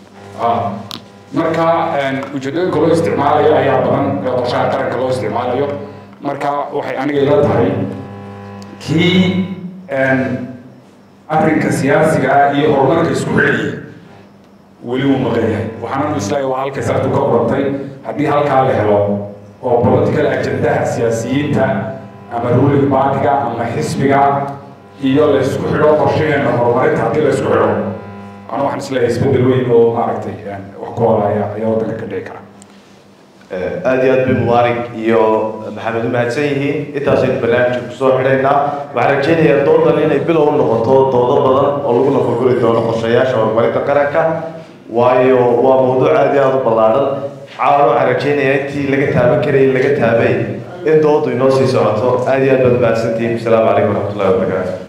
marka ujeedooyinka loo isticmaalayo ayaa badan ee qorshaha qaranka loo isticmaalayo marka waxay aniga ila tahay kii arrinka siyaasiga ah iyo horumarka isku xidhayay weli wuu maqan yahay waxaana islaahay waa halkay saartu ka qorantay haddii halkaa la helo oo political agendaha siyaasiyiinta ama ruling partyga ama xisbiga iyo la isku xidho qorshaheena horumarinta haddii la isku xidho ana waxaan isleeyahay isbedel weyn oo maaragtay wax ku olaya ayaa waddanka ka dhici kara aad iyo aad bay mubaarig iyo maxamed u mahadsan yihiin intaasaynu barnaamijka kusoo xidhaynaa waxaan rajeynayaa doodan inay bilow noqoto doodo badan oo lagu nafaguri doono qorshayaasha horumarinta qaranka waayo waa mawduuc aad iyo aada u ballaadhan caawan waxaan rajeynayaa intii laga taaban karayay laga taabay in doodu inoo sii socoto aad iyo aad baad mahadsantihiin asalaamu calaykum waraxmatullahi wabarakaatu